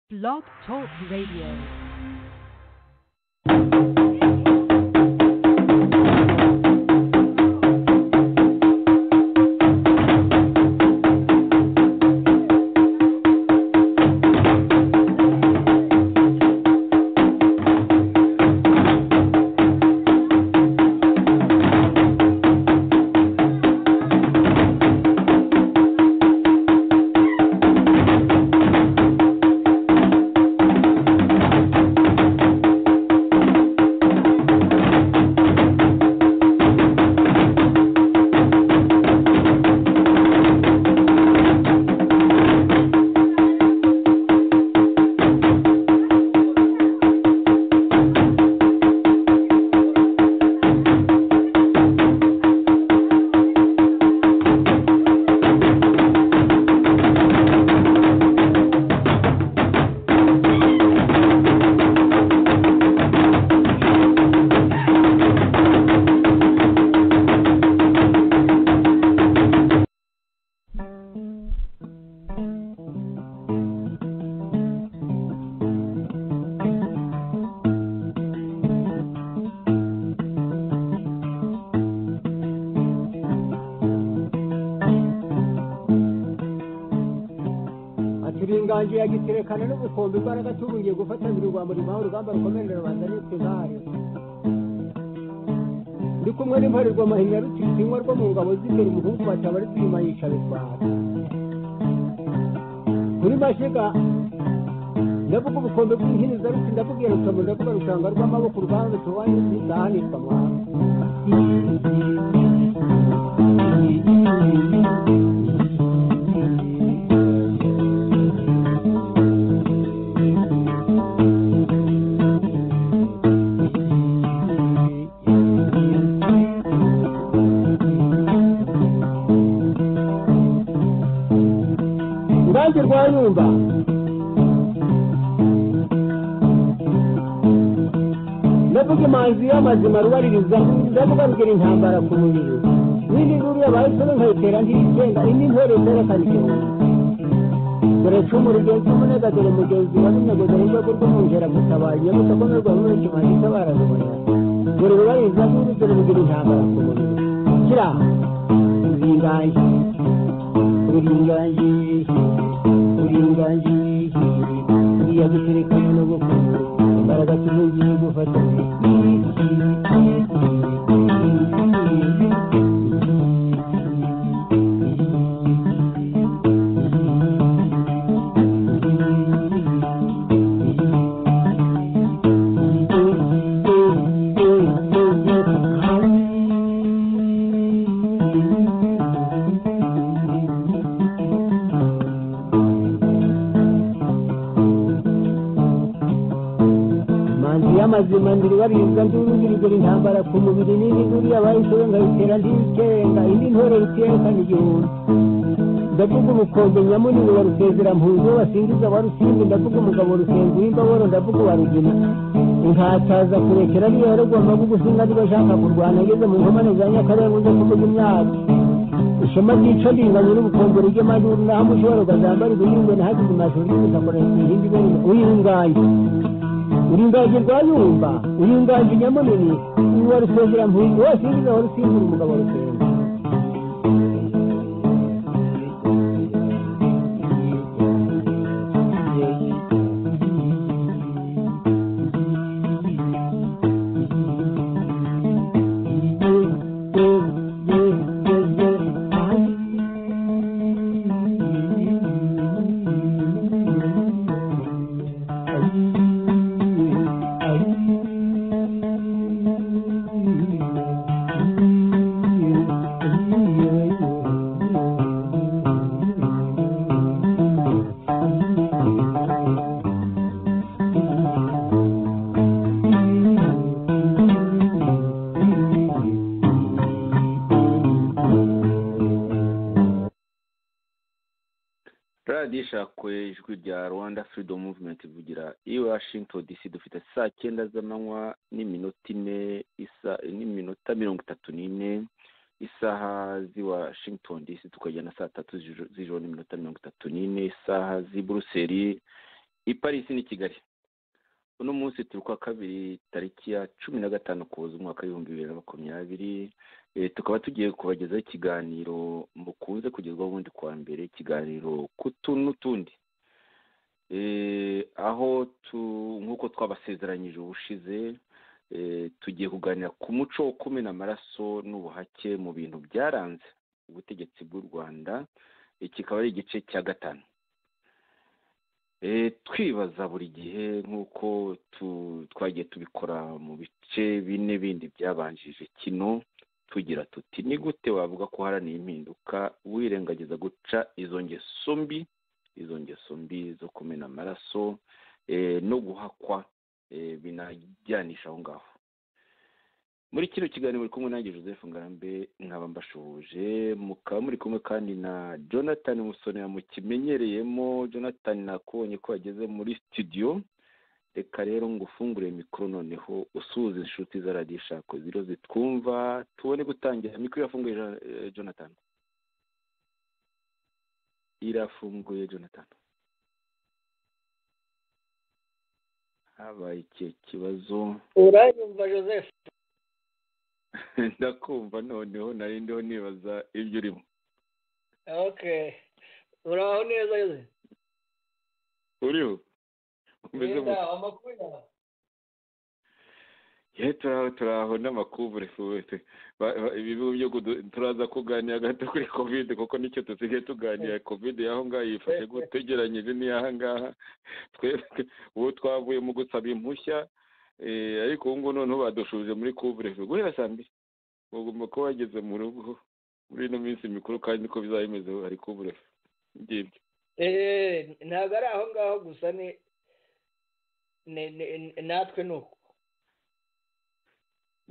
Blog Talk Radio. ati binganje yagiterekana n'ubukombe imbaraga tuburiye gufatanira urwamba rubaho urugamba rukomerera rubanda n'utugare ndi kumwe n'imparerwa mahinya rutikinywa rwo mu ngabo z'imbere umuhungu bataba ari kwimayisha bitwara kuri mashiga ndavuga ubukombe bw'inkiniza ruti ndakubwira rukaba ndavuga rutanga rw'amaboko urugamba rutobaye rudahanirwa amahanga urubanza rwa nyumba ndavuga imanzi y'amazima rubaririza ndavuga rugira intambara ku mubiri n'indi nguru yabaye isoni nkayitera ntiyigenga indi ntore itera karikiro dore cumu rugenzi umunega dore mugenzi wa runyageza n'urwego rw'umwungera gutabaye nyamutako n'urwabo n'ikimanzi itabara rubona dore rubaririza n'indi dore rugira intambara ku mubiri kira zingaye uringaniye uringaniye uriya guterekana n'ubukungu imbaraga tuvugiye gufatanya manzi y'amazima ndiri bariza ndurugirigera intambara ku mubiri n'indi nguru yabayisoro nkayitera ndikenga indi ntore rutiyekana igihumbi ndavuga ubukombe nyamunini wa rusezera mpunzi wasingiza wa rusimbi ndavuga umugabo rusenzi w'imbaboro ndavuga uwa rugina inkataza kurekera niyo yaragomba gugusinga niba ashaka kurwana ageze mu nkomane za nyakarenga uza kuvuga imyaka ishema ryica ringanya n'ubukombe rijya amajuru naho umushobora ukazambara ibihingwe nahageze amajuru y'ubutaka ihindi ibintu uyinganye uringaje rwayumba uringaje nyamunini uwa rusengera mpunzi wose yinjiza wa rusimbura umugabo rusengera radiyo ishakwe ijwi rya rwanda freedom movement ivugira i washington dc dufite saa cyenda z'amanywa n'iminota ine isa n'iminota mirongo itatu n'ine isaha z'i washington dc tukajyana saa tatu z'ijoro z'ijoro n'iminota mirongo itatu n'ine isaha z'i buruseli i parisi n'i kigali uno munsi turi kwa kabiri tariki ya cumi na gatanu kuza umwaka w'ibihumbi bibiri na makumyabiri Eh, tukaba tugiye kubagezaho ikiganiro mukunze kugezwaho ubundi kwa mbere ikiganiro kutu n'utundi Eh, aho tu- nk'uko twabasezeranyije ubushize eh, tugiye kuganira ku muco wo kumena amaraso n'ubuhake mu bintu byaranze ubutegetsi bw'u rwanda iki kikaba ari igice cya gatanu Eh, twibaza buri gihe nk'uko tu- twagiye tubikora mu bice bine bindi byabanjije kino tugira tuti ni gute wavuga ko uharaniye impinduka wirengagiza guca izo ngeso mbi izo ngeso mbi zo kumena amaraso eh, no guhakwa eh, binajyanisha aho ngaho muri kino kiganiro muri kumwe nanjye joseph ngarambe nkaba mbashoboje mukaba muri kumwe kandi na jonathan musone mukimenyereyemo jonathan nakubonye ko yageze muri studio reka rero ngufungure mikoro noneho usuhuza inshuti za radiyo ishako ziro zitwumva tubone gutangira mikoro irafunguye Ja- eh, jonathan irafunguye jonathan habaye ikihe kibazo uranyumva joseph ndakumva noneho nari ndiho nibaza ibyo urimo okay uraho neza joseph uriho umeze neza gute amakuru yawe ye turaho turaho n'amakuvure fuwete Ba- ba- ibihugu byo kudu- turaza kuganira gato kuri kovide kuko nicyo dusigaye tuganira kovide y'aho ngaho yifashe gute ugereranyije n'iy'aha ngaha twebwe uwo twavuye mu gusaba impushya eh, ariko ubu ngubu noneho badushuje muri kuvure fuwe guhera saa mbiri ugomba kuba wageze mu rugo muri ino minsi mikuru kandi niko bizaba bimeze hari kuvure fuwe ngibyo eee ntabwo ari aho ngaho gusa ni ni- ni- natwe ni uko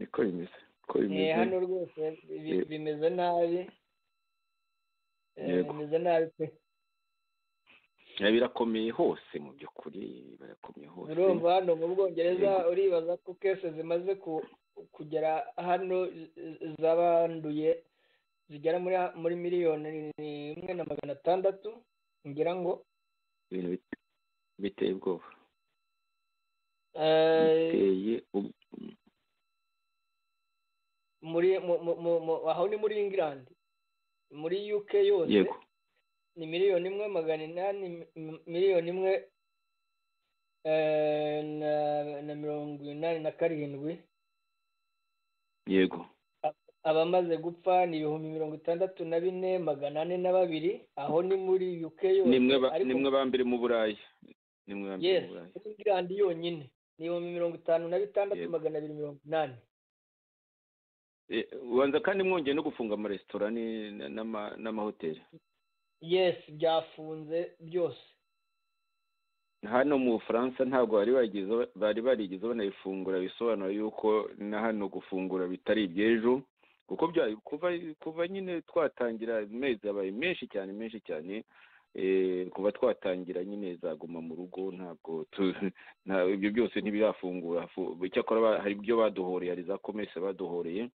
niko bimeze niko ni bimeze hano rwose bi- Yego. bimeze nabi Eh, Yego. bimeze nabi pe Eh, birakomeye hose mu by'ukuri birakomeye hose urumva hano mu bwongereza Yego. uribaza ko kese zimaze ku- kugera hano z- z'abanduye zigera muri muri miliyoni ni- imwe na magana atandatu ngira ngo ibintu bite- biteye ubwoba Eh, biteye ubwoba muri mu- mu- mu- mu- aho ni muri england muri uk yose yego ni miliyoni imwe magana inani mi- miliyoni imwe eh, na- na mirongo inani na karindwi yego abamaze gupfa ni ibihumbi mirongo itandatu na bine magana ane na babiri aho ni muri uk yose nimwe ba- ariko nimwe ba mbere mu burayi nimwe ba mbere yes mu burayi muri england yonyine ni ibihumbi mirongo itanu na bitandatu Yego. magana abiri mirongo inani Eh, ubanza kandi mwongeye no gufunga amaresitora ni- na- n'ama- n'amahoteli yes byafunze byose hano mu bufaransa ntabwo bari bagize bari barigeze banabifungura bisobanura yuko na hano gufungura bitari iby'ejo kuko bya- kuva kuva nyine twatangira amezi abaye menshi cyane menshi cyane eh, kuva twatangira nyine zaguma mu rugo ntabwo tu- nta- ibyo byose ntibirafungura fu- icyakora ba- hari ibyo baduhoreye hari za komese baduhoreye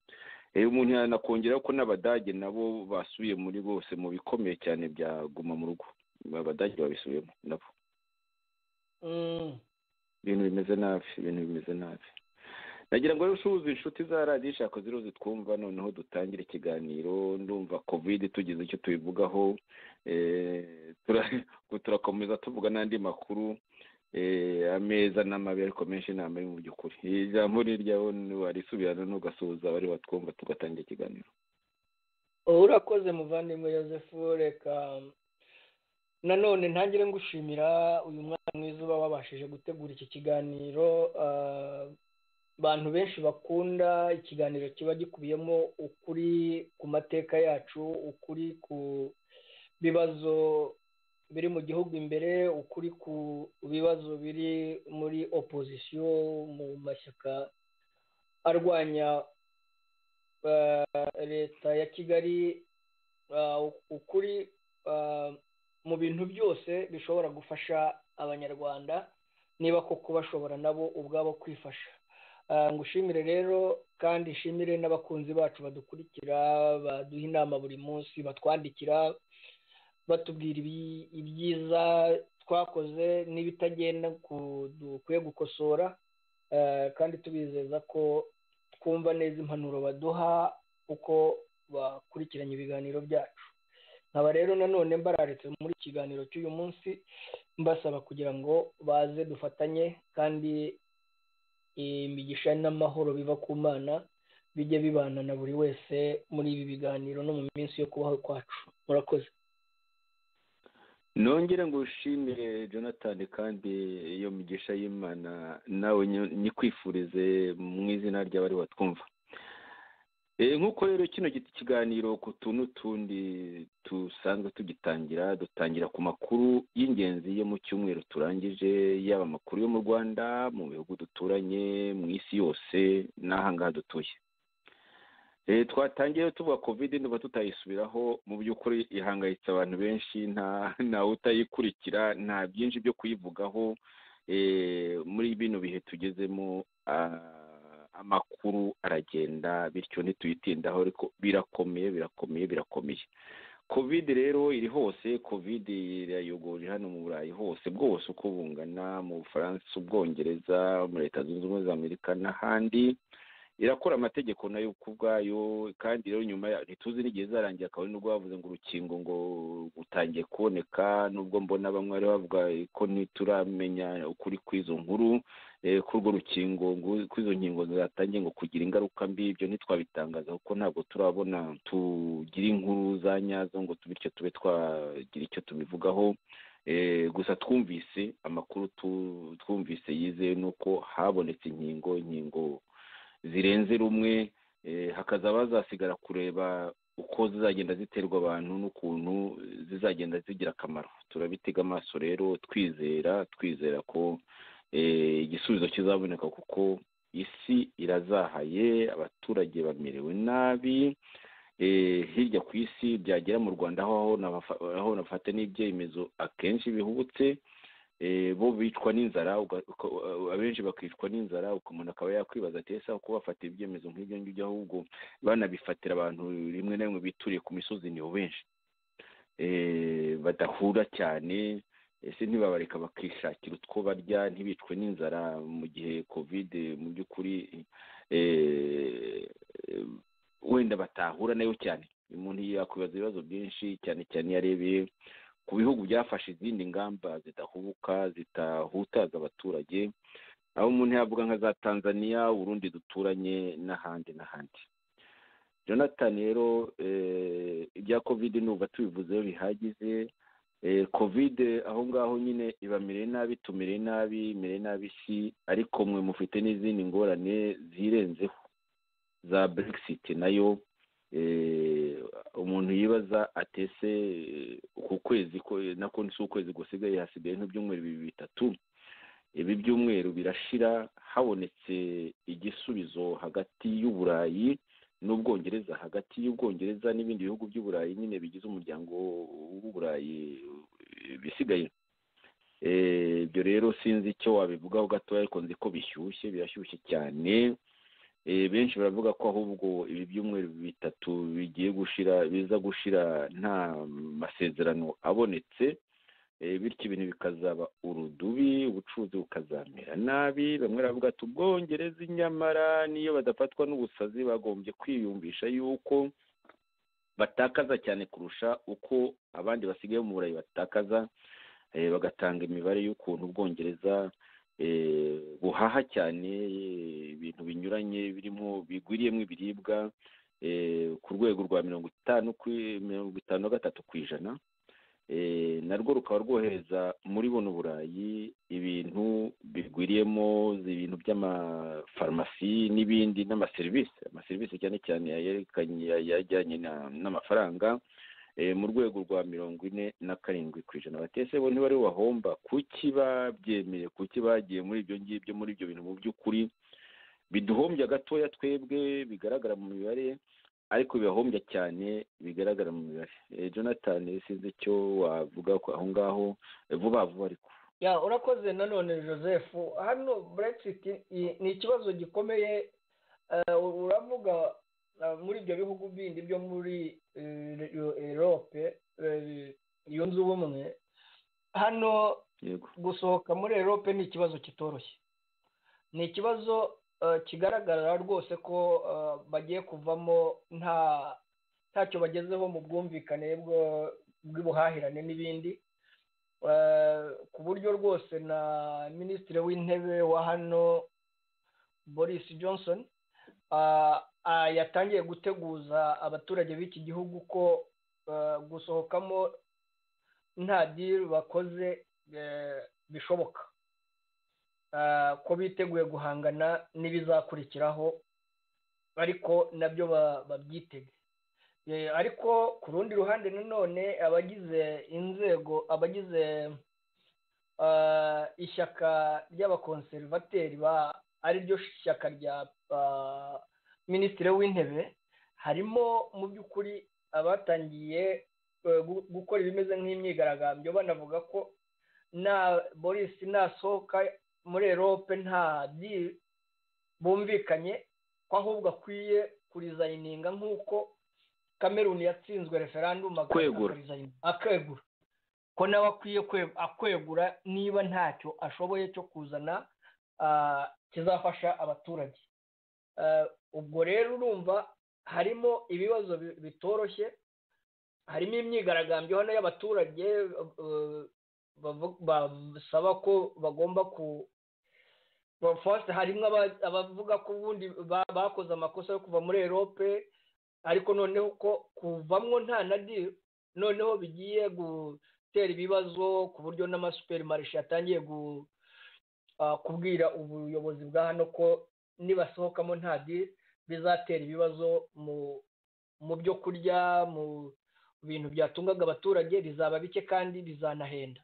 Eh, umuntu yanakongeraho ko n'abadage nabo basubiye muri bose mu bikomeye cyane bya guma mu rugo abadage babisubiyemo nabo Mm. ibintu bimeze nabi ibintu bimeze nabi nagira ngo rero usuhuze inshuti za radiyo ishaka ziriho zitwumva noneho dutangire ikiganiro ndumva kovide tugize icyo tubivugaho eh, tura- turakomeza tuvuga n'andi makuru eh, ameza n'amabi ariko menshi ni amabi mu by'ukuri ijambo ni iryawe warisubirana n'ugasuhuza abari batwumva tugatangira ikiganiro urakoze muvandimwe yosefu reka nanone ntangire ngushimira uyu mwana mwiza uba wabashije gutegura iki kiganiro ah, abantu benshi bakunda ikiganiro kiba gikubiyemo ukuri ku mateka yacu ukuri ku bibazo biri mu gihugu imbere ukuri ku bibazo biri muri opozisiyo mu mashyaka arwanya eh, leta ya kigali eh, ukuri eh, mu bintu byose bishobora gufasha abanyarwanda niba koko bashobora nabo ubwabo kwifasha Eh, ngushimire rero kandi nshimire n'abakunzi bacu badukurikira baduha inama buri munsi batwandikira batubwira ibi- ibyiza twakoze n'ibitagenda dukwiye gukosora kandi tubizeza ko twumva neza impanuro baduha uko bakurikiranye ibiganiro byacu nkaba rero nanone mbararitse muri iki kiganiro cy'uyu munsi mbasaba kugira ngo baze dufatanye kandi imigisha n'amahoro biva ku mana bijye bibana na buri wese muri ibi biganiro no mu minsi yo kubaho kwacu murakoze nongere ngo ushimire jonathan kandi iyo migisha y'imana nawe nyikwifurize mu izina ry'abari batwumva nk'uko rero kino kiganiro ku tuntu tundi dusanzwe tugitangira dutangira ku makuru y'ingenzi yo mu cyumweru turangije yaba amakuru yo mu rwanda mu bihugu duturanye mu isi yose n'ahangaha dutuye twatangiye tuvuga kovide niba tutayisubiraho mu by'ukuri ihangayitse abantu benshi nta utayikurikira nta byinshi byo kuyivugaho muri bino bihe tugezemo amakuru aragenda bityo ntituyitindaho ariko birakomeye birakomeye birakomeye kovide rero iri hose kovide irayogorera hano mu burayi hose bwose uko bungana mu bufaransa ubwongereza muri leta zunze ubumwe za amerika n'ahandi irakora amategeko nayo ku bwayo kandi rero nyuma ntituzi n'igihe izarangira akaba ari nubwo bavuze ngo urukingo ngo utangiye kuboneka nubwo mbona bamwe bari bavuga ko ntituramenya ukuri kw'izo nkuru ko urwo rukingo ko izo nkingo zatangiye ngo kugira ingaruka mbi ibyo ntitwabitangaza kuko ntabwo turabona tugira inkuru za nyazo ngo bityo tube twagira icyo tubivugaho gusa twumvise amakuru twumvise yizewe nuko habonetse inkingo inkingo zirenze rumwe hakaza bazasigara kureba uko zizagenda ziterwa abantu n'ukuntu zizagenda zigira akamaro turabitega amaso rero twizera twizera ko igisubizo kizaboneka kuko isi irazahaye abaturage bamerewe nabi hirya ku isi byagera mu rwanda aho nafata n'ibyemezo akenshi bihubutse bo bicwa n'inzara abenshi bakicwa n'inzara umuntu akaba yakwibaza ati ese uko bafata ibyemezo nk'ibyo ngibyo ahubwo banabifatira abantu rimwe na rimwe bituriye ku misozi nibo benshi badahura cyane ese ntibabareka bakishakira utwo barya ntibicwe n'inzara mu gihe kovide mu by'ukuri wenda batahura nayo cyane umuntu yakwibaza ibibazo byinshi cyane cyane iyo arebeye ku bihugu byafashe izindi ngamba zidahubuka zitahutaza abaturage aho umuntu yavuga nka za tanzania urundi duturanye n'ahandi n'ahandi jonathan rero ibya kovide nuba tubivuzeho bihagije kovide aho ngaho nyine ibamereye nabi tumereye nabi imereye nabi isi ariko mwe mufite n'izindi ngorane zirenzeho za brexit nayo umuntu yibaza atese ku kwezi nako ni si ukwezi gusigaye hasigaye nk'ibyumweru bibiri bitatu ibi byumweru birashira habonetse igisubizo hagati y'uburayi n'ubwongereza hagati y'ubwongereza n'ibindi bihugu by'uburayi nyine bigize umuryango w'uburayi bisigaye ibyo rero sinzi icyo wabivugaho gatoya ariko nzi ko bishyushye birashyushye cyane benshi baravuga ko ahubwo ibi byumweru bitatu bigiye gushira biza gushira nta masezerano abonetse bityo ibintu bikazaba urudubi ubucuruzi bukazamera nabi bamwe baravuga tubwongereze nyamara niyo badafatwa n'ubusazi bagombye kwiyumvisha yuko batakaza cyane kurusha uko abandi basigaye mu burayi batakaza bagatanga imibare y'ukuntu ubwongereza buhaha cyane ibintu binyuranye birimo bigwiriyemo ibiribwa ku rwego rwa mirongo itanu mirongo itanu na gatatu ku ijana narwo rukaba rwohereza muri buno burayi ibintu bigwiriyemo ibintu by'amafarumasi n'ibindi n'amaserivisi amaserivisi cyane cyane yajyanye n'amafaranga mu rwego rwa mirongo ine na karindwi ku ijana batese bo ntibari wahomba kuki babyemeye kuki bagiye muri ibyo ngibyo muri ibyo bintu mu by'ukuri biduhombya gatoya twebwe bigaragara mu mibare ariko bibahombya cyane bigaragara mu mibare jonathan sinzi icyo wavuga aho ngaho vuba vuba ariko urakoze nanone joseph hano brexit ni ikibazo gikomeye uravuga muri ibyo bihugu bindi byo muri erope yunze ubumwe hano yego gusohoka muri erope ni ikibazo kitoroshye ni ikibazo eh, kigaragara rwose ko eh, bagiye kuvamo nta ntacyo bagezeho mu bwumvikane bwo- bw'ubuhahirane n'ibindi Eh, ku buryo rwose na minisitiri w'intebe wa hano boris johnson ah, ah, yatangiye guteguza abaturage b'iki gihugu ko eh, gusohokamo nta diri bakoze eh, bishoboka Ah, ko biteguye guhangana n'ibizakurikiraho ariko nabyo ba- babyitege Eh, ariko ku rundi ruhande nanone abagize inzego abagize ah, ishyaka ry'abakonserivateri ba ariryo shyaka rya ah, minisitiri w'intebe harimo mu by'ukuri abatangiye eh, gu- gukora ibimeze nk'imyigaragambyo banavuga ko na boris nasohoka muri erope nta deal bumvikanye ko ahubwo akwiye kurizayininga nk'uko kameruni yatsinzwe referandumu agahita Kwegura. akarizayininga, akegura ko nawe akwiye kwe- akwegura niba ntacyo ashoboye cyo kuzana ah, kizafasha abaturage Ah, ubwo rero urumva harimo ibibazo bi- bitoroshye harimo imyigaragambyo hano y'abaturage eh, bavu- basaba ko bagomba ku ba- first harimo aba- abavuga ko ubundi ba- bakoze amakosa yo kuva muri erope ariko noneho ko kuvamwo nta na deal noneho bigiye gutera ibibazo ku buryo n'amasuperimarishe yatangiye gu- ah, kubwira ubuyobozi bwa hano ko nibasohokamo nta deal bizatera ibibazo mu mu byo kurya mu bintu byatungaga abaturage rizaba bike kandi rizanahenda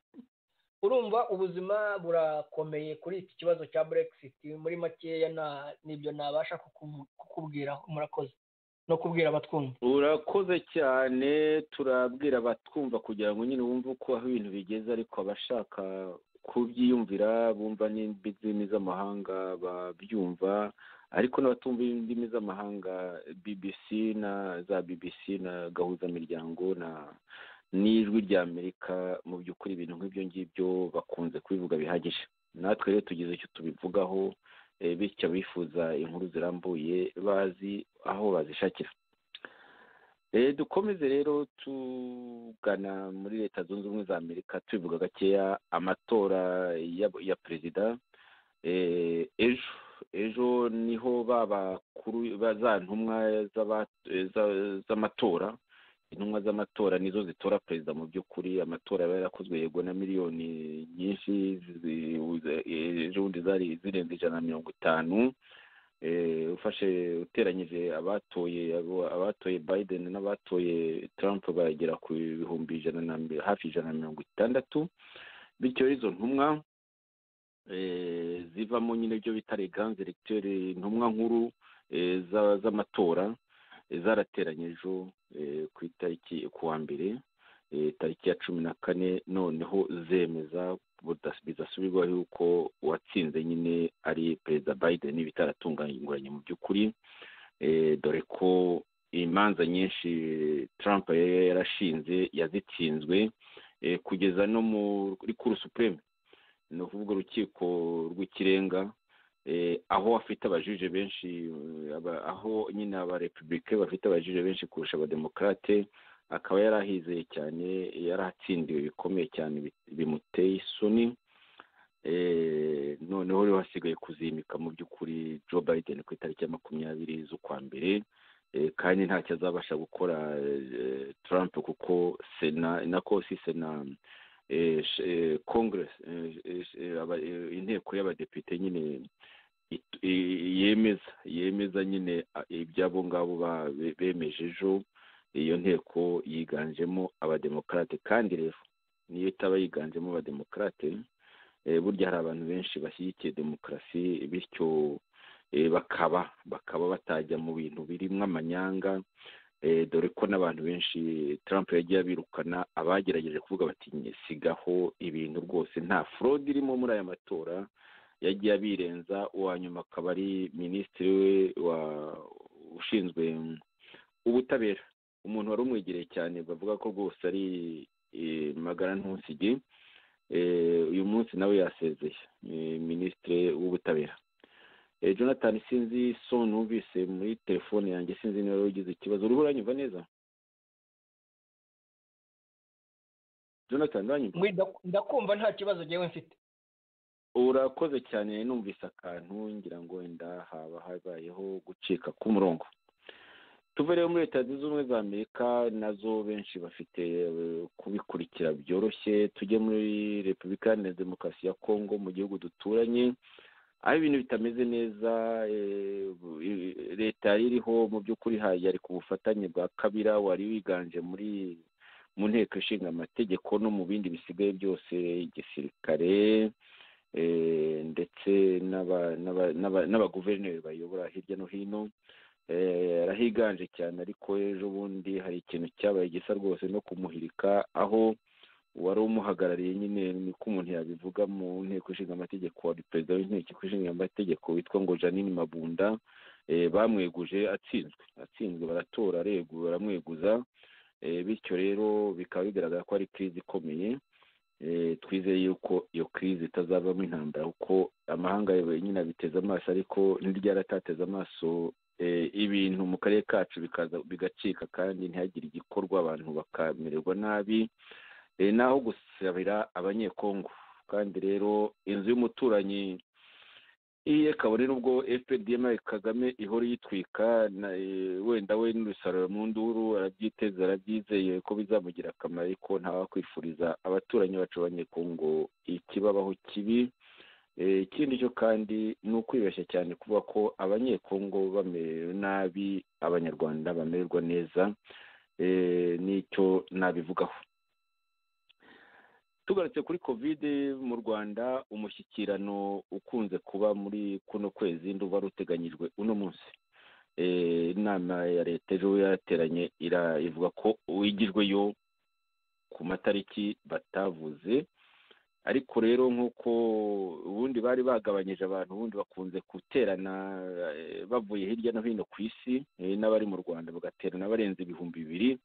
urumva ubuzima burakomeye kuri iki kibazo cya brexit muri makeya nta- nibyo nabasha kukuvu- kukubwiraho murakoze no kubwira abatwumva urakoze cyane turabwira abatwumva kugira ngo nyine bumve uko aho ibintu bigeze ariko abashaka kubyiyumvira bumva n'indimi z'indimi z'amahanga babyumva ariko n'abatumva indimi z'amahanga bbc na za bbc na gahuzamiryango na n'ijwi ry'amerika mu by'ukuri ibintu nk'ibyo ngibyo bakunze kubivuga bihagije natwe rero tugize icyo tubivugaho eh, bityo abifuza inkuru zirambuye bazi aho bazishakira Eh, dukomeze rero tugana muri leta zunze ubumwe za amerika tubivuga gakeya amatora ya, ya perezida eh, ejo ejo niho ba bakuru ba- za ntumwa z'aba- eh, za- z'amatora intumwa z'amatora nizo zitora perezida mu by'ukuri amatora yaba yarakozwe yego na miliyoni nyinshi zi- uze- ejo bundi zari zirenze ijana na mirongo itanu eh, ufashe uteranyije abatoye abo- abatoye biden n'abatoye trump bagera ku bihumbi ijana na mi- hafi ijana na mirongo itandatu bityo izo ntumwa eh, zivamo nyine ibyo bita reganze electeurs intumwa nkuru eh, za- z'amatora eh, zarateranye ejo eh, ku itariki ku wa mbere eh, tariki ya cumi na kane noneho zemeza budas- bidasubirwaho yuko uwatsinze nyine ari perezida biden bitaratunganyuranye mu by'ukuri Eh, dore ko imanza nyinshi trump yari yarashinze yazitsinzwe eh, kugeza no muri kuru supreme ni ukuvuga urukiko rw'ikirenga eh, aho afite abajije benshi eh, aba- aho nyine abarepubulike bafite abajije benshi kurusha abademokarate akaba yari ahizeye cyane yari atsindiwe bikomeye cyane bi- bimuteye isoni Eh, noneho rero hasigaye kuzimika mu by'ukuri joe biden ku itariki ya makumyabiri z'ukwa mbere Eh, kandi ntacyo azabasha gukora eh, trump kuko sena nako si sena eh, sh- eh, congress eh, eh, eh, aba- eh, inteko y'abadepite nyine it- eh, yemeza yemeza nyine ah, iby'abo ngabo ba- be- bemeje ejo iyo nteko yiganjemo abademokarate kandi rero niyo itaba yiganjemo abademokarate eh, burya hari abantu benshi bashyigikiye demokarasi bityo eh, bakaba bakaba batajya mu bintu birimo amanyanga eh, dore ko n'abantu benshi trump yagiye abirukana abagerageje kuvuga bati "Nye, sigaho ibintu rwose nta fraud irimo muri aya matora yagiye abirenza uwa nyuma akaba ari minisitiri we wa ushinzwe ubutabera umuntu wari umwegereye cyane bavuga ko rwose ari eh, magara ntusige uyu munsi nawe yasezeye minisitiri w'ubutabera jonathan sinzi so numvise muri telefone yanjye sinzi niba ugize ikibazo uriho uranyumva neza jonathan uranyumva ndakumva nta kibazo ngewe mfite urakoze cyane numvise akantu ngira ngo wenda haba habayeho gucika k'umurongo tuve rero muri leta zunze ubumwe za amerika nazo benshi bafite kubikurikira byoroshye tujye muri repubulika iharanira demokarasi ya kongo mu gihugu duturanye aho ibintu bitameze neza leta iriho mu by'ukuri yari ku bufatanye bwa kabira wari wiganje muri mu nteko ishinga amategeko no mu bindi bisigaye byose igisirikare ndetse n'abaguverineri bayobora hirya no hino arahiganje cyane ariko ejo bundi hari ikintu cyabaye gisa rwose no kumuhirika aho uwari umuhagarariye nyine niko umuntu yabivuga mu nteko ishinga amategeko wari perezida w'inteko ishinga amategeko witwa ngo janine mabunda bamweguje atsinzwe atsinzwe baratora baramweguza bityo rero bikaba bigaragara ko ari kirizi ikomeye twizeye yuko iyo kirizi itazavamo intambara kuko amahanga nyine abiteze amaso ariko ntiryaratateze amaso ibintu mu karere kacu bigacika kandi ntihagire igikorwa abantu bakamererwa nabi naho gusabira abanyekongo kandi rero inzu y'umuturanyi iye kabone n'ubwo fpdm kagame ihora iyitwika wenda we n'urusaruro mu nduru arabyiteze arabyizeye ko bizamugira akamaro ariko ntawakwifuriza abaturanyi bacu abanyekongo ikibabaho kibi ikindi cyo kandi ni ukwibeshya cyane kuvuga ko abanyekongo bamerewe nabi abanyarwanda bamererwa neza n'icyo nabivugaho tugarutse kuri kovide mu rwanda umushyikirano ukunze kuba muri kuno kwezi nduba ruteganyijwe uno munsi inama ya leta ejo yateranye ivuga ko uwigijweyo ku matariki batavuze ariko rero nk'uko ubundi bari bagabanyije abantu ubundi bakunze guterana bavuye hirya no hino ku isi n'abari mu rwanda bagaterana barenze ibihumbi bibiri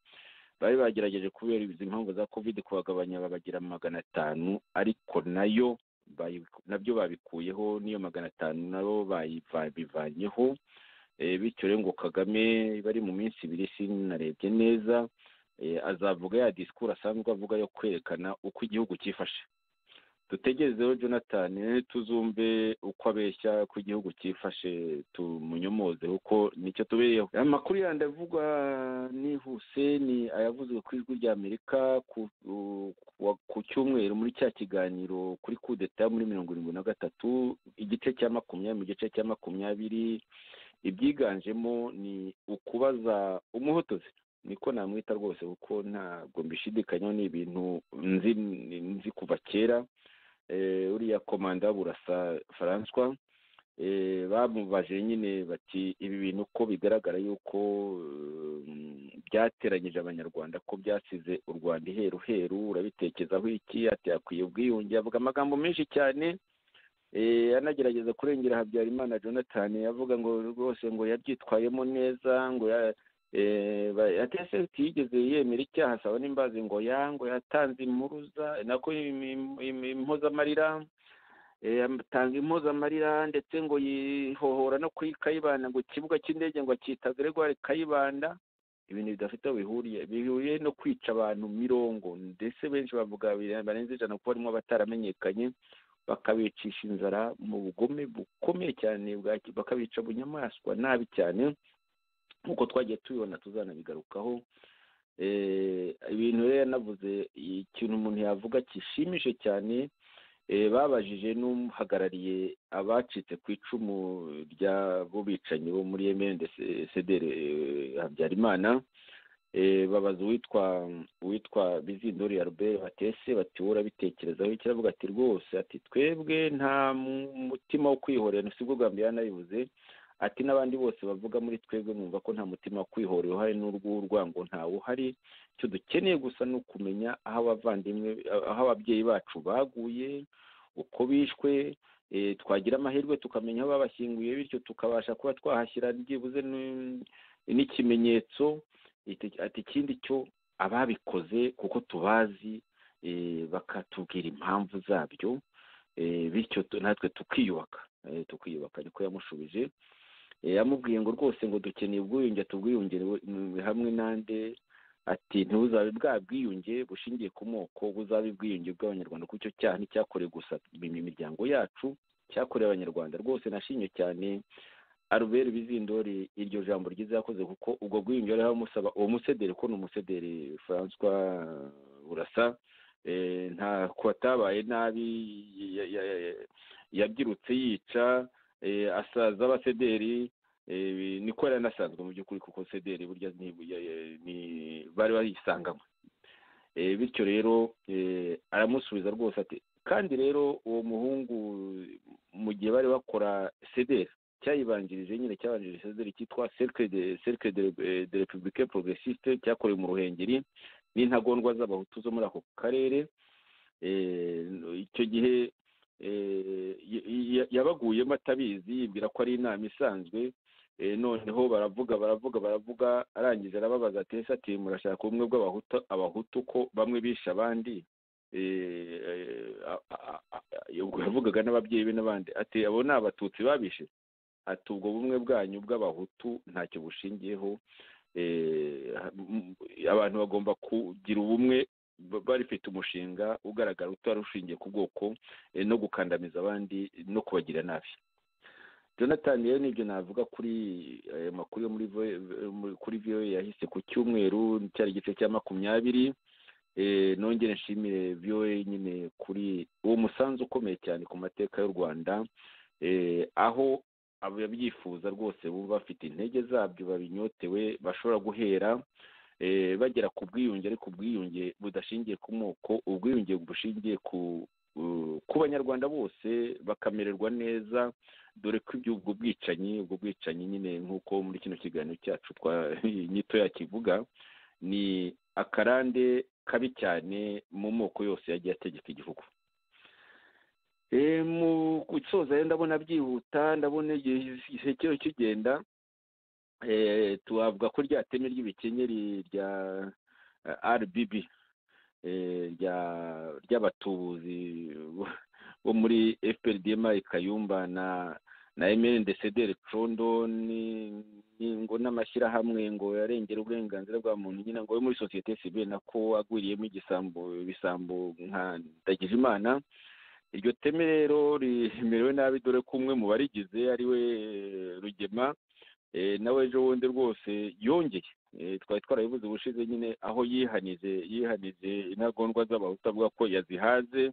bari bagerageje kubera izi impamvu za covid kubagabanya babagira magana atanu ariko nayo nabyo babikuyeho n'iyo magana atanu nabo babivanyeho bityo rero ngo kagame bari mu minsi ibiri sinarebye neza azavuga ya disikuru asanzwe avuga yo kwerekana uko igihugu cyifashe dutegerezeho jonathan tuzumve uko abeshya ko igihugu cyifashe tumunyomoze kuko nicyo tubereyeho amakuru yandi avugwa nihuse ni ayavuzwe ku ijwi rya amerika ku cyumweru muri cya kiganiro kuri kudeta muri mirongo irindwi na gatatu igice cya makumyabiri mu gice cya makumyabiri ibyiganjemo ni ukubaza umuhotozi niko namwita rwose kuko ntabwo mbishidikanyaho ni ibintu nzi kuva kera uriya komanda burasa faranswa bamubaje nyine bati ibi bintu ko bigaragara yuko byateranyije abanyarwanda ko byasize u rwanda iheru heru urabitekezaho iki yakwiye ubwiyunge avuga amagambo menshi cyane anagerageza kurengera habyarimana jonathan avuga ngo rwose ngo yabyitwayemo neza ngo atese yigeze yemera icyaha asaba n'imbazi ngo yango yatanze impuruza nako impozamarira atanze impozamarira ndetse ngo yihohora no kuri kayibanda ngo ikibuga cy'indege ngo acyita gregoire kayibanda ibintu bidafite aho bihuriye bihuriye no kwica abantu mirongo ndetse benshi bavuga barenze ijana kuko barimo bataramenyekanye bakabicisha inzara mu bugome bukomeye cyane bakabica bunyamaswa nabi cyane nk'uko twagiye tubibona tuzanabigarukaho ibintu rero yanavuze ikintu umuntu yavuga kishimije cyane babajije n'uhagarariye abacitse ku icumu ry'abo bicanyi bo muri emende sedere habyarimana babaza uwitwa uwitwa bizindori ya rubere batese bati urabitekerezaho ikiravuga ati rwose ati twebwe nta mutima wo kwihorera ntusibwo bwa mbere yanabivuze ati n'abandi bose bavuga muri twebwe mwumva ko nta mutima wo kwihora uruhare n'urw'urwango ntawe uhari icyo dukeneye gusa ni ukumenya aho abavandimwe aho ababyeyi bacu baguye uko bishwe twagira amahirwe tukamenya aho babashyinguye bityo tukabasha kuba twahashyira byibuze n'ikimenyetso ati ikindi cyo ababikoze kuko tubazi bakatubwira impamvu zabyo bityo natwe tukiyubaka tukiyubaka niko yamushubije yamubwiye ngo rwose ngo dukeneye ubwiyunge tubwiyungere hamwe n'ande ati ntibuzabe bwa bwiyunge bushingiye ku moko buzabe ubwiyunge bw'abanyarwanda kuko icyo cyaha nticyakorewe gusa imiryango yacu cyakorewe abanyarwanda rwose nashimye cyane arubere bizindori iryo jambo ryiza yakoze kuko ubwo bwiyunge yari amusaba uwo musederi ko ni umusederi francois burasa nta kuwatabaye nabi yabyirutse yica asaza abasederi niko yari anasanzwe mu by'ukuri kuko sederi burya bari bayisangamo bityo rero aramusubiza rwose ati kandi rero uwo muhungu mu gihe bari bakora sederi cyayibanjirije nyine cyabanjirije sederi cyitwa serike de repubulike porogesisite cyakorewe mu ruhengeri n'intagondwa z'abahutu zo muri ako karere icyo gihe yabaguyemo atabizi yibwira ko ari inama isanzwe noneho baravuga baravuga baravuga arangije arababaza ati ese ati murashaka ubumwe bw'abahutu abahutu ko bamwe bishe abandi ubwo yavugaga n'ababyeyi be n'abandi ati abo ni abatutsi babishe ati ubwo bumwe bwanyu bw'abahutu ntacyo bushingiyeho abantu bagomba kugira ubumwe barifite umushinga ugaragara utari ushingiye ku bwoko no gukandamiza abandi no kubagira nabi jonathan rero nibyo navuga kuri ayo makuru yo kuri viyo yahise ku cyumweru cyari igice cya makumyabiri nongere nshimire viyo nyine kuri uwo musanzu ukomeye cyane ku mateka y'u rwanda aho ababyifuza rwose bumva bafite intege zabyo babinyotewe bashobora guhera bagera ku bwiyunge ariko ubwiyunge budashingiye ku moko ubwiyunge bushingiye ku banyarwanda bose bakamererwa neza dore ko ubwo bwicanyi ubwo bwicanyi nyine nk'uko muri kino kiganiro cyacu nyito yakivuga ni akarande kabi cyane mu moko yose yagiye ategeka igihugu mu gusoza rero ndabona byihuta ndabona igihe cyo kigenda tuhabwa ko rya teme ry'ibikenyeri rya RBB ry'abatubuzi bo muri FPRDM Kayumba na na MNDC Condo ngo n'amashyirahamwe ngo yarengera uburenganzira bwa muntu nyine ngo muri sosiyete sivile nako agwiriyemo igisambo ibisambo nka Ndagijimana iryo teme rero rimerewe nabi dore ko umwe mu barigize ariwe Rugema nawe ejo bundi rwose yongeye twari twarabivuze ubushize nyine aho yihanije yihanije intagondwa z'abahutu avuga ko yazihaze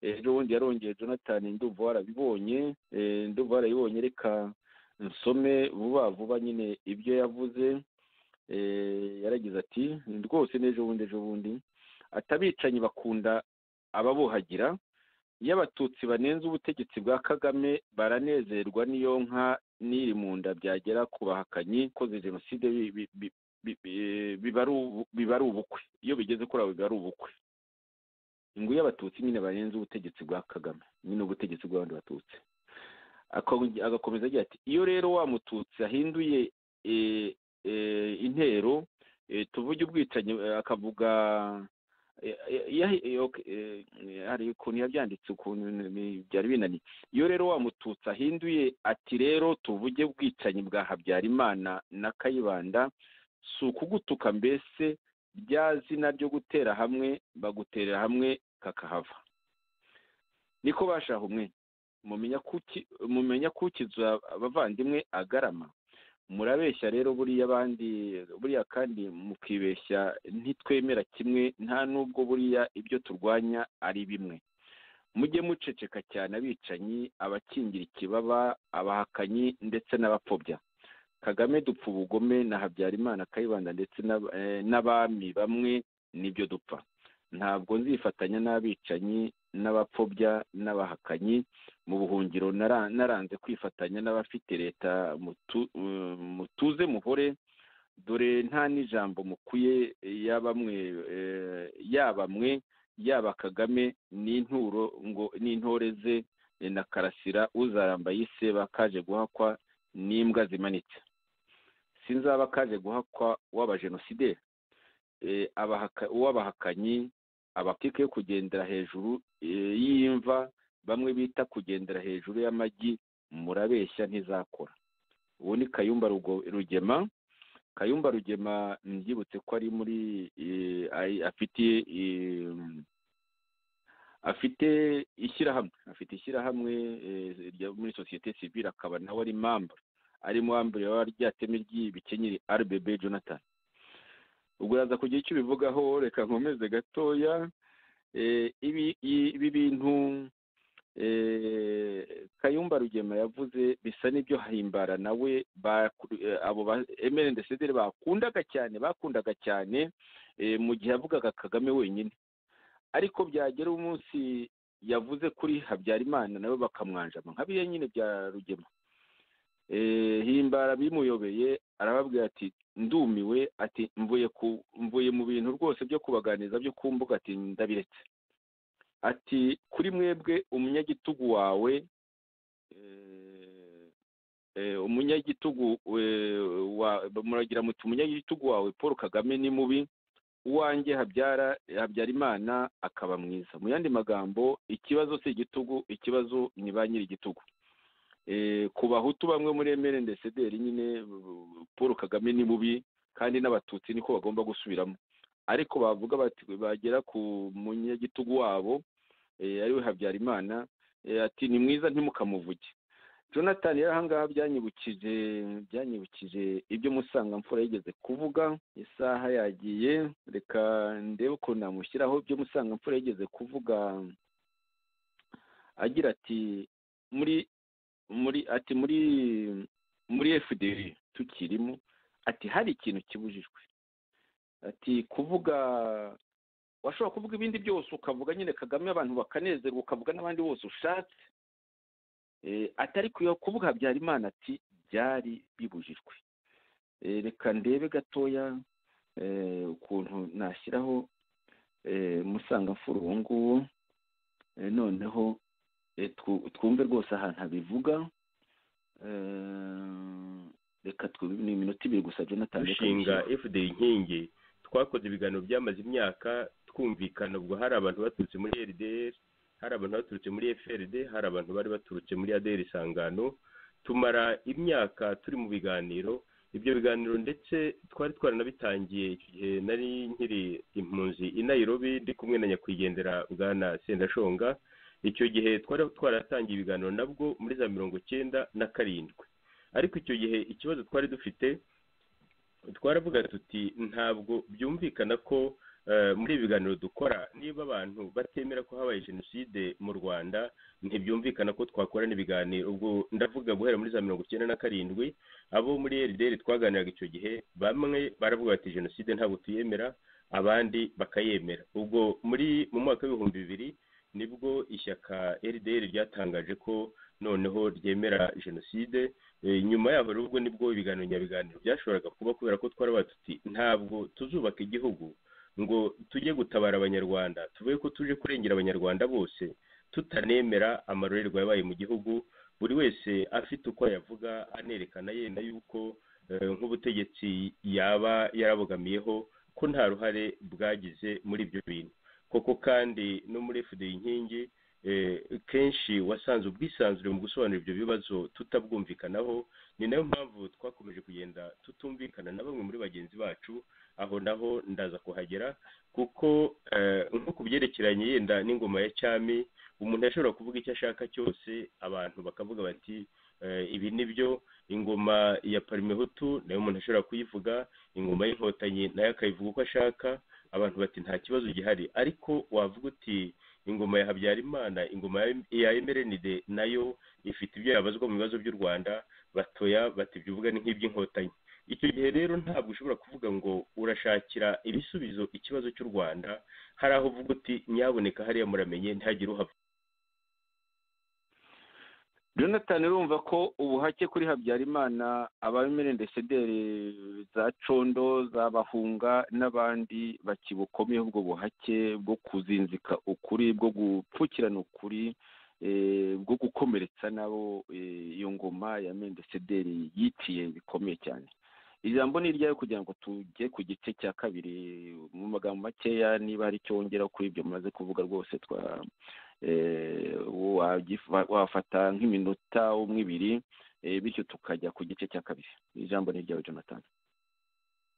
ejo bundi yarongeye jonathan ndumva warabibonye ndumva warabibonye reka nsome vuba vuba nyine ibyo yavuze yaragize ati rwose n'ejo bundi ejo bundi atabicanyi bakunda ababuhagira iyo abatutsi banenze ubutegetsi bwa kagame baranezerwa n'iyo nka n'iri mu nda byagera ku bahakanyi koze jenoside biba ari ubukwe iyo bigeze kuri abo biba ari ubukwe ngo iyo abatutsi nyine barenze ubutegetsi bwa kagame nyine ubutegetsi bw'abandi batutsi agakomeza agira ati iyo rero wa mututsi ahinduye intero tuvuge ubwicanyi akavuga hari ukuntu yabyanditse ukuntu byari binaniye iyo rero wa mututsi ahinduye ati rero tuvuge ubwicanyi bwa habyarimana na kayibanda si ukugutuka mbese rya zina ryo gutera hamwe baguterera hamwe kakahava niko bashaha umwe mumenya kukiza abavandimwe agarama murabeshya rero buriya abandi buriya kandi mukibeshya ntitwemera kimwe nta nubwo buriya ibyo turwanya ari bimwe mujye muceceka cyane abicanyi abakingira ikibaba abahakanyi ndetse n'abapfobya kagame dupfa ubugome na habyarimana kayibanda ndetse n'abami bamwe nibyo dupfa ntabwo nzifatanya n'abicanyi n'abapfobya n'abahakanyi mu buhungiro naranze kwifatanya n'abafite leta mutuze muhore dore nta n'ijambo mukwiye yaba mwe yaba mwe yaba kagame n'inturo ngo n'intore ze na karasira uzaramba yise bakaje guhakwa n'imbwa zimanitse sinzaba kaje guhakwa w'abajenosideri uw'abahakanyi abakike yo kugendera hejuru eh, y'imva bamwe bita kugendera hejuru y'amagi murabeshya ntizakora uwo ni kayumba Rugo- rugema kayumba rugema mbyibutse ko ari muri eh, ai- afite eh, afite ishyirahamwe afite ishyirahamwe eh, rya muri sosiyete sivile akaba nawe ari mamba arimo wambere waba ryateme ry'ibikenyeri rbb jonathan ubwo yaza kugira icyo ubivugaho reka nkomeze gatoya Eh, ibi i- ibi bintu eh, kayumba rugema yavuze bisa n'ibyo hahimbara nawe baku- eh, abo ba emerende sedere bakundaga cyane bakundaga cyane eh, mu gihe yavugaga kagame wenyine ariko byagera umunsi yavuze kuri habyarimana nawe bakamwanjama nka biriya nyine bya rugema Eh, himbara bimuyobeye arababwira ati ndumiwe ati mvuye ku mvuye mu bintu rwose byo kubaganiriza byo ku mbuga ati ndabiretse ati kuri mwebwe umunyagitugu wawe eh, eh, umunyagitugu eh, wa- muragira muti umunyagitugu wawe paul kagame ni mubi uwanjye habyara habyarimana akaba mwiza mu yandi magambo ikibazo si igitugu ikibazo ni ba nyir'igitugu Eh, ku bahutu bamwe muri emere ndesederi nyine paul kagame ni mubi kandi n'abatutsi niko bagomba gusubiramo ariko bavuga bati bagera ku munyagitugu wabo eh, ariwe habyarimana eh, ati ni mwiza ntimukamuvuge jonathan yari ahangaha byanyibukije byanyibukije ibyo musanga mfura yigeze kuvuga isaha yagiye reka ndebe ukuntu namushyiraho ibyo musanga mfura yigeze kuvuga agira ati muri muri ati muri muri fdr tukirimo ati hari ikintu kibujijwe ati kuvuga washobora kuvuga ibindi byose ukavuga nyine kagame abantu bakanezerwa ukavuga n'abandi bose ushatse Eh, atari kuyo kuvuga habyarimana ati byari bibujijwe Eh, reka ndebe gatoya eh, ukuntu nashyiraho eh, musangamfura uwo nguwo Eh, noneho Eh, twu- twumve rwose ahantu habivuga Eh, reka twu- ni iminota ibiri gusa jonathan reka dushinga dushyire- fda inkingi twakoze ibiganiro byamaze imyaka twumvikana ubwo hari abantu baturutse muri rdr hari abantu baturutse muri frd hari abantu bari baturutse muri adr isangano tumara imyaka turi mu biganiro ibyo biganiro ndetse twari twaranabitangiye igihe nari nkiri impunzi i nairobi ndi kumwe na nyakwigendera bwana sendashonga icyo gihe twari twaratangiye ibiganiro nabwo muri za mirongo cyenda na karindwi ariko icyo gihe ikibazo twari dufite twaravuga tuti ntabwo byumvikana ko eh, muri ibi biganiro dukora niba abantu batemera ko habaye jenoside mu rwanda ntibyumvikana ko twakorana ibiganiro ubwo ndavuga guhera muri za mirongo icyenda na karindwi abo muri rdr twaganiraga icyo gihe bamwe baravuga bati jenoside ntabwo tuyemera abandi bakayemera ubwo muri mu mwaka w'ibihumbi bibiri nibwo ishyaka rdr ryatangaje ko noneho ryemera jenoside Eh, nyuma yaho rero ubwo nibwo ibiganiro nyabiganiro byashoboraga kuba kubera ko twarabaye tuti ntabwo tuzubaka igihugu ngo tujye gutabara abanyarwanda tuvuge ko tuje kurengera abanyarwanda bose tutanemera amarorerwa yabaye mu gihugu buri wese afite uko yavuga anerekana yenda yuko eh, nk'ubutegetsi yaba yarabogamiyeho ko nta ruhare bwagize muri ibyo bintu koko kandi no muri fda inkingi eh, kenshi wasanze ubwisanzure mu gusobanura ibyo bibazo tutabwumvikanaho ni nayo mpamvu twakomeje kugenda tutumvikana na bamwe muri bagenzi bacu aho naho ndaza kuhagera kuko eh, nko ku byerekeranye yenda n'ingoma ya cyami umuntu yashobora kuvuga icyo ashaka cyose abantu bakavuga bati eh, ibi ni byo ingoma ya parimehutu nayo umuntu ashobora kuyivuga ingoma y'inkotanyi nayo akayivuga uko ashaka abantu bati nta kibazo gihari ariko wavuga uti ingoma ya habyarimana ingoma ya- ya emerenide nayo ifite ibyo yabazwa mu bibazo by'u rwanda batoya bati ibyo uvuga ni nk'iby'inkotanyi icyo gihe rero ntabwo ushobora kuvuga ngo urashakira ibisubizo ikibazo cy'u rwanda hari aho uvuga uti nyaboneka hariya muramenye ntihagire uhava jonathan urumva ko ubuhake kuri habyarimana abamere ndesederi za condo za bahunga n'abandi bakibukomeyeho ubwo buhake bwo kuzinzika ukuri bwo gupfukirana ukuri eh, bwo gukomeretsa nabo eh, iyo ngoma ya mendesederi yiciye bikomeye cyane ijambo ni iryawe kugira ngo tujye ku gice cya kabiri mu magambo makeya niba hari icyo wongera kuri ibyo mumaze kuvuga rwose twa eh, wagif- wafata nk'iminota umwe ibiri eh, bityo tukajya ku gice cya kabiri ijambo ni iryawe jonathan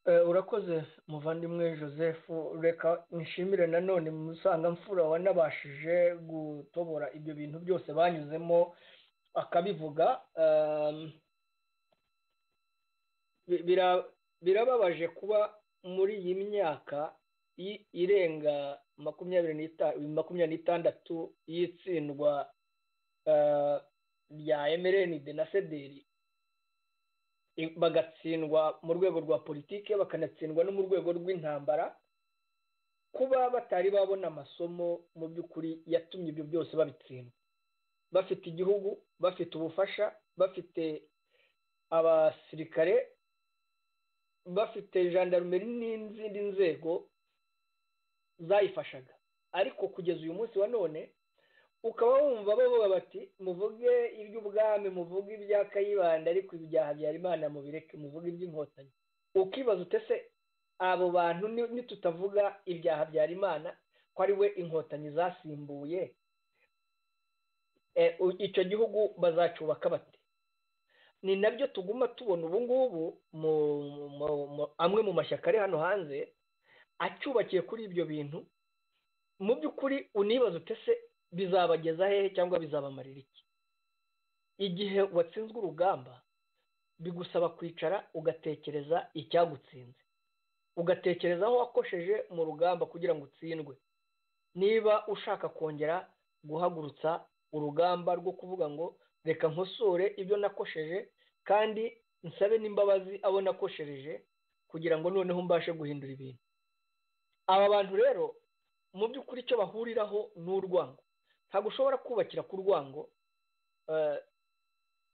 Eh, urakoze muvandimwe joseph reka nshimire nanone musanga mfura wanabashije gutobora ibyo bintu byose banyuzemo akabivuga Um, bi- bira- birababaje kuba muri iyi myaka i- irenga makumyabiri n'ita- makumyabiri n'itandatu y'itsindwa eh, rya emerenide na sederi bagatsindwa mu rwego rwa politike bakanatsindwa no mu rwego rw'intambara kuba batari babona amasomo mu by'ukuri yatumye ibyo byose babitsindwa bafite igihugu bafite ubufasha bafite abasirikare bafite jandarumeri n'izindi nzego zayifashaga ariko kugeza uyu munsi wa none ukaba wumva bavuga bati muvuge iby'ubwami muvuge ibya kayibanda ariko ibyaha habyarimana mubireke muvuge iby'inkotanyi ukibaza utese abo bantu ni- nitutavuga ibyaha habyarimana ko ari we inkotanyi zasimbuye eh, u- icyo gihugu bazacubaka bate ni nabyo tuguma tubona ubu ngubu mu- mu- mu- amwe mu mashyaka ari hano hanze acyubakiye kuri ibyo bintu mu by'ukuri unibaza utese bizabageza hehe cyangwa bizabamarira iki igihe watsinzwe urugamba bigusaba kwicara ugatekereza icyagutsinze ugatekereza aho wakosheje mu rugamba kugira ngo utsindwe niba ushaka kongera guhagurutsa urugamba rwo kuvuga ngo reka nkosore ibyo nakosheje kandi nsabe n'imbabazi abo nakoshereje kugira ngo noneho mbashe guhindura ibintu aba bantu rero mu by'ukuri icyo bahuriraho ni urwango ntabwo ushobora kubakira ku rwango eh,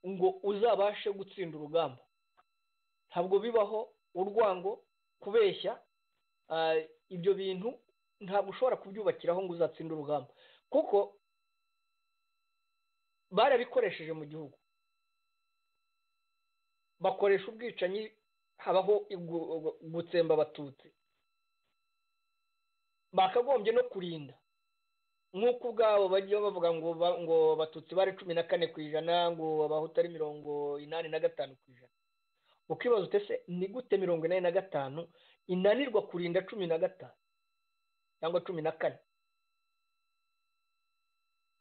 ngo uzabashe gutsinda urugamba ntabwo bibaho urwango kubeshya eh, ibyo bintu ntabwo ushobora kubyubakiraho ngo uzatsinde urugamba kuko barabikoresheje mu gihugu bakoresha ubwicanyi habaho igu- gu- gutsemba abatutsi bakagombye no kurinda nk'uko ubwabo bajya bavuga ngo ba- ngo abatutsi bari cumi na kane ku ijana ngo abahutu ari mirongo inani na gatanu ku ijana ukibaza utese ni gute mirongo inani na gatanu inanirwa kurinda cumi na gatanu cyangwa cumi na kane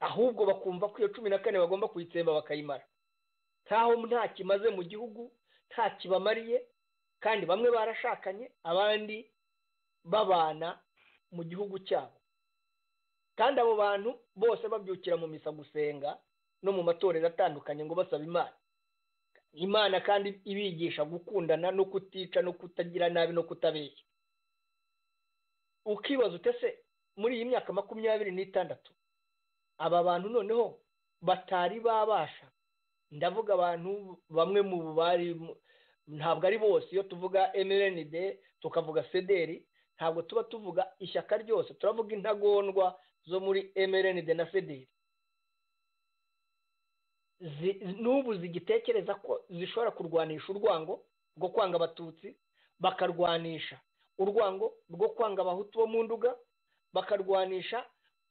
ahubwo bakumva ko iyo cumi na kane bagomba kuyitsemba bakayimara ntaho nta kimaze mu gihugu nta kibamariye kandi bamwe barashakanye abandi babana mu gihugu cyabo kandi abo bantu bose babyukira mu misa gusenga no mu matorero atandukanye ngo basaba imana imana kandi ibigisha gukundana no kutica no kutagira nabi no kutabeshya ukibaza utese muri iyi myaka makumyabiri n'itandatu aba bantu noneho batari babasha ndavuga abantu bamwe mu bari mu- ntabwo ari bose iyo tuvuga mrnd tukavuga sederi ntabwo tuba tuvuga ishyaka ryose turavuga intagondwa zo muri mrnd na federi Zi- n'ubu zigitekereza ko zishobora kurwanisha urwango rwo kwanga abatutsi bakarwanisha urwango rwo kwanga abahutu bo mu nduga bakarwanisha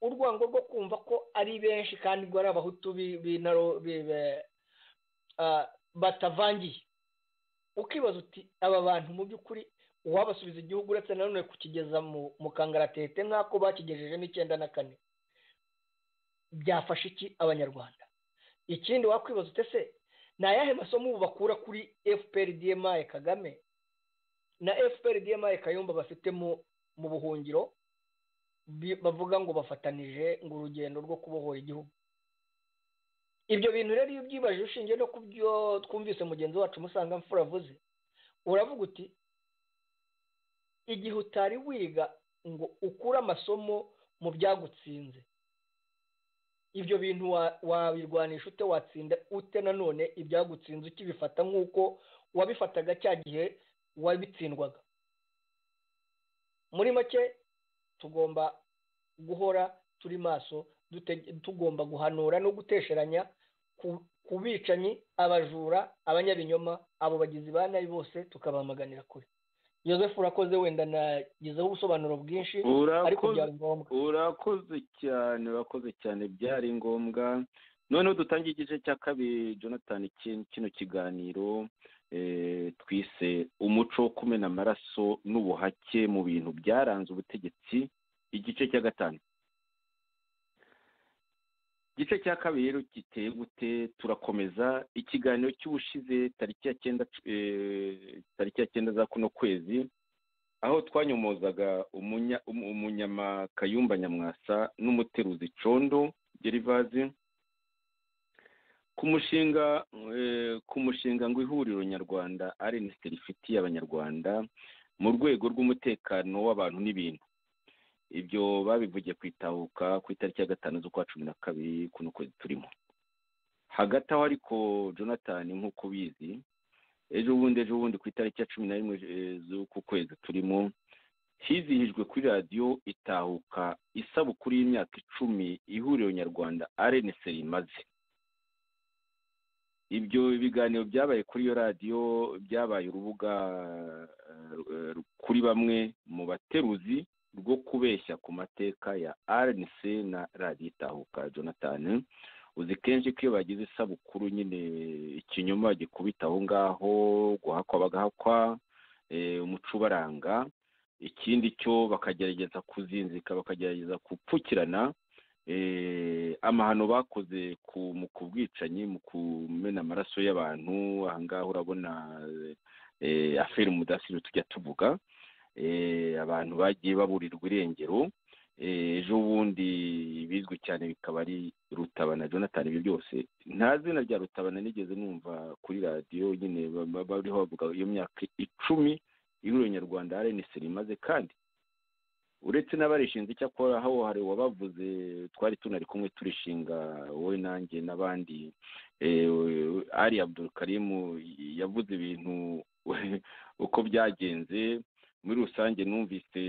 urwango rwo kumva ko ari benshi kandi ngo ari abahutu bi- b'intaro bi- be- ah, batavangiye ukibaza uti aba bantu mu by'ukuri uwabasubiza igihugu uretse nanone kukigeza mu mu kangaratete nk'ako bakigejejemo icyenda na kane byafasha iki abanyarwanda ikindi wakwibaza utese ni ayahe masomo ubu bakura kuri fpr dmi kagame na fpr dmi kayumba bafite mu mu buhungiro bi- bavuga ngo bafatanije ngo urugendo rwo kubohora igihugu ibyo bintu rero iyo ubyibajije ushingiye no ku byo twumvise mugenzi wacu musanga mfura avuze uravuga uti igihe utari wiga ngo ukure amasomo mu byagutsinze ibyo bintu wa- wabirwanisha ute watsinda ute nanone ibyagutsinze ukibifata nk'uko wabifataga cya gihe wabitsindwaga muri make tugomba guhora turi maso dute- tugomba guhanura no gutesheranya ku, ku bicanyi abajura abanyabinyoma abo bagizi ba nabi bose tukabamaganira kure Joseph urakoze wenda nagizeho ubusobanuro bwinshi ariko urakoze byari ngombwa urakoze cyane urakoze cyane byari ngombwa noneho dutangiye igice cya kabiri jonathan ki- kino kiganiro eh, twise umuco wo kumena amaraso n'ubuhake mu bintu byaranze ubutegetsi igice cya gatanu igice cya kabiri rero giteye gute turakomeza ikiganiro cy'ubushize tariki ya cyenda eh, tariki ya cyenda za kuno kwezi aho twanyomozaga umunya- um- umunyamakayumba nyamwasa n'umuteruzi condo gerivazi ku mushinga eh, ku mushinga ngo ihuriro nyarwanda rnst rifitiye abanyarwanda mu rwego rw'umutekano w'abantu n'ibintu ibyo babivugiye ku itahuka ku itariki ya gatanu z'ukwa cumi na kabiri kuno kwezi turimo hagati aho ariko jonathan nk'uko ubizi ejo bundi ejo bundi ku itariki ya cumi na rimwe eh, z'uku kwezi turimo hizihijwe kuri radiyo itahuka isabukuru y'imyaka icumi ihuriro nyarwanda rnc rimaze ibyo biganiro byabaye kuri iyo radiyo byabaye urubuga eh, kuri bamwe mu bateruzi rwo kubeshya ku mateka ya rnc na radiyo itahuka jonathan uzi kenshi ko iyo bagize isabukuru nyine ikinyoma gikubita aho ngaho guhakwa bagahakwa eh, umuco ubaranga ikindi cyo bakagerageza kuzinzika bakagerageza gupfukirana eh, amahano bakoze ku mu ku bwicanyi mu kumena amaraso y'abantu aha ngaha urabona eh, aferi mudasiri tujya tuvuga eh, abantu bagiye baburirwa irengero Eh, ejo bundi bizwi cyane bikaba ari rutabana jonathan ibyo byose nta zina rya rutabana nigeze numva kuri radiyo nyine ba- ba- bariho bavuga iyo myaka icumi ihuriro nyarwanda rnc rimaze kandi uretse n'abarishinze icyakora aho hari uwabavuze twari tunari kumwe turishinga wowe nanjye n'abandi eh, ari abdul karimu yavuze ibintu uko byagenze muri rusange numvise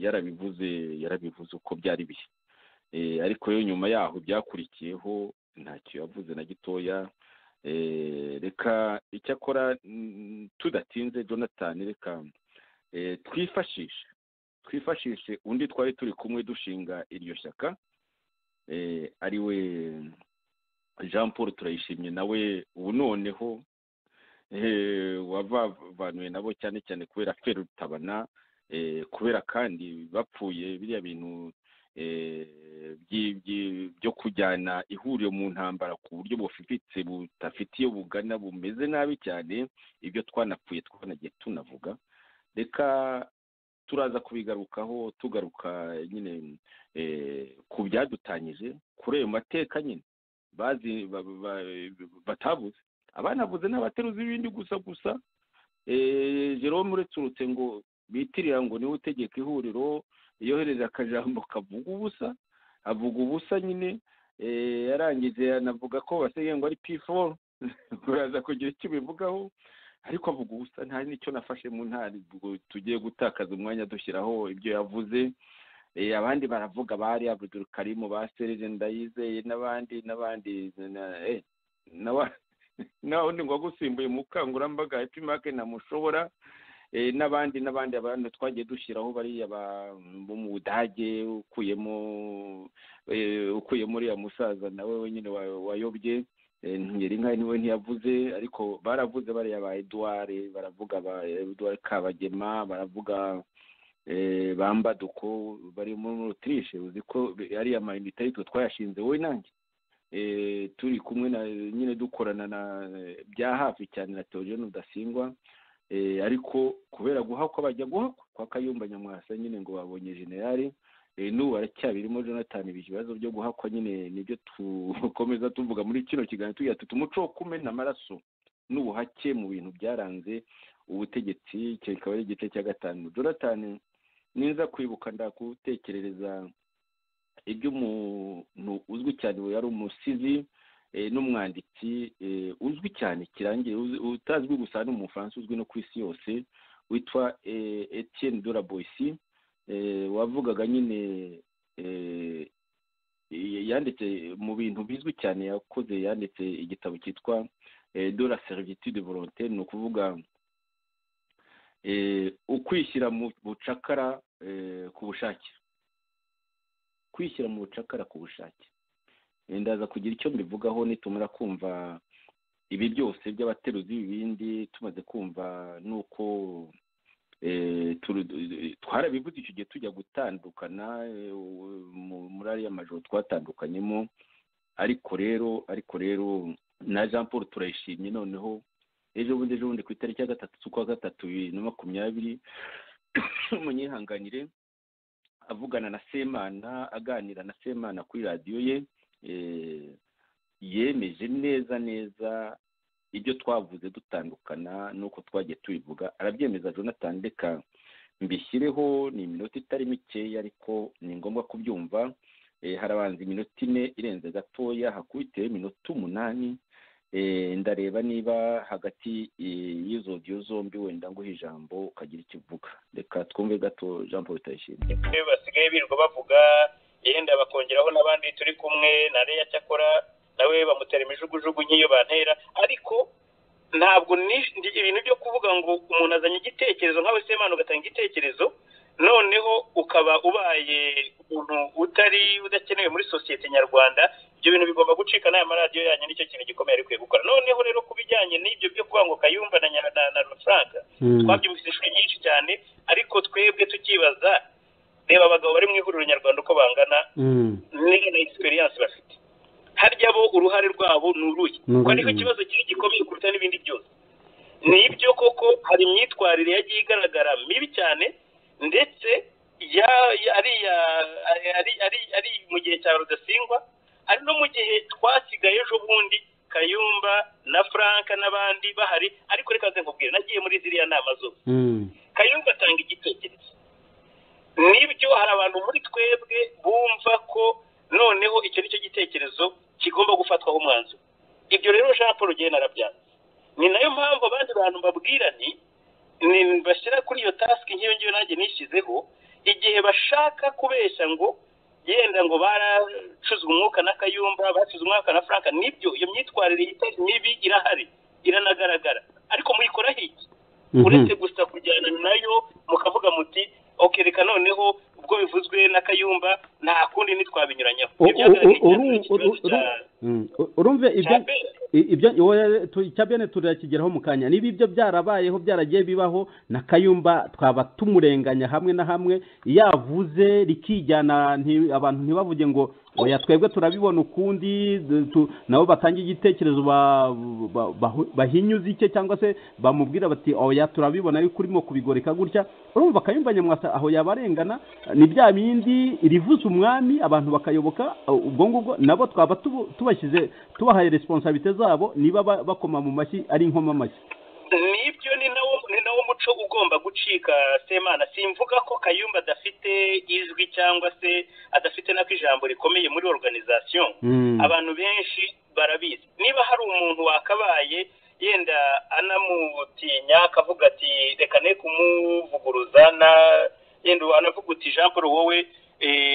yarabivuze yarabivuze uko byari biri Eh, ariko rero nyuma yaho byakurikiyeho ntacyo yavuze na gitoya Eh, reka icyakora mm, tudatinze jonathan reka eh, twifashishe twifashishe undi twari turi kumwe dushinga iryo shyaka eh, ari we jean paul turayishimye nawe ubu noneho eh, wavavanuwe nabo cyane cyane kubera feri rutabana eh, kubera kandi bapfuye biriya bintu eh, byi- byi- byo kujyana ihuriro mu ntambara ku buryo bufifitse budafite iyo bugana bumeze nabi cyane ibyo twanapfuye twanagiye tunavuga reka turaza kubigarukaho tugaruka nyine eh, ku byadutanyije kuri ayo mateka nyine bazi ba- ba- ba- batavuze abanavuze n'abateruzi b'ibindi gusa gusa Eh, jerome ureturutse ngo bitirira ngo niwe utegeka ihuriro yohereza akajambo kavuga ubusa avuga ubusa nyine Eh, yarangije anavuga ko basigaye ngo ari p4 uraza kugira icyo ubivugaho ariko avuga ubusa nta n'icyo nafashe mu ntari tugiye gutakaza umwanya dushyiraho ibyo yavuze Eh, abandi baravuga bari abdul karimu ba serije ndayizeye n'abandi n'abandi na- eh, nawe nawe undi ngo agusimbuye mu bukangurambaga happy market ntamushobora Eh, n'abandi n'abandi abantu twagiye dushyiraho bariya ba- bo mu budage ukuyemo eh, ukuyemo uriya musaza nawe wenyine wa- wayobye Eh, ngeri nka niwe ntiyavuze ariko baravuze bariya ba edouard baravuga ba edouard kabagema baravuga eh, bambaduko bari muri autriche uzi ko ariya mayinite aritwe twayashinze wowe nanjye eh, turi kumwe na nyine dukorana na bya hafi cyane na Theogene Rudasingwa eh, ariko kubera guhakwa bajya guhakwa kwa Kayumba Nyamwasa nyine ngo babonye generali eh, n'ubu aracyabirimo Jonathan ibi ibibazo byo guhakwa nyine nibyo tukomeza tuvuga muri kino kiganiro tugira tuti umuco wo kumena amaraso n'ubuhake mu bintu byaranze ubutegetsi icyo kikaba ari igice cya gatanu Jonathan ninza kwibuka ndagutekerereza iby'umuntu uzwi cyane ubu yari umusizi eh, n'umwanditsi eh, uzwi cyane kirangiye uzi- utazwi gusa ni umufaransa uzwi no ku isi yose witwa eh, etienne de la Boissy, eh, wavugaga nyine eh, yanditse mu bintu bizwi cyane yakoze yanditse igitabo cyitwa de la servitude volontaire ni ukuvuga ukwishyira mu bucakara ku bushake kwishyira mu bucakara ku bushake ndaza kugira icyo mbivugaho nitumara kumva ibi byose by'abateruzi b'ibindi tumaze kumva n'uko twarabivuze icyo gihe tujya gutandukana muri ariya majoro twatandukanyemo ariko rero ariko rero na jean paul turayishimye noneho ejo bundi ejo bundi ku itariki ya gatatu z'ukwa gatatu bibiri na makumyabiri munyihanganire avugana na semana aganira na semana kuri radiyo ye yemeje neza neza ibyo twavuze dutandukana n'uko twagiye tubivuga arabyemeza jonathan reka mbishyireho ni iminota itari mikeya ariko ni ngombwa kubyumva harabanza iminota ine irenze gatoya hakubiteho iminota umunani ndareba niba hagati y'izo odiyo zombi wenda nguha ijambo ukagira icyo uvuga reka twumve gato jean paul utayishimiye basigaye birirwa bavuga yenda bakongeraho n'abandi turi kumwe na reya cyakora nawe bamutera imijugujugu nk'iyo bantera ariko ntabwo ibintu byo kuvuga ngo umuntu azanye igitekerezo nkawe semana ugatanga igitekerezo noneho ukaba ubaye umuntu utari udakenewe muri sosiyete nyarwanda ibyo bintu bigomba gucika n'aya maradiyo yanyu nicyo kintu gikomeye ari gukora noneho rero ku bijyanye n'ibyo byo kuvuga ngo kayumva na na rufaranga twabyumvise inshuro nyinshi cyane ariko twebwe tukibaza reba abagabo bari mu ihuriro nyarwanda uko bangana niyo na egisperiyanse bafite harya bo uruhare rwabo ni uruye kuko ariho ikibazo kiri gikomeye kuruta n'ibindi byose nibyo koko hari imyitwarire yagiye igaragara mibi cyane ndetse ari mu gihe cya rudasingwa ari no mu gihe twasigaye ejo bundi kayumba na frank n'abandi bahari ariko reka nze nkubwire nagiye muri ziriya nama zose kayumba atanga igitekerezo nibyo hari abantu muri twebwe bumva ko noneho icyo ni cyo gitekerezo kigomba gufatwaho umwanzuro ibyo rero jean paul ugenda arabyanze ni nayo mpamvu abandi bantu babwira ni bashyira kuri iyo tasike nk'iyo ngiyo nanjye nishyizeho igihe bashaka kubeshya ngo yenda ngo baracuzwe umwuka na kayumba bacuze umwuka na frank nibyo iyo myitwarire itari mibi irahari iranagaragara ariko muyikoraho iki uretse gusa kujyana nayo mukavuga muti okereka noneho ubwo bivuzwe na kayumba nta kundi ntitwabinyuranyaho urumve ibyo icya bene turakigeraho mu kanya niba ibyo byarabayeho byaragiye bibaho na kayumba twaba tumurenganya hamwe na hamwe yavuze rikijyana abantu ntibavuge ngo oya twebwe turabibona ukundi nabo batanga igitekerezo bahinyuze icye cyangwa se bamubwira bati oya turabibona ariko urimo kubigoreka gutya urumva akayumva nyamwasa aho yabarengana ni bya bindi rivuze umwami abantu bakayoboka ubwo ngubwo nabo twaba tubashyize tubahaye resiponsabite zabo niba bakoma mu mashyi ari inkomamashyi nibyo ni nawo muco ugomba gucika semana simvuga ko kayumba adafite izwi cyangwa se adafite nako ijambo rikomeye muri organization abantu benshi barabizi niba hari umuntu wakabaye yenda anamutinya akavuga ati reka ne kumuvuguruza na yenda anavuga uti jean paul wowe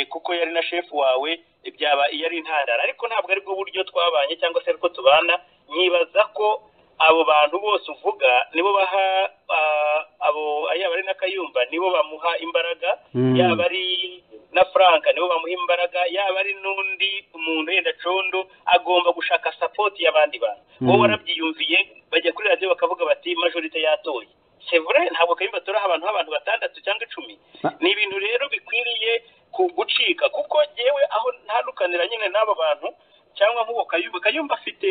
kuko yari na shefu wawe byaba iyo ari intandaro ariko ntabwo aribwo buryo twabanye cyangwa se ariko tubana nyibaza ko abo bantu bose uvuga nibo baha abo yaba ari na kayumba nibo bamuha imbaraga yaba ari na frank nibo bamuha imbaraga yaba ari n'undi umuntu yenda condo agomba gushaka sapoti y'abandi bantu wowe warabyiyumviye bajya kuri radiyo bakavuga bati majorite yatoye sevure ntabwo kayumba turaha abantu b'abantu batandatu cyangwa icumi ni ibintu rero bikwiriye gucika kuko yewe aho ntandukanira nyine n'abo bantu cyangwa nk'uwo kayumba kayumba afite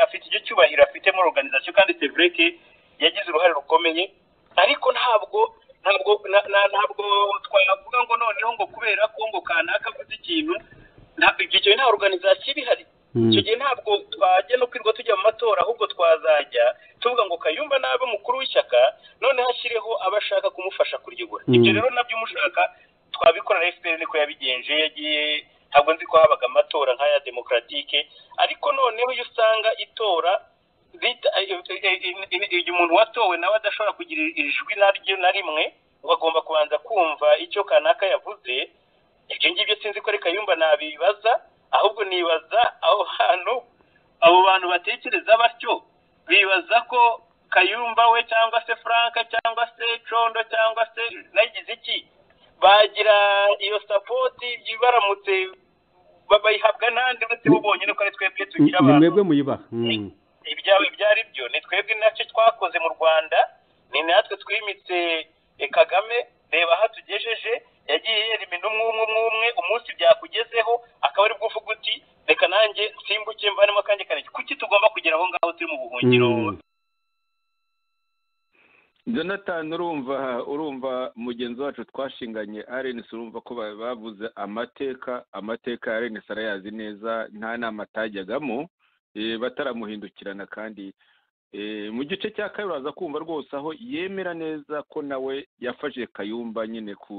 afite icyo cyubahiro afite muri organization kandi sevreke yagize uruhare rukomeye ariko ntabwo ntabwo ntabwo twavuga ngo noneho ngo kubera ko ngo kanaka avuze ikintu icyo gihe nta organization ibihari icyo gihe ntabwo twajya no kwirirwa tujya mu matora ahubwo twazajya tuvuga ngo kayumba nabe umukuru w'ishyaka noneho ashyireho abo ashaka kumufasha kuryobora ibyo rero nabyo umushaka twabikora fpr niko yabigenje yagiye ntabwo nzi ko habaga amatora nk'aya demokaratike ariko noneho iyo usanga itora igihe umuntu watowe nawe adashobora kugira ijwi naryo na rimwe ngo agomba kubanza kumva icyo kanaka yavuze ibyo ngibyo sinzi ko reka yumva nabibaza ahubwo nibaza aho hantu abo bantu batekereza batyo bibaza ko kayumba we cyangwa se frank cyangwa se condo cyangwa se nagize iki bagira iyo sapoti baramutse bayihabwa n'andi uretse bo bonyine ko ari twebwe tugira ni abantu mwebwe muyibaha Mm. ibyawe ibyo ari byo ni twebwe nacyo twakoze mu rwanda ni natwe twimitse eh, kagame reba aho atugejeje yagiye yerimina umwe umwe umwe umwe umunsi byakugezeho akaba ari bwo uvuga uti reka nanjye nsimbuke mvanemo akanjye kanjye kuki tugomba kugera aho ngaho turi mu buhungiro Mm. jonathan urumva urumva mugenzi wacu twashinganye arenesi urumva ko ba- bavuze amateka amateka ya arenesi arayazi neza nta nama atajyagamo eh, bataramuhindukirana kandi eh, mu gice cya kabiri uraza kumva rwose aho yemera neza ko nawe yafashe kayumba nyine ku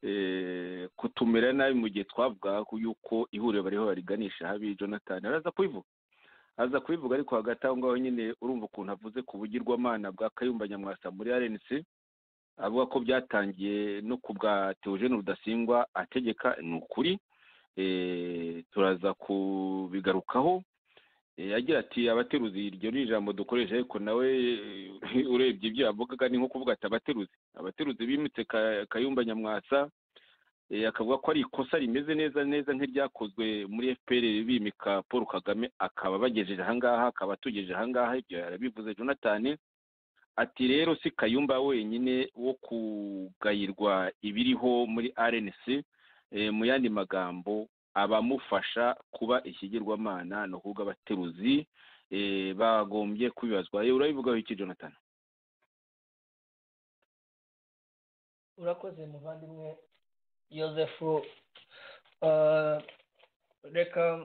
eh, kutumira nabi mu gihe twavugaga ko yuko ihuriro bariho bariganisha habi jonathan araza kubivuga aza kubivuga ariko hagati aho ngaho nyine urumva ukuntu avuze ku bugirwamana bwa kayumba nyamwasa muri rnc avuga ko byatangiye no ku bwa teogene rudasingwa ategeka ni ukuri Eh, turaza kubigarukaho Eh, agira ati abateruzi iryo ni ijambo dukoresha ariko nawe eh, urebye ibyo yavugaga ni nko kuvuga ati abateruzi abateruzi bimitse Ka- kayumba nyamwasa eh, akavuga ko ari ikosa rimeze neza neza nk'iryakozwe muri fpr bimika paul kagame akaba bagejeje ahangaha akaba atugejeje ahangaha ibyo yarabivuze jonathan ati rero si kayumba wenyine wo kugayirwa ibiriho muri rnc Eh, mu yandi magambo abamufasha kuba ikigirwamana ni ukuvuga abateruzi eh, bagombye kubibazwa Eh, urabivugaho iki jonathan urakoze muvandimwe joseph eh, reka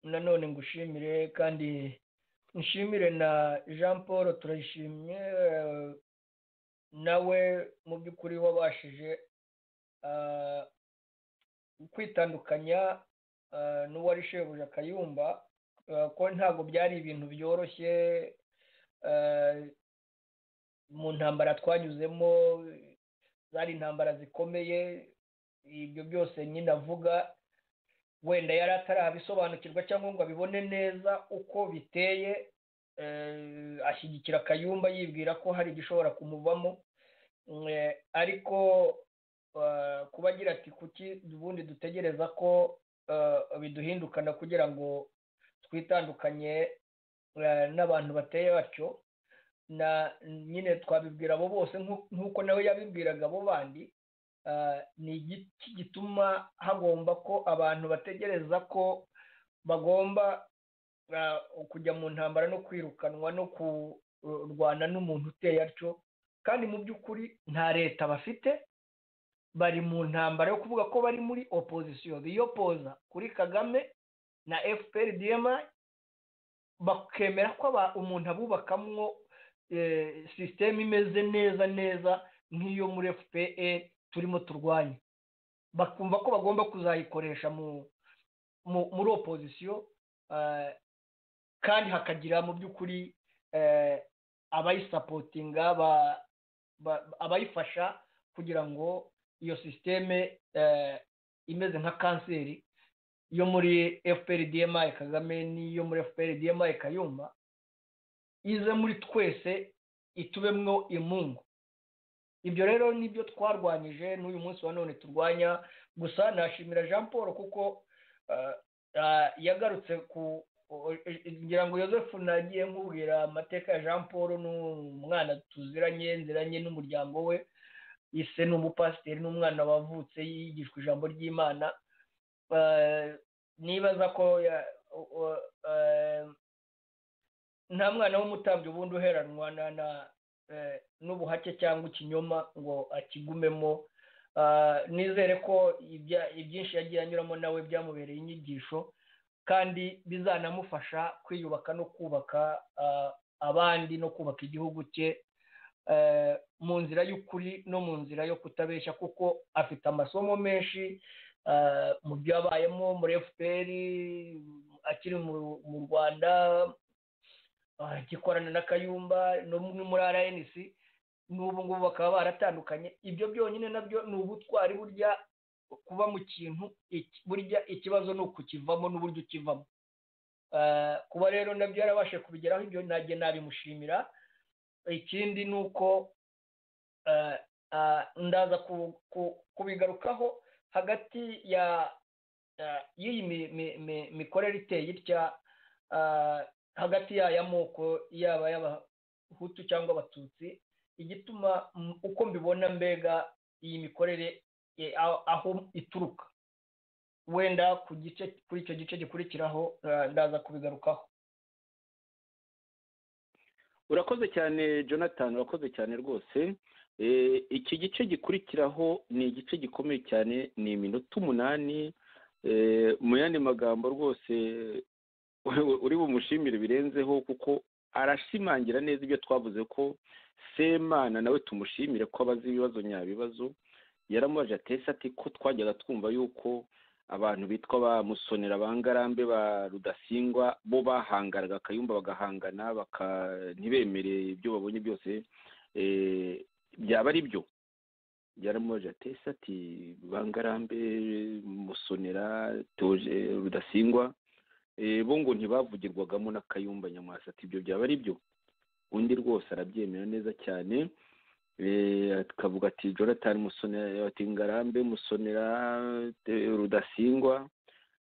nanone ngushimire kandi nshimire na jean paul turayishimye eh, nawe mu by'ukuri wabashije eh, kwitandukanya eh, n'uwari shebuja kayumba eh, ko ntabwo byari ibintu byoroshye eh, mu ntambara twanyuzemo zari intambara zikomeye ibyo byose nyine avuga wenda yari atarabisobanukirwa cyangwa ngo abibone neza uko biteye eh, ashyigikira kayumba yibwira ko hari igishobora kumuvamo Mm, eh, ariko eh, kuba agira ati kuki ubundi dutegereza ko eh, biduhindukana kugira ngo twitandukanye eh, n'abantu bateye batyo na nyine twabibwira abo bose nk'u- nk'uko nawe yabibwiraga abo bandi ah, ni igiki gituma hagomba ko abantu bategereza ko bagomba ah, kujya mu ntambara no kwirukanwa no kurwana n'umuntu uteye atyo kandi mu by'ukuri nta leta bafite bari mu ntambara yo kuvuga ko bari muri opozisiyo biyopoza kuri kagame na fpr dma bakemera ko aba- umuntu abubakamwo eh, sisiteme imeze neza neza nk'iyo muri fpr turimo turwanya bakumva ko bagomba kuzayikoresha mu mu- muri opozisiyo eh, kandi hakagira mu by'ukuri eh, abayisapotinga ba- ba- abayifasha kugira ngo iyo sisiteme eh, imeze nka kanseri yo muri fpr dma kagame n'iyo muri fpr dma kayumba ize muri twese itubemwo imungu ibyo rero nibyo twarwanyije n'uyu munsi wa none turwanya gusa nashimira jean paul kuko eh, eh, yagarutse ku ngira ngo yosefu nagiye nkubwira amateka ya jean paul ni umwana tuziranye nziranye n'umuryango we ise ni umupasiteri n'umwana wavutse yigishwa ijambo ry'imana Eh, nibaza ko ya- o- o- eh, nta mwana w'umutambyi ubundi uheranwa na na eh, n'ubuhake cyangwa ikinyoma ngo akigumemo Ah, nizere ko ibya- ibyinshi yagiye anyuramo nawe byamubereye inyigisho kandi bizanamufasha kwiyubaka no kubaka ah, abandi no kubaka igihugu cye eh, mu nzira y'ukuri no mu nzira yo kutabeshya kuko afite amasomo menshi ah, mu byo yabayemo muri fpr akiri mu- mu rwanda ah, gikorana na kayumba no mu- muri rnc n'ubu ngubu bakaba baratandukanye ibyo byonyine nabyo ni ubutwari burya kuba mu kintu iki- burya ikibazo ni ukukivamo n'uburyo ukivamo Eh, kuba rero nabyo yarabasha kubigeraho ibyo nanjye nabimushimira ikindi ni uko eh, ah, ndaza ku- ku- kubigarukaho hagati ya eh, y'iyi mi- mi- mi- mikorere iteye itya eh, hagati y'aya moko yaba y'abahutu cyangwa abatutsi igituma mm, uko mbibona mbega iyi mikorere eh, aho- aho ituruka wenda ku gice kuri icyo gice gikurikiraho eh, ndaza kubigarukaho urakoze cyane jonathan urakoze cyane rwose Eh, iki gice gikurikiraho ni igice gikomeye cyane ni iminota umunani Eh, mu yandi magambo rwose uri bumushimire birenzeho kuko arashimangira neza ibyo twavuze ko semana nawe tumushimire ko abazi ibibazo nyabibazo yaramubaje atese ati ko twajyaga twumva yuko abantu bitwa ba musonera ba ngarambe ba rudasingwa bo bahangaraga akayumba bagahangana baka ntibemere ibyo babonye byose eh, byaba ari byo byaramubaje atese ati ba ngarambe musonera teoje rudasingwa eh, bo ngo ntibavugirwagamo n'akayumba nyamwasa ati ibyo byaba ari byo undi rwose arabyemera neza cyane Eh, akavuga ati jonathan musonera ati ngarambe musonera eh, rudasingwa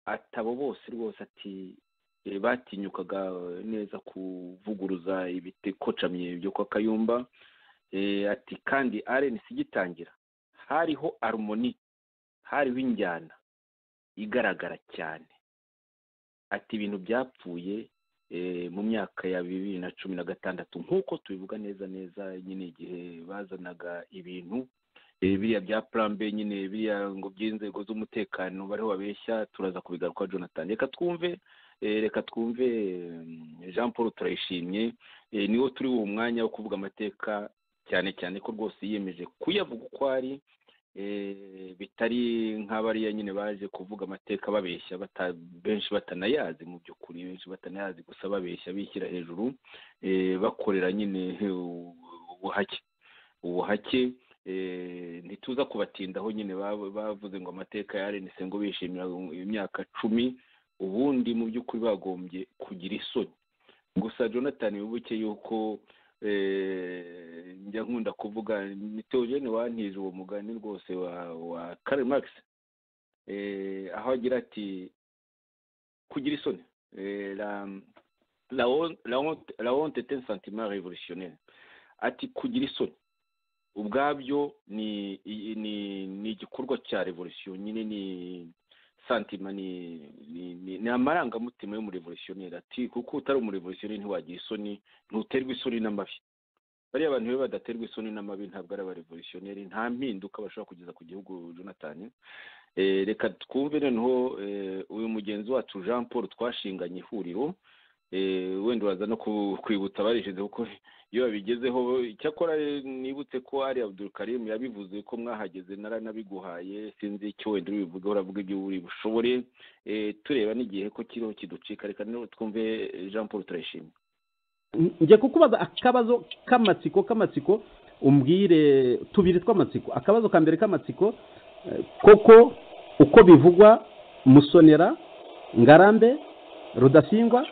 ati abo bose rwose ati eh, batinyukaga neza kuvuguruza ibikocamye byo kwa kayumba Eh, ati kandi arenisi igitangira hariho arumoni hariho injyana igaragara cyane ati ibintu byapfuye eh, mu myaka ya bibiri na cumi na gatandatu nk'uko tubivuga neza neza nyine igihe bazanaga ibintu eh, biriya bya purambe nyine biriya ngo by'inzego z'umutekano bariho babeshya turaza kubigaruka jonathan reka twumve eh, reka twumve mm, jean paul turayishimye eh, niwo turi uwo mwanya wo kuvuga amateka cyane cyane ko rwose yiyemeje kuyavuga uko ari eh, bitari nk'abariya nyine baje kuvuga amateka babeshya bata- benshi batanayazi mu by'ukuri benshi batanayazi gusa babeshya bishyira hejuru eh, bakorera nyine eh, ubuhake ubuhake eh, ntituza kubatindaho nyine bab- bavuze ngo amateka ya rnc ngo bishimira imyaka cumi ubundi mu by'ukuri bagombye kugira isoni gusa jonathan wibuke yuko eh, njya nkunda kuvuga ni teogene wantije uwo mugani rwose wa wa karl marx eh, aho agira ati kugira isoni eh, la, la, hon- la, honte- la honte est un sentiment révolutionnaire ati kugira isoni ubwabyo ni i- ni ni igikorwa cya revolution nyine ni santima ni ni, ni, ni amarangamutima y'umurevolutionnaire ati kuko utari umurevolutionnaire ntiwagira isoni ntuterwa isoni n'amabi bariya abantu iyo badaterwa isoni n'amabi ntabwo ari abarevolutionnaire nta mpinduka bashobora kugeza ku gihugu jonathan eh, reka twumve noneho eh, uyu mugenzi wacu jean paul twashinganye ihuriro eh, wenda uraza no ku- kwibutsa abarishize kuko iyo babigezeho icyakora eh, nibutse ko ari abdul karim yabivuze ko mwahageze naranabiguhaye sinzi icyo wenda uri bubivugeho uravuga ibyo uri bushobore eh, tureba n'igihe ko kiriho kiducika reka noneho twumve eh, jean paul turayishimye njye kukubaza akabazo k'amatsiko k'amatsiko umbwire tubiri tw'amatsiko akabazo ka mbere k'amatsiko eh, koko uko bivugwa musonera ngarambe rudasingwa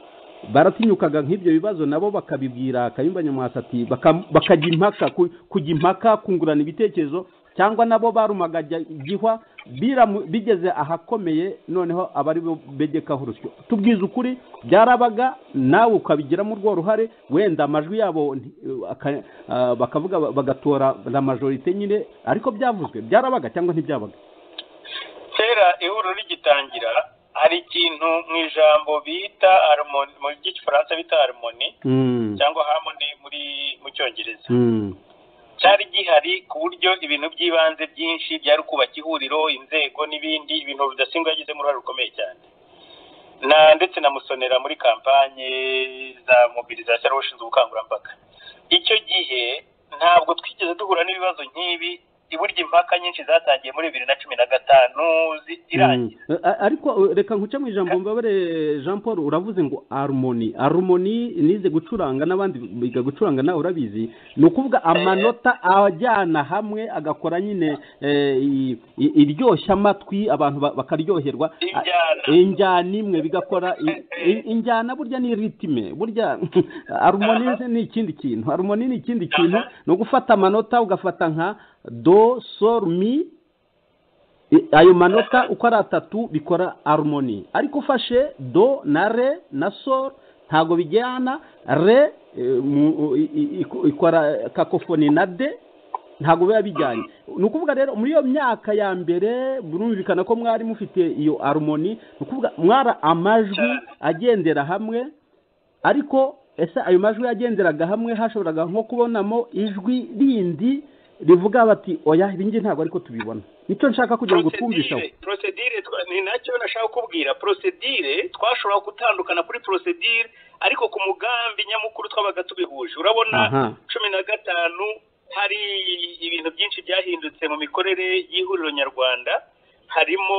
baratinyukaga nk'ibyo bibazo nabo bakabibwira kayumba nyamwasa ati baka- bakajya impaka ku- kujya impaka kungurana ibitekerezo cyangwa nabo barumaga gihwa biramu- bigeze ahakomeye noneho abari bo begekaho urusyo tubwize ukuri byarabaga nawe ukabigiramo urwo ruhare wenda amajwi yabo nti- aka- ah, bakavuga ba- bagatora la majorite nyine ariko byavuzwe byarabaga cyangwa ntibyabaga kera ihuriro rigitangira hari ikintu mu ijambo bita harmoni mu gifaransa bita harmoni Mm, cyangwa harmoni muri mu cyongereza mm, cyari gihari ku buryo ibintu by'ibanze byinshi byari kubaka ihuriro inzego n'ibindi ibintu bidasimba yagizemo uruhare rukomeye cyane na ndetse na musonera muri kampanye za mobilizasiyo yari ushinzwe ubukangurambaga icyo gihe ntabwo twigeze duhura n'ibibazo nk'ibi burya impaka nyinshi zatangiye muri bibiri na cumi na gatanu zirangira ariko reka nkuce mu ijambo mbabare jean paul uravuze ngo arumoni arumoni nize gucuranga n'abandi biga gucuranga nawe urabizi ni ukuvuga amanota ajyana hamwe agakora nyine iryoshya amatwi abantu bakaryoherwa injyana imwe bigakora injyana burya ni ritime burya arumoni ni ikindi kintu arumoni ni ikindi kintu ni ugufata amanota ugafata nka do sol mi ayo manota uko ari atatu bikora arumoni ariko ufashe do na re na sol ntabwo bijyana re ikora kakofoni na de ntabwo biba bijyanye ni ukuvuga rero muri iyo myaka ya mbere burumvikana ko mwari mufite iyo arumoni ni ukuvuga mwara amajwi agendera hamwe ariko ese ayo majwi yagenderaga hamwe hashoboraga nko kubonamo ijwi rindi rivuga bati oya ibingi ntabwo ariko tubibona nicyo nshaka kugira ngo twumvisheho porosedire ni nacyo nashaka kukubwira porosedire twashobora gutandukana kuri porosedire ariko ku mugambi nyamukuru twabaga tubihuje urabona cumi na gatanu hari ibintu byinshi byahindutse mu mikorere y'ihuriro nyarwanda harimo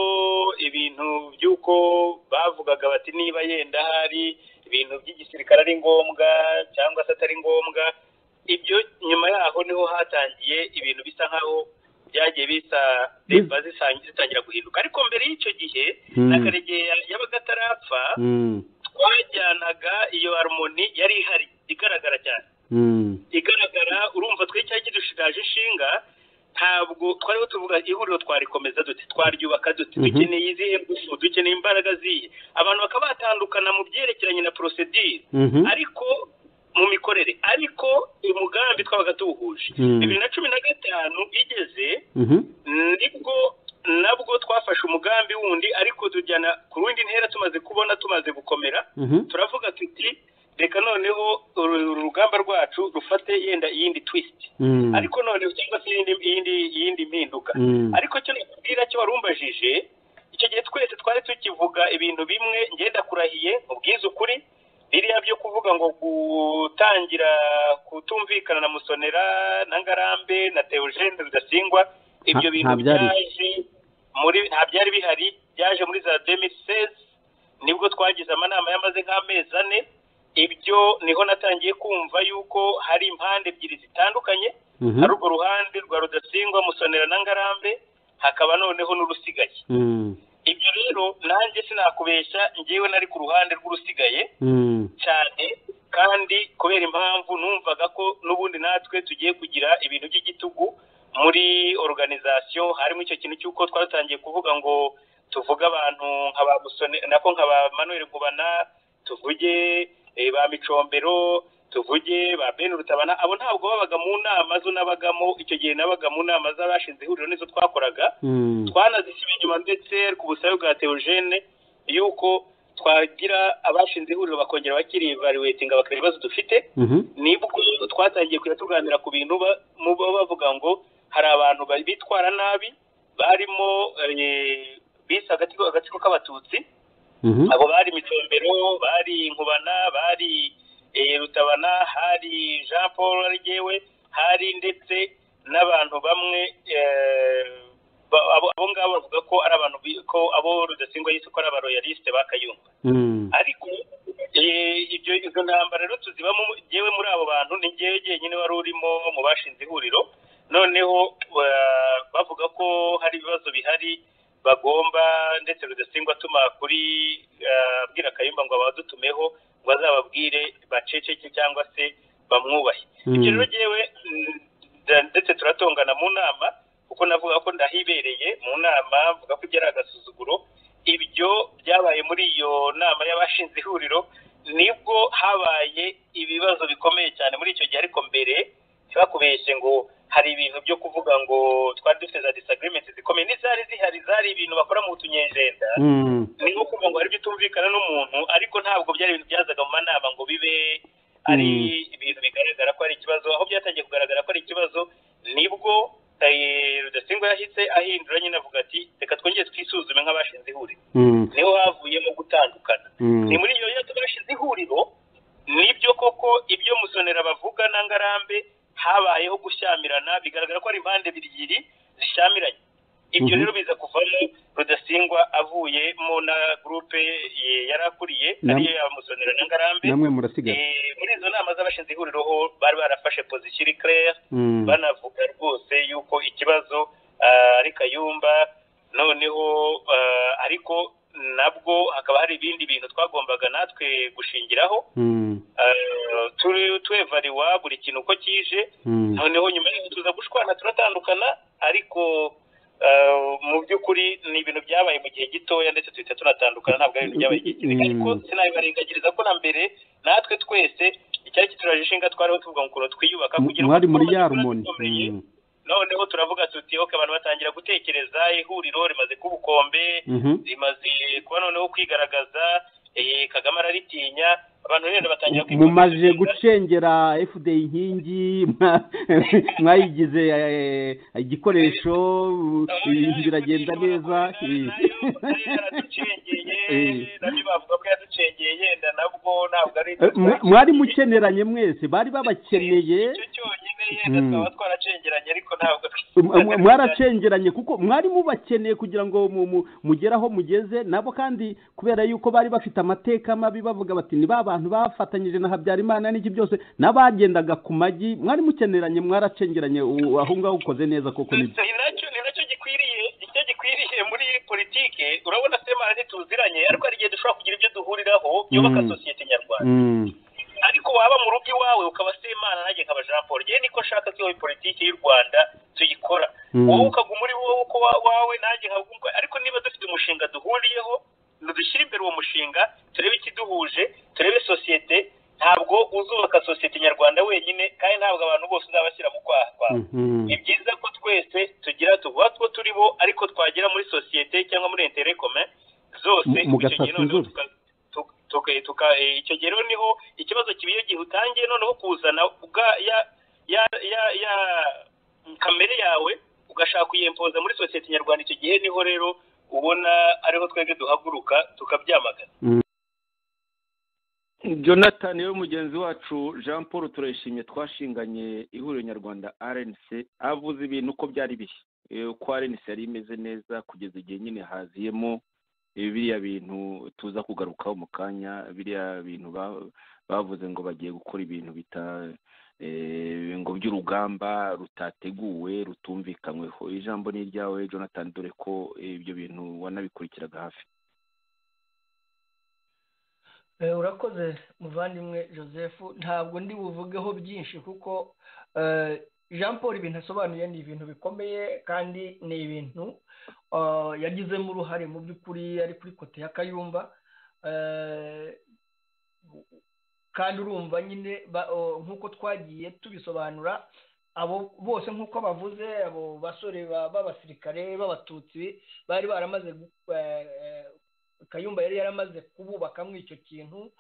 ibintu by'uko bavugaga bati niba yenda hari ibintu by'igisirikare ari ngombwa cyangwa se atari ngombwa ibyo nyuma yaho niho hatangiye ibintu bisa nkaho byagiye bisa leta zitangira guhinduka ariko mbere y'icyo gihe na karegeya yabaga atarapfa twajyanaga iyo harumoni yari ihari igaragara cyane igaragara urumva tw'icyari kidushigaje inshinga ntabwo twariho tuvuga ihuriro twarikomeza dute twaryubaka dute dukeneye izihe ngufu dukeneye imbaraga ziye abantu bakaba batandukana mu byerekeranye na porosedire ariko mu mikorere ariko umugambi twabaga tuwuhuje bibiri na cumi na gatanu igeze nibwo nabwo twafashe umugambi wundi ariko tujyana ku rundi ntera tumaze kubona tumaze gukomera turavuga tuti reka noneho urugamba rwacu rufate yenda iyindi twisiti ariko noneho cyangwa se iyindi mpinduka ariko cyo nakubwira cyo warumbajije icyo gihe twese twari tukivuga ibintu bimwe ngenda kurahiye ubwiza ukuri biriya byo kuvuga ngo gutangira kutumvikana na musonera na ngarambe na teogene rudasingwa ibyo bintu byaje muri nta byari bihari byaje muri za demisesi nibwo twagize amanama yamaze nk'amezi ane ibyo niho natangiye kumva yuko hari impande ebyiri zitandukanye hari urwo ruhande rwa rudasingwa musonera na ngarambe hakaba noneho n'urusigaye ibyo rero nanjye sinakubeshya ngewe nari ku ruhande rw'urusigaye cyane kandi kubera impamvu numvaga ko n'ubundi natwe tugiye kugira ibintu by'igitugu muri organizasiyo harimo icyo kintu cy'uko twatangiye kuvuga ngo tuvuge abantu nka ba musone nako nka ba manuel ngubana tuvuge ba micombero tuvuge ba ben rutabana abo ntabwo babaga mu nama zo nabagamo icyo gihe nabaga mu nama z'abashinze ihuriro nizo twakoraga twanazisiba inyuma ndetse ku busabe bwa teogene yuko twagira abashinze ihuriro bakongera bakirivaluwetinga bakareba ibibazo dufite nibwo twatangiye kujya tuganira ku bintu baba bavuga ngo hari abantu bitwara nabi barimo bise agatsiko k'abatutsi abo bari micombero bari inkubana bari rutabana hari jean paul arigewe hari ndetse n'abantu bamwe abo ngabo bavuga ko ari abantu ko abo rudasingwa yise ko ari abaroyalisite ba kayumba ariko izo ntambara rero tuzibamo ngewe muri abo bantu ni ngewe jyenyine wari urimo mu bashinze ihuriro noneho bavuga ko hari ibibazo bihari bagomba ndetse rudasingwa atuma kuri abwira kayumba ngo abadutumeho ngo azababwire baceceke cyangwa se bamwubahe ibyo rero ngewe ndetse turatongana mu nama kuko navuga ko ndahibereye mu nama mvuga ko ibyo ari agasuzuguro ibyo byabaye muri iyo nama y'abashinze ihuriro nibwo habaye ibibazo bikomeye cyane muri icyo gihe ariko mbere ntibakubeshye ngo hari ibintu byo kuvuga ngo twari dufite za disagirementi zikomeye n'izari zihari zari ibintu bakora mu tunyejenda ni nko kuvuga ngo hari ibyo utumvikana n'umuntu ariko ntabwo byari ibintu byazaga mu manama ngo bibe ari ibintu bigaragara ko ari ikibazo aho byatangiye kugaragara ko ari ikibazo nibwo rudasingwa yahise ahindura nyine avuga ati reka twongere twisuzume nk'abashinze ihuriro niho havuyemo gutandukana ni muri iyo yose bashinze ihuriro nibyo koko ibyo musonera bavuga na ngarambe habayeho gushyamirana bigaragara ko ari impande ebyiri bishamiranye ibyo rero biza kuvamo rudasingwa avuyemo na gurupe yari akuriye ariyo yamusonera na ngarambe namwe murasigara muri izo nama z'abashinze ihuriro bari barafashe pozisiyo iri kereya banavuga rwose yuko ikibazo ari kayumba noneho ariko nabwo hakaba hari ibindi bintu twagombaga natwe gushingiraho twevariwa buri kintu uko kije noneho nyuma y'aho tuza gushwana turatandukana ariko mu by'ukuri ni ibintu byabaye mu gihe gitoya ndetse duhita tunatandukana ntabwo ari ibintu byabaye igihe kinini ariko sinabibarengagiriza ko na mbere natwe twese icyari kituraje ishinga twariho tuvuga ukuntu twiyubaka kugira ngo muri ya rumoni noneho turavuga tuti ok abantu batangira gutekereza ihuriro rimaze kuba ubukombe rimaze kuba noneho kwigaragaza kagame araritinya abantu rero batangira mumaze gucengera fda inkingi mwayigize igikoresho ibintu biragenda neza mwari mukeneranye mwese bari babakeneye mwaracengeranye kuko mwari mubakeneye kugira ngo mugere aho mugeze nabo kandi kubera yuko bari bafite amateka mabi bavuga bati ni ba bantu bafatanyije na habyarimana n'iki byose n'abagendaga ku magi mwari mukeneranye mwaracengeranye aho ngaho ukoze neza koko nibyo ni nacyo gikwiriye icyo gikwiriye muri politike urabona semana ntituziranye ariko hari igihe dushobora kugira ibyo duhuriraho yubaka sosiyete nyarwanda ariko waba mu rugo iwawe ukaba semana nanjye nkaba jean paul ngewe niko nshaka ko iyo politiki y'u rwanda tuyikora wowe ukaguma uri wowe uko wawe nanjye nkaba ariko niba dufite umushinga duhuriyeho dushyire imbere uwo mushinga turebe ikiduhuje turebe sosiyete ntabwo uzubaka sosiyete nyarwanda wenyine kandi ntabwo abantu bose uzabashyira mu kwaha kwawe ni byiza ko twese tugira tuvuga two turi bo ariko twagera muri sosiyete cyangwa muri interekome zose icyo gihe rero niho ikibazo kiba iyo gihe utangiye noneho kuzana ya kamere yawe ugashaka kuyempoza muri sosiyete nyarwanda icyo gihe niho rero ubona ariho twebwe duhaguruka tukabyamagana jonathan we mugenzi wacu jean paul turayishimye twashinganye ihuriro nyarwanda rnc avuze ibintu uko byari biri uko rnc yari imeze neza kugeza igihe nyine haziyemo biriya bintu tuza kugarukaho mu kanya biriya bintu bavuze ngo bagiye gukora ibintu bita ngo by'urugamba rutateguwe rutumvikanyweho ijambo ni iryawe jonathan dore ko ibyo bintu wanabikurikiraga hafi urakoze muvandimwe joseph ntabwo ndi buvugeho byinshi kuko jean paul ibintu asobanuye ni ibintu bikomeye kandi ni ibintu yagizemo uruhare mu by'ukuri ari kuri kote ya kayumba kandi urumva nyine nk'uko twagiye tubisobanura abo bose nk'uko bavuze abo basore b'abasirikare b'abatutsi bari baramaze kayumba yari yaramaze kububakamo icyo kintu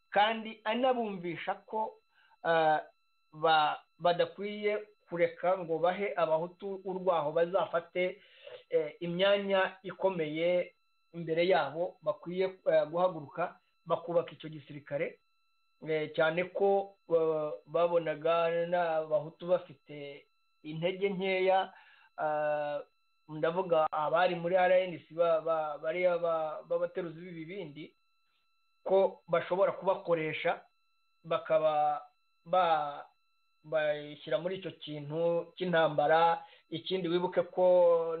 kandi anabumvisha ko badakwiye kureka ngo bahe abahutu urwaho bazafate imyanya ikomeye imbere yabo bakwiye guhaguruka bakubaka icyo gisirikare cyane ko babonaga n'abahutu bafite intege nkeya ndavuga abari muri rnc bariya b'abateruzi b'ibibindi ko bashobora kubakoresha bakaba bashyira muri icyo kintu cy'intambara ikindi wibuke ko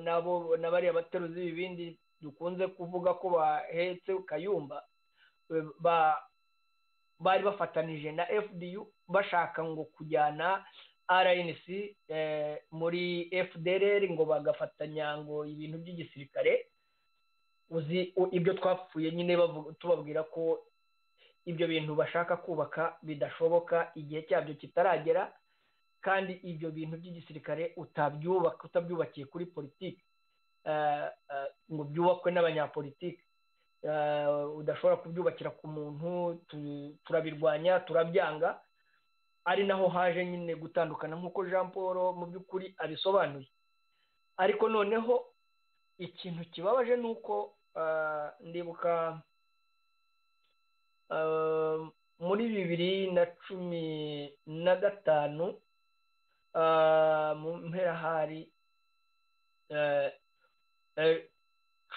nabo na bariya bateruzi b'ibibindi dukunze kuvuga ko bahetse kayumba bari bafatanije na fdu bashaka ngo kujyana rnc muri fdr ngo bagafatanya ngo ibintu by'igisirikare uzi ibyo twapfuye nyine tubabwira ko ibyo bintu bashaka kubaka bidashoboka igihe cyabyo kitaragera kandi ibyo bintu by'igisirikare utabyubaka utabyubakiye kuri politiki ngo byubakwe n'abanyapolitiki udashobora kubyubakira ku muntu turabirwanya turabyanga ari naho haje nyine gutandukana nk'uko jean paul mu by'ukuri abisobanuye ariko noneho ikintu kibabaje ni uko ndibuka muri bibiri na cumi na gatanu mu mpera hari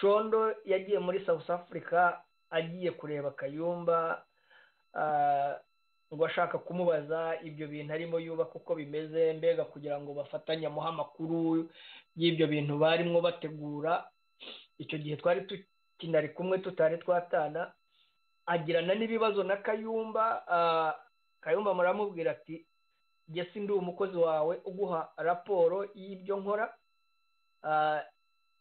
condo yagiye muri south africa agiye kureba kayumba ngo ashaka kumubaza ibyo bintu arimo yuba kuko bimeze mbega kugira ngo bafatanye amuhe amakuru y'ibyo bintu barimo bategura icyo gihe twari tukinari kumwe tutari twatana agirana n'ibibazo na kayumba kayumba muramubwira ati jye si ndi umukozi wawe uguha raporo y'ibyo nkora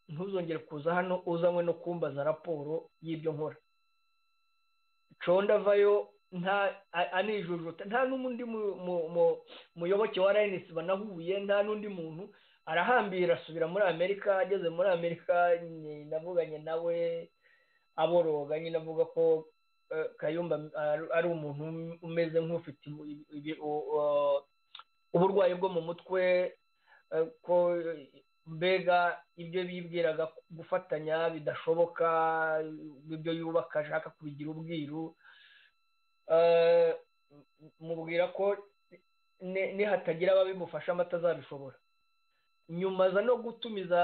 ntuzongere kuza hano uzanywe no kumbaza raporo y'ibyo nkora condo avayo nta anijujuta nta n'undi muyoboke wa rayinesi banahuye nta n'undi muntu arahambira asubira muri amerika ageze muri amerika navuganye nawe aboroga nyine avuga ko kayumba ari umuntu umeze nk'ufite uburwayi bwo mu mutwe ko mbega ibyo bibwiraga gufatanya bidashoboka ibyo yubaka ashaka kubigira ubwiru mubwira ko nihatagira ababimufasha amata azabishobora nyuma aza no gutumiza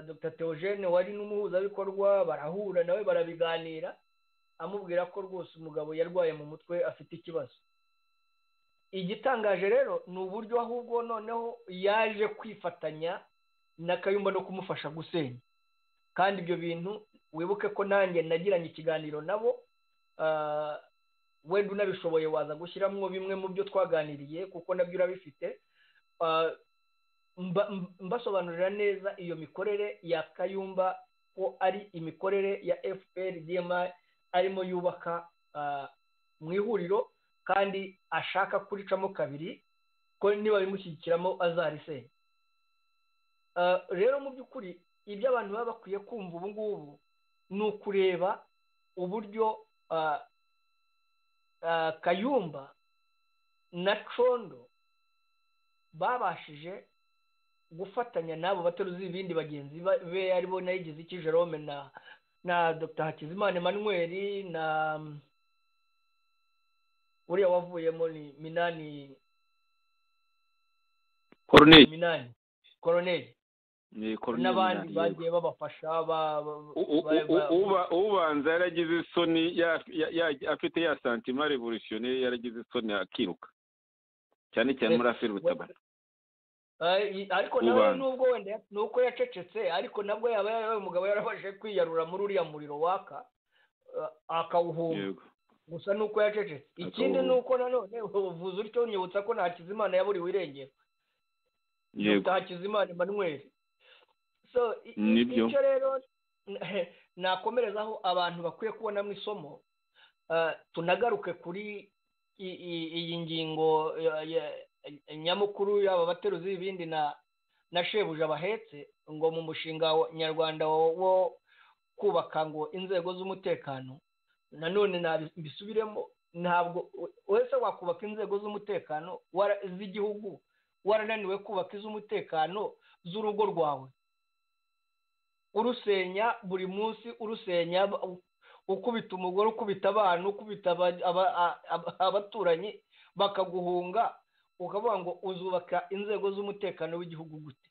dr teogene wari n'umuhuzabikorwa barahura nawe barabiganira amubwira ko rwose umugabo yarwaye mu mutwe afite ikibazo igitangaje rero ni uburyo ahubwo noneho yaje kwifatanya na kayumba no kumufasha gusenya kandi ibyo bintu wibuke ko nanjye nagiranye ikiganiro nabo wenda unabishoboye waza gushyiramo bimwe mu byo twaganiriye kuko nabyo urabifite mbasobanurira neza iyo mikorere ya kayumba ko ari imikorere ya fpr dma arimo yubaka mu ihuriro kandi ashaka kuricamo kabiri ko niba bimushyigikiramo azarisenya rero mu by'ukuri ibyo abantu baba bakwiye kumva ubu ngubu ni ukureba uburyo kayumba na condo babashije gufatanya n'abo bateruzi ibindi bagenzi be aribo nayigize iki jerome na na dr hakizimana emmanuel na uriya wavuyemo ni minani koroneri minani koroneri n'abandi bagiye babafasha ubanza yaragize isoni afite ya santima revolutione yaragize isoni akiruka cyane cyane muri aferi butabara ariko nawe nubwo wenda ni uko yacecetse ariko nabwo yaba yarabaye umugabo yarabashije kwiyarura muri uriya muriro waka akawuhunga gusa ni uko yacecetse ikindi ni uko nanone ubuvuzi utyo unyibutsa ko nta kizimana yaburiwe irengero nta kizimana emmanuel so icyo rero nakomerezaho abantu bakwiye kubonamo isomo tunagaruke kuri iyi ngingo nyamukuru yaba abateruzi ibindi na na shebuja bahetse ngo mu mushinga nyarwanda wo kubaka ngo inzego z'umutekano nanone mbisubiremo ntabwo wese wakubaka inzego z'umutekano z'igihugu warananiwe kubaka iz'umutekano z'urugo rwawe urusenya buri munsi urusenya ukubita umugore ukubita abana ukubita abaturanyi bakaguhunga ukavuga ngo uzubaka inzego z'umutekano w'igihugu gute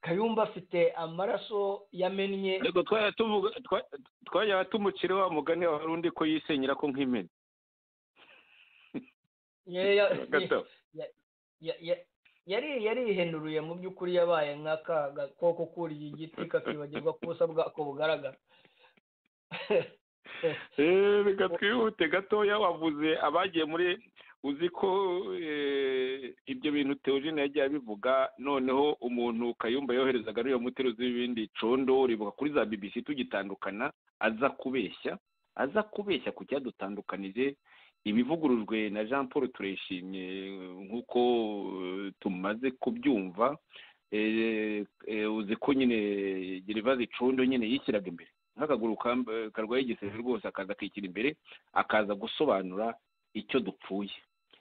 kayumba afite amaraso yamennye twajya tumucire wa mugani wawe undi ko yisenyera ko nk'imena yarihenuruye mu by'ukuri yabaye nk'aka gakoko kuriye igiti kakibagirwa ko ubusa bwako bugaragara reka twihute gatoya wavuze abagiye muri uzi ko ibyo bintu teogene yagiye abivuga noneho umuntu kayumba yoherezaga ariyo muteruzi w'ibindi condo ribuka kuri za bbc tugitandukana aza kubeshya aza kubeshya ku cyadutandukanije ibivugurujwe na jean paul turayishimye nk'uko tumaze kubyumva uzi ko nyine gerivaze condo nyine yishyiraga imbere nk'akaguru karwaye igisebe rwose akaza akishyira imbere akaza gusobanura icyo dupfuye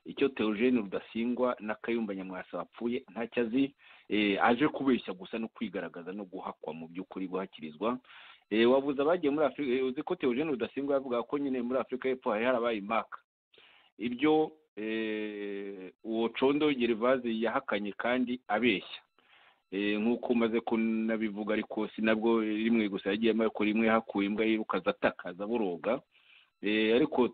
icyo teogene rudasingwa na kayumba nyamwasa wapfuye ntacyo azi aje kubeshya gusa no kwigaragaza no guhakwa mu by'ukuri guhakirizwa wabuze abagiye muri afurika uzi ko teogene rudasingwa yavuga ko nyine muri afurika y'epfo hari harabaye imaka ibyo uwo condo gerivaze yahakanye kandi abeshya nk'uko umaze kunabivuga ariko si nabwo rimwe gusa yagiye amaboko rimwe hakuye imbwa yiruka atakaza buroga ariko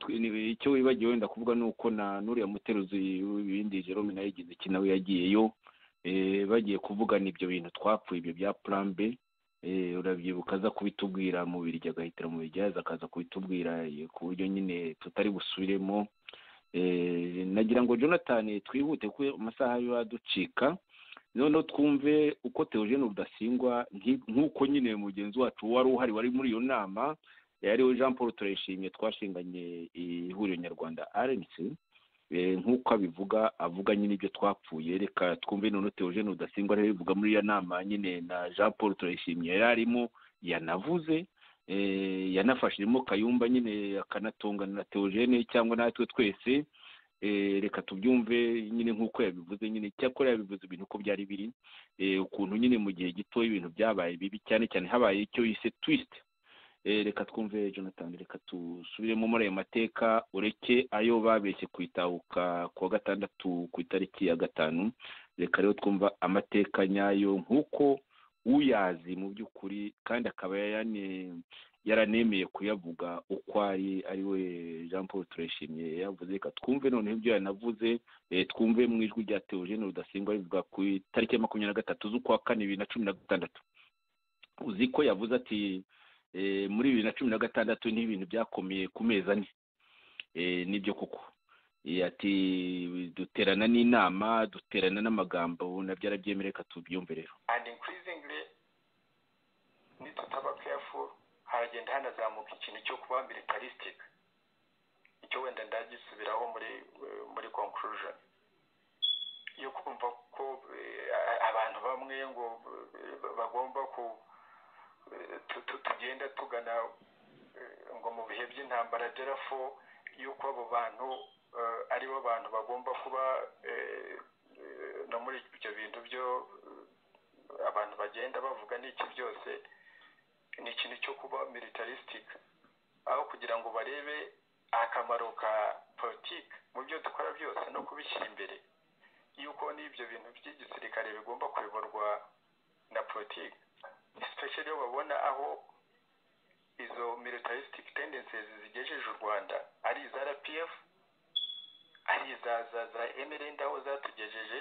icyo wibagiwe wenda kuvuga ni uko na nuriya muteruzi w'ibindi jerome nawe yagize iki nawe yagiyeyo bagiye kuvugana ibyo bintu twapfuye ibyo bya purambe urabyibuka aza kubitubwira mu biryo agahitira mu biryo yaza akaza kubitubwira ku buryo nyine tutari busubiremo nagira ngo jonathan twihute ko amasaha yaducika noneho twumve uko teogene rudasingwa nk'uko nyine mugenzi wacu wari uhari wari muri iyo nama yariwe jean paul turayishimye twashinganye ihuriro nyarwanda rnc nk'uko abivuga avuga nyine ibyo twapfuye reka twumve noneho teogene rudasingwa ariyo bivuga muri iyo nama nyine na jean paul turayishimye yari arimo yanavuze yanafashijemo kayumba nyine akanatungana na teogene cyangwa natwe twese reka tubyumve nyine nk'uko yabivuze nyine cyakora yabivuze ibintu uko byari biri ukuntu nyine mu gihe gito ibintu byabaye bibi cyane cyane habaye icyo yise twisite reka twumve jonathan reka dusubiremo muri ayo mateka ureke ayo babeshye ku itahuka ku wa gatandatu ku itariki ya gatanu reka rero twumva amateka nyayo nk'uko uyazi mu by'ukuri kandi akaba yaranemeye kuyavuga uko ari ari we jean paul turayishimye yavuze reka twumve noneho ibyo yanavuze twumve mu ijwi rya teogene rudasingwa rivuga ku itariki ya makumyabiri na gatatu z'ukwa kane bibiri na cumi na gatandatu uzi ko yavuze ati muri bibiri na cumi na gatandatu ni ibintu byakomeye ku mezi ane nibyo koko ati duterana n'inama duterana n'amagambo nabyo arabyemere reka tubyumve rero nitutaba keyafu haragenda hanazamuka ikintu cyo kuba militarisitike icyo wenda ndagisubiraho muri muri konkurushoni yo kumva ko abantu bamwe ngo bagomba ku tugenda tugana ngo mu bihe by'intambara derafo y'uko abo bantu aribo bantu bagomba kuba no muri ibyo bintu byo abantu bagenda bavuga n'iki byose ni ikintu cyo kuba militarisitike aho kugira ngo barebe akamaro ka politiki mu byo dukora byose no kubishyira imbere yuko n'ibyo bintu by'igisirikare bigomba kuyoborwa na politiki sipesheri iyo babona aho izo militarisitike tendensizi zigejeje u rwanda ari iza rpf ari iza za za emerende aho zatugejeje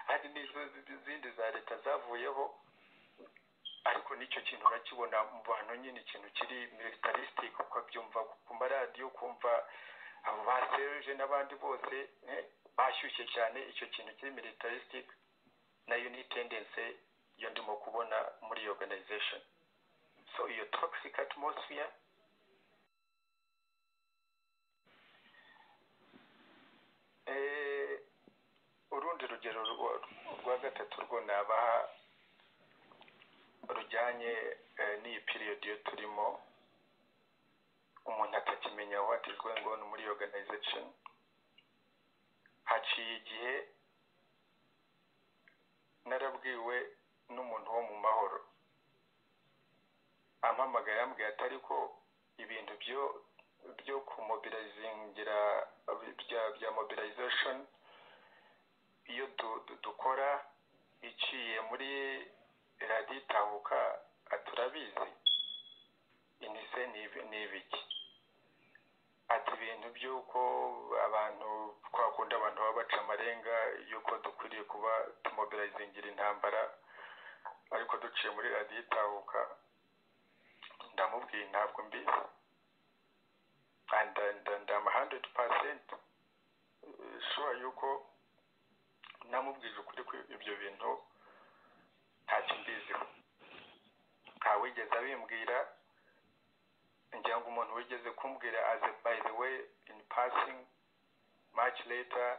hari n'izo zindi za leta zavuyeho ariko nicyo kintu urakibona mu bantu nyine ikintu kiri militarisitike ukabyumva ku maradiyo kumva abo ba seruje n'abandi bose bashyushye cyane icyo kintu kiri militarisitike nayo ni tendense yo ndimo kubona muri organization so iyo toxic atmosphere urundi rugero rwa gatatu rwo nabaha rujyanye n'iyi piriyodi iyo turimo umuntu atakimenya wati ngo ni muri organization haciye igihe narabwiwe n'umuntu wo mu mahoro ampamagaye yambwiye atari ko ibintu byo byo kumobirazingira bya bya mobilization iyo dukora iciye muri radiyo itahuka turabizi inise ni ibiki ati ibintu by'uko abantu twakunda abantu baba baca amarenga y'uko dukwiriye kuba tumobilizingira intambara ariko duciye muri radiyo itahuka ndamubwiye ntabwo mbizi ndama handidi pasenti shuwa y'uko namubwije ukuri ibyo bintu ntacyo mbiziho ntawigeze abimbwira ngira ngo umuntu wigeze kumbwira aze by the way in passing much later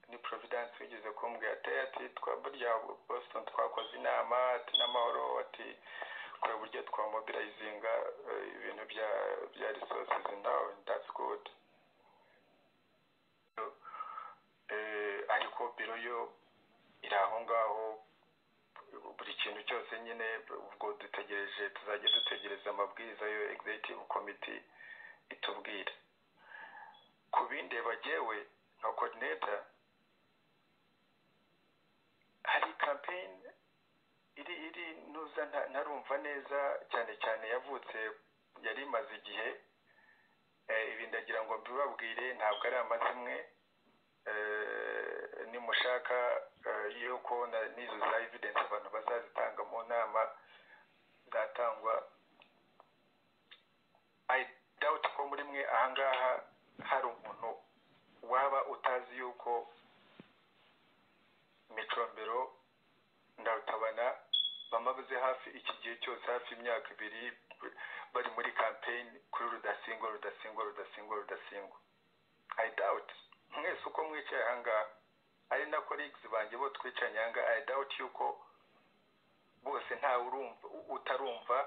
ni providence wigeze kumbwira ati ati burya boston twakoze inama ati n'amahoro ati kureba uburyo twamobilizinga ibintu bya bya resources now that's good ariko biro yo iri aho ngaho buri kintu cyose nyine ubwo dutegereje tuzajya dutegereza amabwiriza yo executive committee itubwira ku bindi bagewe nka coordinator hari kampeyini iri iri nuza ntarumva neza cyane cyane yavutse yari imaze igihe ibi ndagira ngo mbibabwire ntabwo ari amazimwe nimushaka yuko n'izo za evidensi abantu bazazitanga mu nama zatangwa dawuti ko muri mwe ahangaha hari umuntu waba utazi yuko micombero ndarutabana bamabuze hafi iki gihe cyose hafi imyaka ibiri bari muri kampeyini kuri rudasingwa rudasingwa rudasingwa rudasingwa i doubt mwese uko mwicaye ahangaha ari na kolegisi banjye bo twicanye ahangaha i doubt yuko bose ntawe urumva utarumva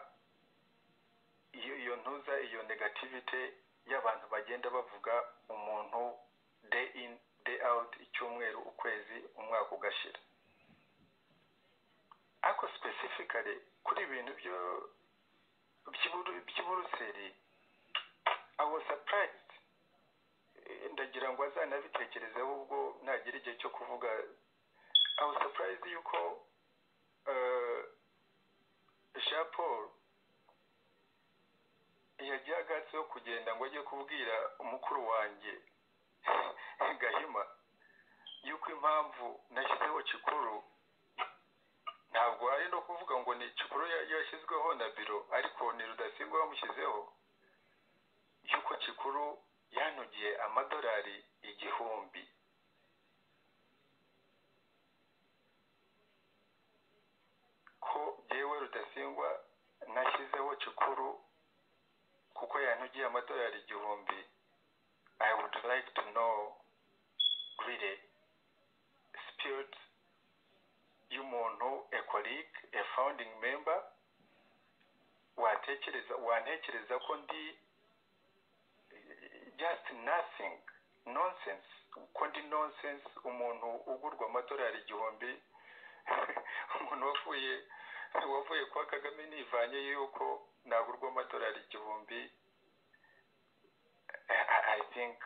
iyo ntuza iyo negativite y'abantu bagenda bavuga umuntu day in day out icyumweru ukwezi umwaka ugashira ariko specifically kuri ibintu byo by'uburuseri i was surprised ndagira ngo azanabitekerezeho ubwo nagira igihe cyo kuvuga i was surprised yuko jean paul yagiye agatsi yo kugenda ngo ajye kubwira umukuru wanjye gahima yuko impamvu nashyizeho kikuru ntabwo ari no kuvuga ngo ni kikuru yashyizweho na biro ariko ni rudasigwa bamushyizeho yuko kikuru yanugiye amadolari igihumbi ko yewe rudasingwa nashyizeho kikuru kuko yanugiye amadolari igihumbi i would like to know really spirit y'umuntu a colleague a founding member watekereza wantekereza ko ndi just nothing nonsense ko ndi nonsense umuntu ugurwa amadolari igihumbi umuntu wavuye wavuye kwa kagame nivanye yuko nagurwa amadolari igihumbi i think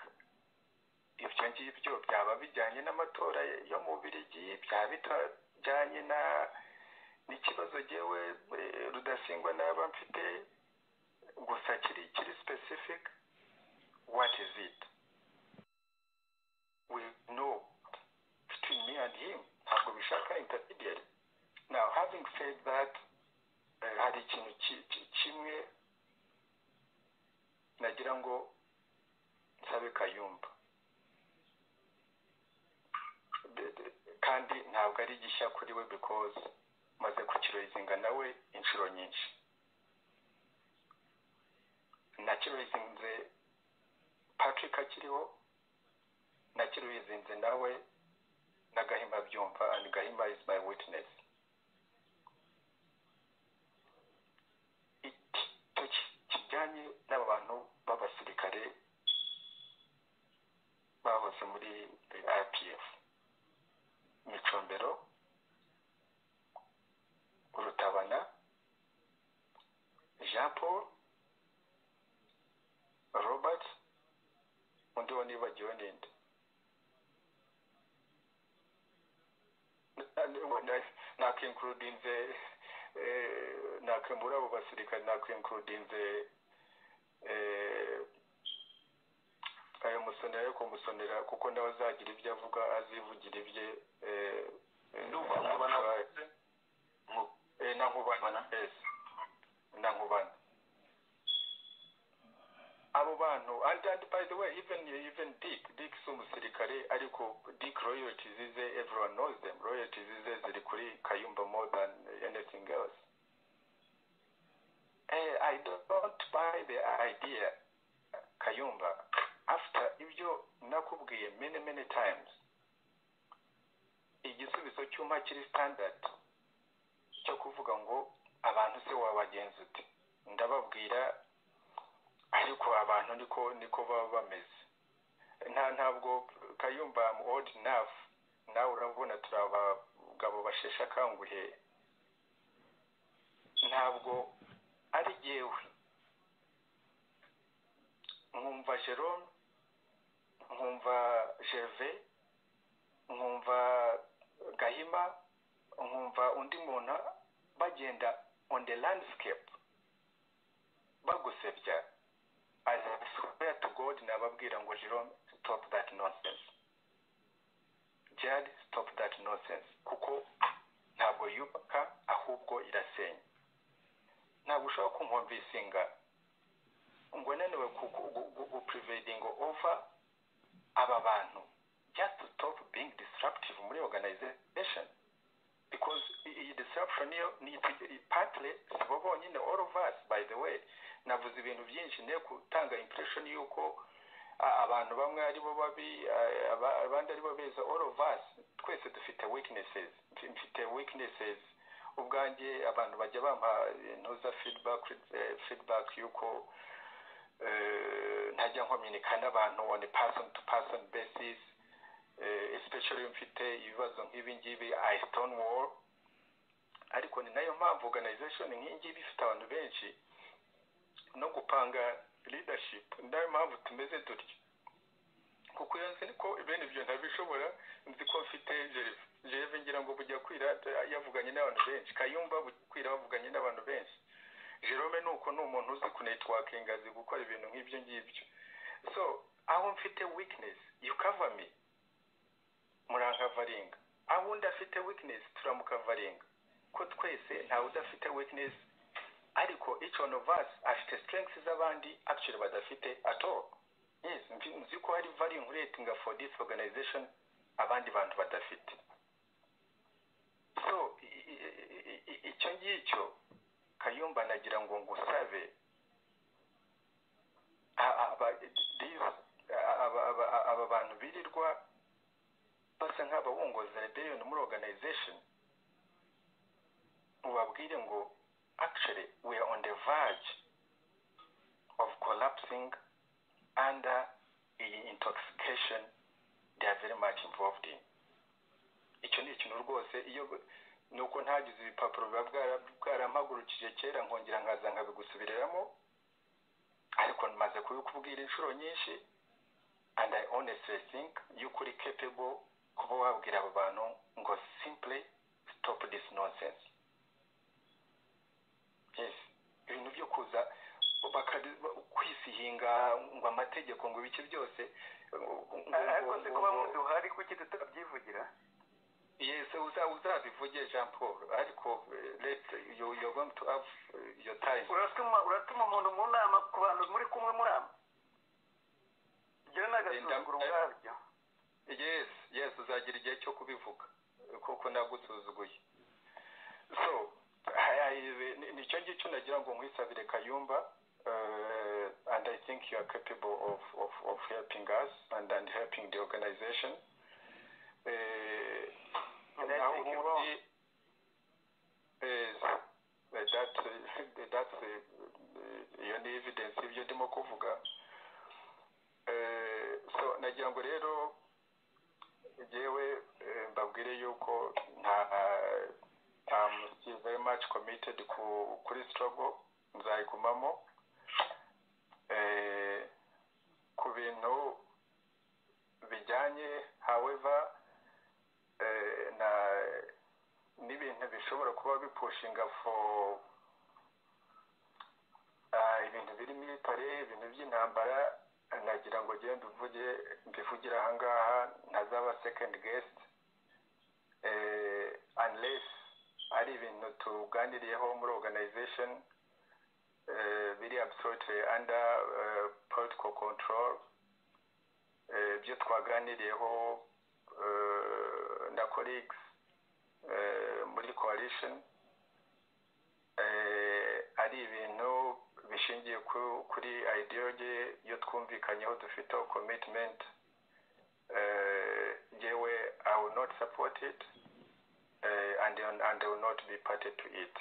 ibyo ngibyo byaba bijyanye n'amatora yo mu birigi byaba bitajyanye na n'ikibazo ngewe rudasingwa n'aba mfite gusa kiri kiri specific what is it we know between me and him ntabwo bishaka intermediary now having said that hari ikintu kimwe nagira ngo nsabe kayumba kandi ntabwo ari gishya kuri we because maze kukiroyizinga nawe inshuro nyinshi nakiroyizinze patrick akiriho nakiroyizinze nawe na gahima byumva and gahima is my witness icyo kijyanye n'aba bantu b'abasirikare bahoze muri ipf micombero urutabana jean paul robert undi wo nibagiwe ninde nakinkurudinze muri abo basirikare nakinkurudinze ayo musonera ariko musonera kuko nawe azagira ibyo avuga azivugira ibye na nkubana na nkubana abo bantu and and by the way even even dick dick si umusirikare ariko dick royalties ize everyone knows them royalties ize ziri kuri kayumba more than anything else uh, i don't buy the idea kayumba after ibyo nakubwiye many many times igisubizo cy'uma kiri standard cyo kuvuga ngo abantu se wabagenza uti ndababwira ariko abantu niko niko baba bameze nta ntabwo kayumba old enough nawe urabona turi abagabo basheshe akanguhe ntabwo ari jyewe nkumva jerome nkumva gerve nkumva gahima nkumva undi muntu bagenda on the landscape bagusebya as a square to god nababwira ngo jerome stop that nonsense jad stop that nonsense kuko ntabwo yubaka ahubwo irasenya ntabwo ushobora kumwumvisinga ngo nanone guprivedingo over aba bantu just to stop being disruptive muri organization because iyi disruption niyo ni partly si bo bonyine all of us by the way navuze ibintu byinshi nde gutanga impression y'uko abantu bamwe ari bo babi abandi ari bo beza all of us twese dufite weaknesses mfite weaknesses ubwanjye abantu bajya bampa ntuza feedback feedback y'uko ntajya nkomyunika n'abantu on a person to person basis especially mfite ibibazo nk'ibi ngibi i stone wall ariko ni nayo mpamvu organization nk'iyi ngiyi ifite abantu benshi no gupanga leadership ni nayo mpamvu tumeze dutyo kuko iyo nzi ko bene ibyo ntabishobora nzi ko mfite jereve ngira ngo bujya kwira yavuganye n'abantu benshi kayumba bujya kwira bavuganye n'abantu benshi jerome ni uko ni umuntu uzi kunetwakinga azi gukora ibintu nk'ibyo ngibyo so aho mfite weakness yukava me murankavaringa aho undi afite weakness turamukavaringa ko twese ntawe udafite weakness ariko each one of us afite strengths z'abandi actually badafite at all yes nzi ko hari varying rating for this organization abandi bantu badafite so icyo ngicyo kayumba nagira ngo ngusabe aba bantu birirwa basa nk'ababungoza rebellion muri organization ubabwire ngo actually we are on the verge of collapsing under iyi intoxication they are very much involved in icyo ni ikintu rwose iyo ni uko ntagize ibipapuro biba bwarampagurukije kera nkongera nkaza nkabigusubiriramo ariko nmaze kubikubwira inshuro nyinshi and i honestly think yuko uri capable kuba wabwira abo bantu ngo simply stop this nonsense yes ibintu byo kuza kwisihinga ngo amategeko ngo ibice byose ariko se kuba muzi uhari kuki tutabyivugira yes uzabivuge jean paul ariko let you you're going to have your time uratuma uratuma umuntu mu nama ku bantu muri kumwe murama gira n'agasuzuguro ubwabyo yes yes uzagira igihe cyo kubivuga kuko nagusuzuguye so nicyo ngicyo nagira ngo nkwisabire kayumba uh, and I think you are capable of, of, of helping us and, and helping the organization. Uh, and I think you wrong. Is, uh, that, uh, that's uh, iyo ni evidence ibyo ndimo kuvuga uh, so nagira ngo rero ngewe mbabwire yuko nta um, still very much committed ku, kuri struggle nzayigumamo ku bintu bijyanye however na n'ibintu bishobora kuba bipushinga for ibintu biri military ibintu by'intambara nagira ngo njye mbivuge mbivugire ahangaha ntazaba second guest unless ari ibintu tuganiriyeho muri organization biri absolutely under political control ibyo twaganiriyeho na colleagues muri coalition ari ibintu bishingiye kuri ideology iyo twumvikanyeho dufiteho commitment yewe i will not support it and, and I will not be party to it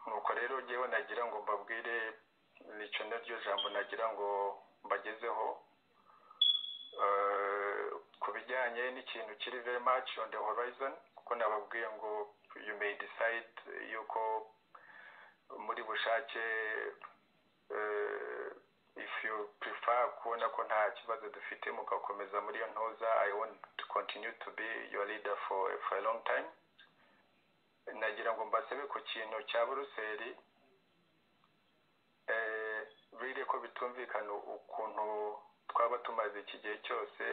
nuko rero ngewe nagira ngo mbabwire nicyo naryo jambo nagira ngo mbagezeho ku bijyanye n'ikintu kiri very much on the horizon kuko nababwiye ngo you may decide yuko muri bushake if you prefer kuba urabona ko nta kibazo dufite mugakomeza muri iyo ntuza i want to continue to be your leader for, for a long time nagira ngo mbasabe ku kintu cya buruseli biri ko bitumvikana ukuntu twaba tumaze iki gihe cyose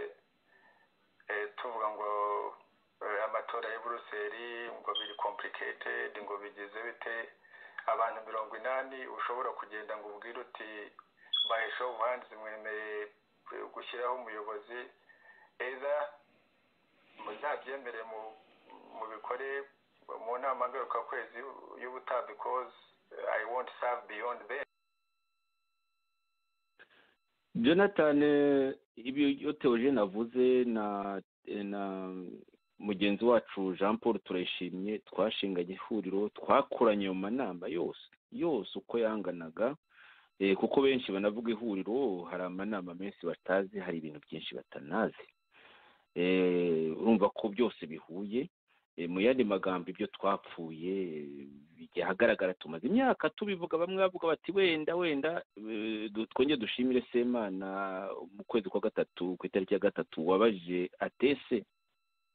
tuvuga ngo amatora ya buruseli ngo biri complicated ngo bigize bite abantu mirongo inani ushobora kugenda ngo ubwire uti bahesha ubuhanzi mwemereye gushyiraho umuyobozi eza muzabyemere mubikore mu nama ngarukakwezi y'ubutaha because i won't serve beyond them jonathan ibyo teogene avuze na na mugenzi wacu jean paul turayishimye twashinganye ihuriro twakoranye mu manama yose yose uko yanganaga kuko benshi banavuga ihuriro hari amanama menshi batazi hari ibintu byinshi batanazi urumva ko byose bihuye mu yandi magambo ibyo twapfuye bijya ahagaragara tumaze imyaka tubivuga bamwe bavuga bati wenda wenda twongere dushimire semana mu kwezi kwa gatatu ku itariki ya gatatu wabaje atese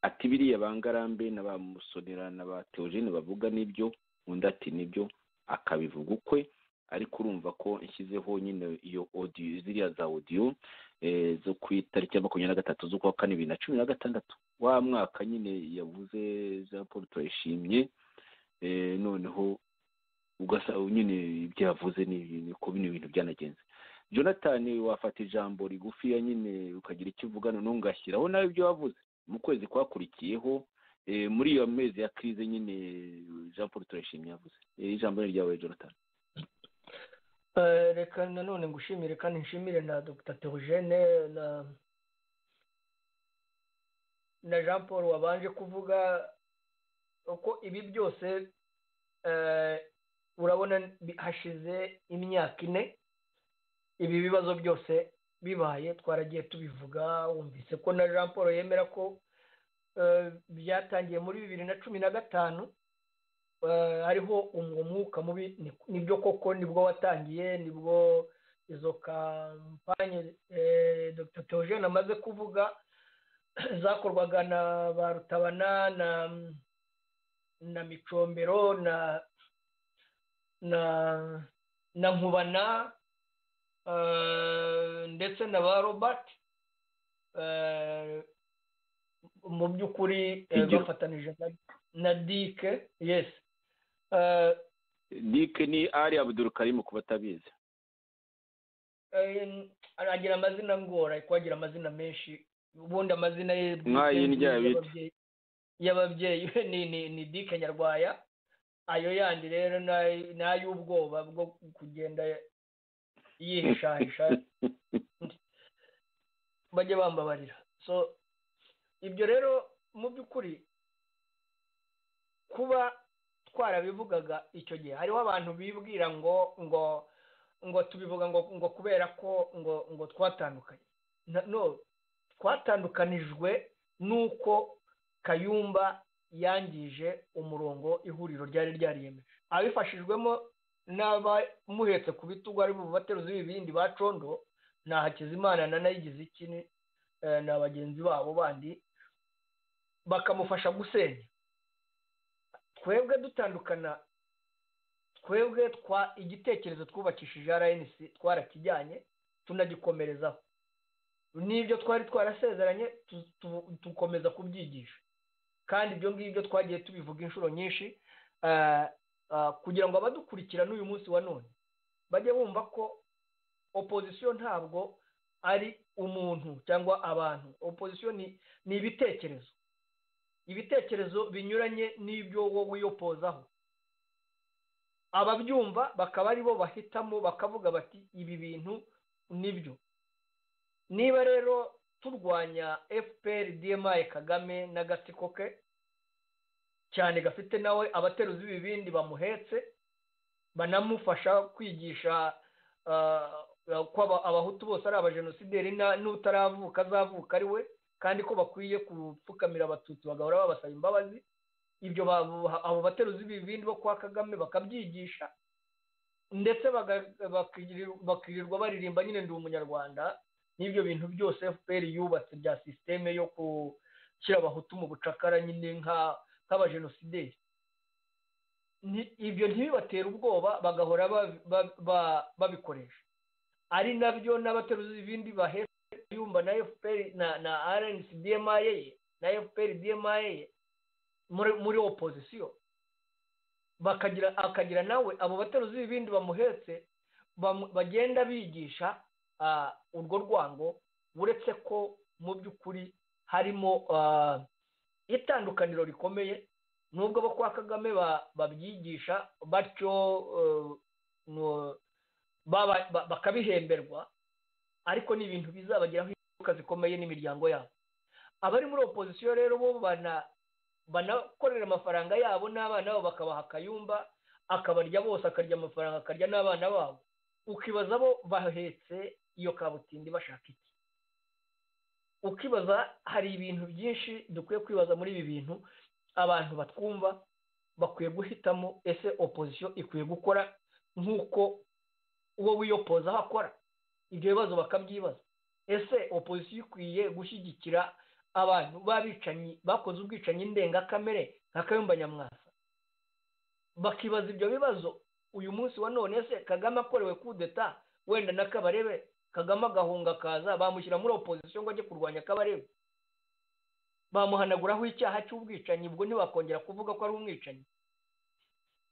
ati biriya bangarambe na ba musonera na ba teogene bavuga n'ibyo undi ati nibyo akabivuga ukwe ariko urumva ko nshyizeho nyine iyo odiyo ziriya za odiyo zo ku itariki ya makumyabiri na gatatu z'ukwa kane bibiri na cumi na gatandatu wa mwaka nyine yavuze jean paul turayishimye noneho ugasaba nyine ibyo yavuze ko bino bintu byanagenze jonathan wafata ijambo rigufiya nyine ukagira icyo uvugana ntungashyiraho nawe ibyo wavuze mu kwezi kwakurikiyeho muri iyo mezi ya kirize nyine jean paul turayishimye yavuze ijambo ni ryawe jonathan reka nanone ngushimire kandi nshimire na dr teogene na na jean paul wabanje kuvuga uko ibi byose urabona hashize imyaka ine ibi bibazo byose bibaye twaragiye tubivuga wumvise ko na jean paul yemera ko byatangiye muri bibiri na cumi na gatanu hariho umwuka mubi nibyo koko nibwo watangiye nibwo izo kampanye dr teogene amaze kuvuga zakorwaga na ba rutabana na na micombero na na na nkubana ndetse na ba robert mu by'ukuri bafatanije na dike yesi dike ni ari abudurukarimu ku batabizi aragira amazina ngora ariko agira amazina menshi ubundi amazina ye y'ababyeyi ni dike nyarwaya ayo yandi rero ni ay'ubwoba bwo kugenda yihishahisha bajye bambabarira so ibyo rero mu by'ukuri kuba twarabivugaga icyo gihe hariho abantu bibwira ngo ngo ngo tubivuga ngo ngo kubera ko ngo ngo twatandukanye no twatandukanijwe n'uko kayumba yangije umurongo ihuriro ryari ryariyemeje abifashijwemo n'abamuhetse ku bitugu ari mu bateruzi b'ibindi ba condo ni hakizimana na nayigize iki ni bagenzi babo bandi bakamufasha gusenya twebwe dutandukana twebwe igitekerezo twubakishije rnc twarakijyanye tunagikomerezaho n'ibyo twari twarasezeranye dukomeza kubyigisha kandi ibyo ngibyo twagiye tubivuga inshuro nyinshi kugira ngo abadukurikira n'uyu munsi wa none bajye bumva ko opozisiyo ntabwo ari umuntu cyangwa abantu opozisiyo ni ibitekerezo ibitekerezo binyuranye n'ibyo wowe wiyopozaho ababyumva bakaba ari bo bahitamo bakavuga bati ibi bintu nibyo niba rero turwanya fpr dmi kagame n'agatsiko ke cyane gafite nawe abateruzi b'ibibindi bamuhetse banamufasha kwigisha ko abahutu bose ari abajenosideri n'utaravuka azavuka ari we kandi ko bakwiye gupfukamira abatutsi bagahora babasaba imbabazi ibyo abo bateruzi b'ibibindi bo kwa kagame bakabyigisha ndetse bakirirwa baririmba nyine ndi umunyarwanda n'ibyo bintu byose fpr yubatse bya sisiteme yo gushyira abahutu mu bucakara nyine nk'abajenosideri ibyo ntibibatera ubwoba bagahora babikoresha ari nabyo n'abateruzi ibindi bahera yumva na fpr na rnc dma na fpr dma muri opozisiyo bakagira akagira nawe abo bateruzi ibindi bamuhetse bagenda bigisha urwo rwango uretse ko mu by'ukuri harimo itandukaniro rikomeye nubwo abo kwa kagame babyigisha batyo bakabihemberwa ariko ni ibintu bizabagiraho ingaruka zikomeye n'imiryango yabo abari muri opozisiyo rero bo banakorera amafaranga yabo n'abana babo bakabaha akayumba akabarya bose akarya amafaranga akarya n'abana babo ukibaza bo bahetse iyo kabutindi bashaka iki ukibaza hari ibintu byinshi dukwiye kwibaza muri ibi bintu abantu batwumva bakwiye guhitamo ese opozisiyo ikwiye gukora nk'uko uwo wiyopoza aho akora ibyo bibazo bakabyibaza ese opozisiyo ikwiye gushyigikira abantu b'abicanyi bakoze ubwicanyi ndengakamere nka kayumba nyamwasa bakibaza ibyo bibazo uyu munsi wa none ese kagame akorewe kudeta wenda na kabarebe kagame agahunga akaza bamushyira muri opozisiyo ngo ajye kurwanya kabarebe bamuhanaguraho icyaha cy'ubwicanyi ubwo ntibakongera kuvuga ko ari umwicanyi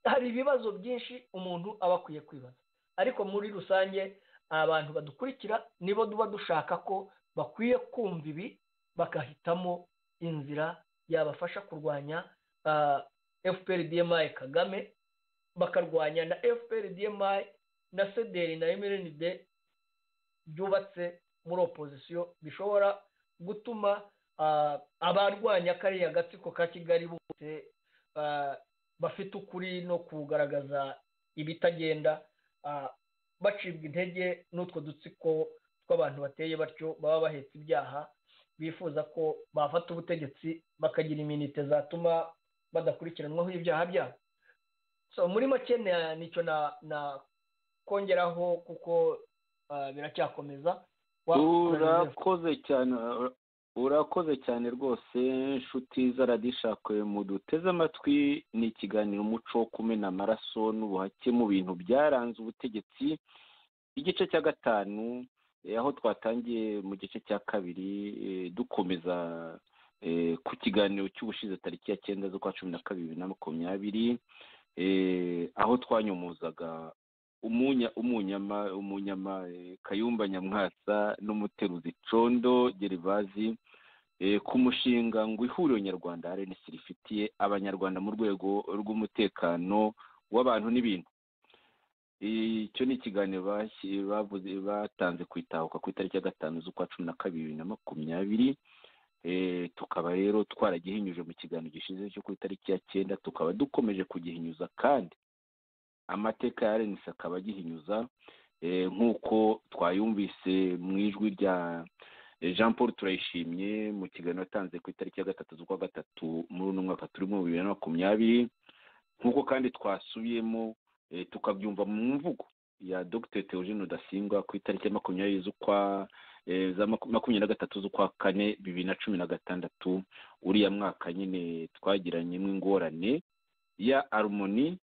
hari ibibazo byinshi umuntu aba akwiye kwibaza ariko muri rusange abantu badukurikira nibo duba dushaka ko bakwiye kumva ibi bagahitamo inzira yabafasha kurwanya fpr dmi kagame bakarwanya na fpr dmi na cdr na mrnd byubatse muri opozisiyo bishobora gutuma abarwanya kariya gatsiko ka kigali bose bafite ukuri no kugaragaza ibitagenda bacibwa intege n'utwo dutsiko tw'abantu bateye batyo baba bahetse ibyaha bifuza ko bafata ubutegetsi bakagira iminite zatuma badakurikiranwaho ibyaha byabo so muri make nicyo nakongeraho kuko biracyakomeza urakoze cyane urakoze cyane rwose inshuti z'aradishakwe muduteze amatwi ni ikiganiro umuco wo kumena amaraso n'ubuhake mu bintu byaranze ubutegetsi igice cya gatanu aho twatangiye mu gice cya kabiri dukomeza ku kiganiro cy'ubushize tariki ya cyenda z'ukwa cumi na kabiri bibiri na makumyabiri aho twanyomozaga umunyama umunyama kayumba nyamwasa n'umuteruzi condo gerivazi ku mushinga ngo ihuriro nyarwanda rns rifitiye abanyarwanda mu rwego rw'umutekano w'abantu n'ibintu icyo ni ikiganiro batanze ku itahuka ku itariki ya gatanu z'ukwa cumi na kabiri bibiri na makumyabiri tukaba rero twaragihinyuje mu kiganiro gishize cyo ku itariki ya cyenda tukaba dukomeje kugihinyuza kandi amateka ya rns akaba agihinyuza nk'uko twayumvise mu ijwi rya jean paul turayishimye mu kiganiro atanze ku itariki ya gatatu z'ukwa gatatu muri uno mwaka turimo bibiri na makumyabiri nk'uko kandi twasubiyemo tukabyumva mu mvugo ya dr teogene rudasingwa ku itariki ya makumyabiri z'ukwa za makumyabiri na gatatu z'ukwa kane bibiri na cumi na gatandatu uriya mwaka nyine twagiranyemo ingorane ya arumoni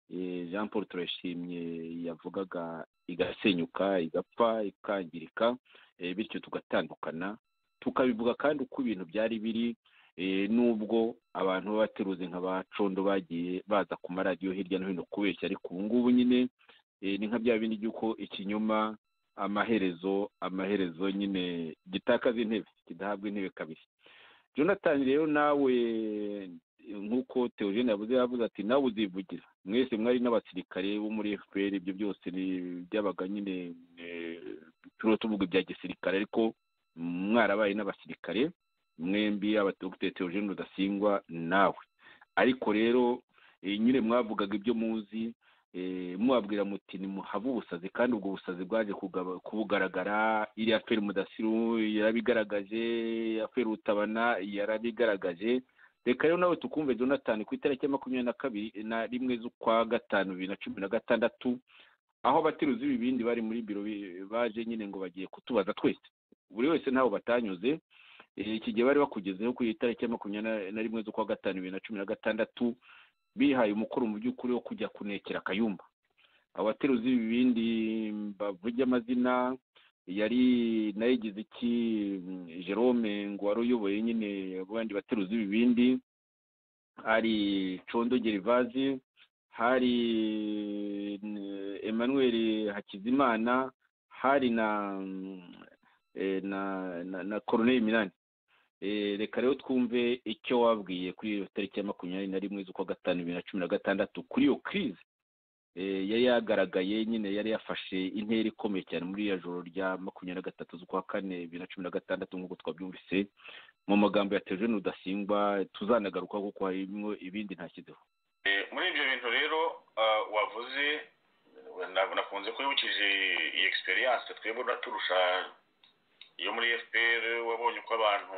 jean paul turashimye yavugaga igasenyuka igapfa ikangirika bityo tugatandukana tukabivuga kandi uko ibintu byari biri n'ubwo abantu b'abateruzi nka ba condo bagiye baza ku maradiyo hirya no hino kubeshya ariko ubu ngubu nyine ni nka bya bindi by'uko ikinyoma amaherezo amaherezo nyine gitakaza intebe kidahabwa intebe kabiri jonathan rero nawe nk'uko teogene yavuze yavuze ati nawe uzivugira mwese mwari n'abasirikare bo muri fpr ibyo byose byabaga nyine turiho tuvuga ibya gisirikare ariko mwarabaye n'abasirikare mwembi abadogiteri teogene rudasingwa nawe ariko rero nyine mwavugaga ibyo muzi mubabwira muti nimuhave ubusazi kandi ubwo busazi bwaje kubugaragara iriya feri mudasiru yarabigaragaje iya feri utabana yarabigaragaje reka rero nawe tukumve jonathan ku itariki ya makumyabiri na kabiri na rimwe z'ukwa gatanu bibiri na cumi na gatandatu aho abateruzi b'ibibindi bari muri biro baje nyine ngo bagiye kutubaza twese buri wese ntaho batanyuze iki gihe bari bakugezeho ku itariki ya makumyabiri na rimwe z'ukwa gatanu bibiri na cumi na gatandatu bihaye umukoro mu by'ukuri wo kujya kunekera akayumba abateruzi b'ibibindi bavuga amazina yari nayigize iki jerome ngo wari uyoboye nyine abandi bateruzi b'ibibindi hari condo gerivazi hari emmanuel hakizimana hari na na na koroneri minani reka rero twumve icyo wabwiye kuri iyo tariki ya makumyabiri na rimwe z'ukwa gatanu bibiri na cumi na gatandatu kuri iyo kirizi yari yagaragaye nyine yari yafashe intera ikomeye cyane muri iriya joro rya makumyabiri na gatatu z'ukwa kane bibiri na cumi na gatandatu nk'uko twabyumvise mu magambo ya terojeni rudasingwa tuzanagaruka kuko harimo ibindi ntashyizeho muri ibyo bintu rero wavuze nakunze kwibukije iyi egisperiyanse twebwe turusha iyo muri fpr wabonye uko abantu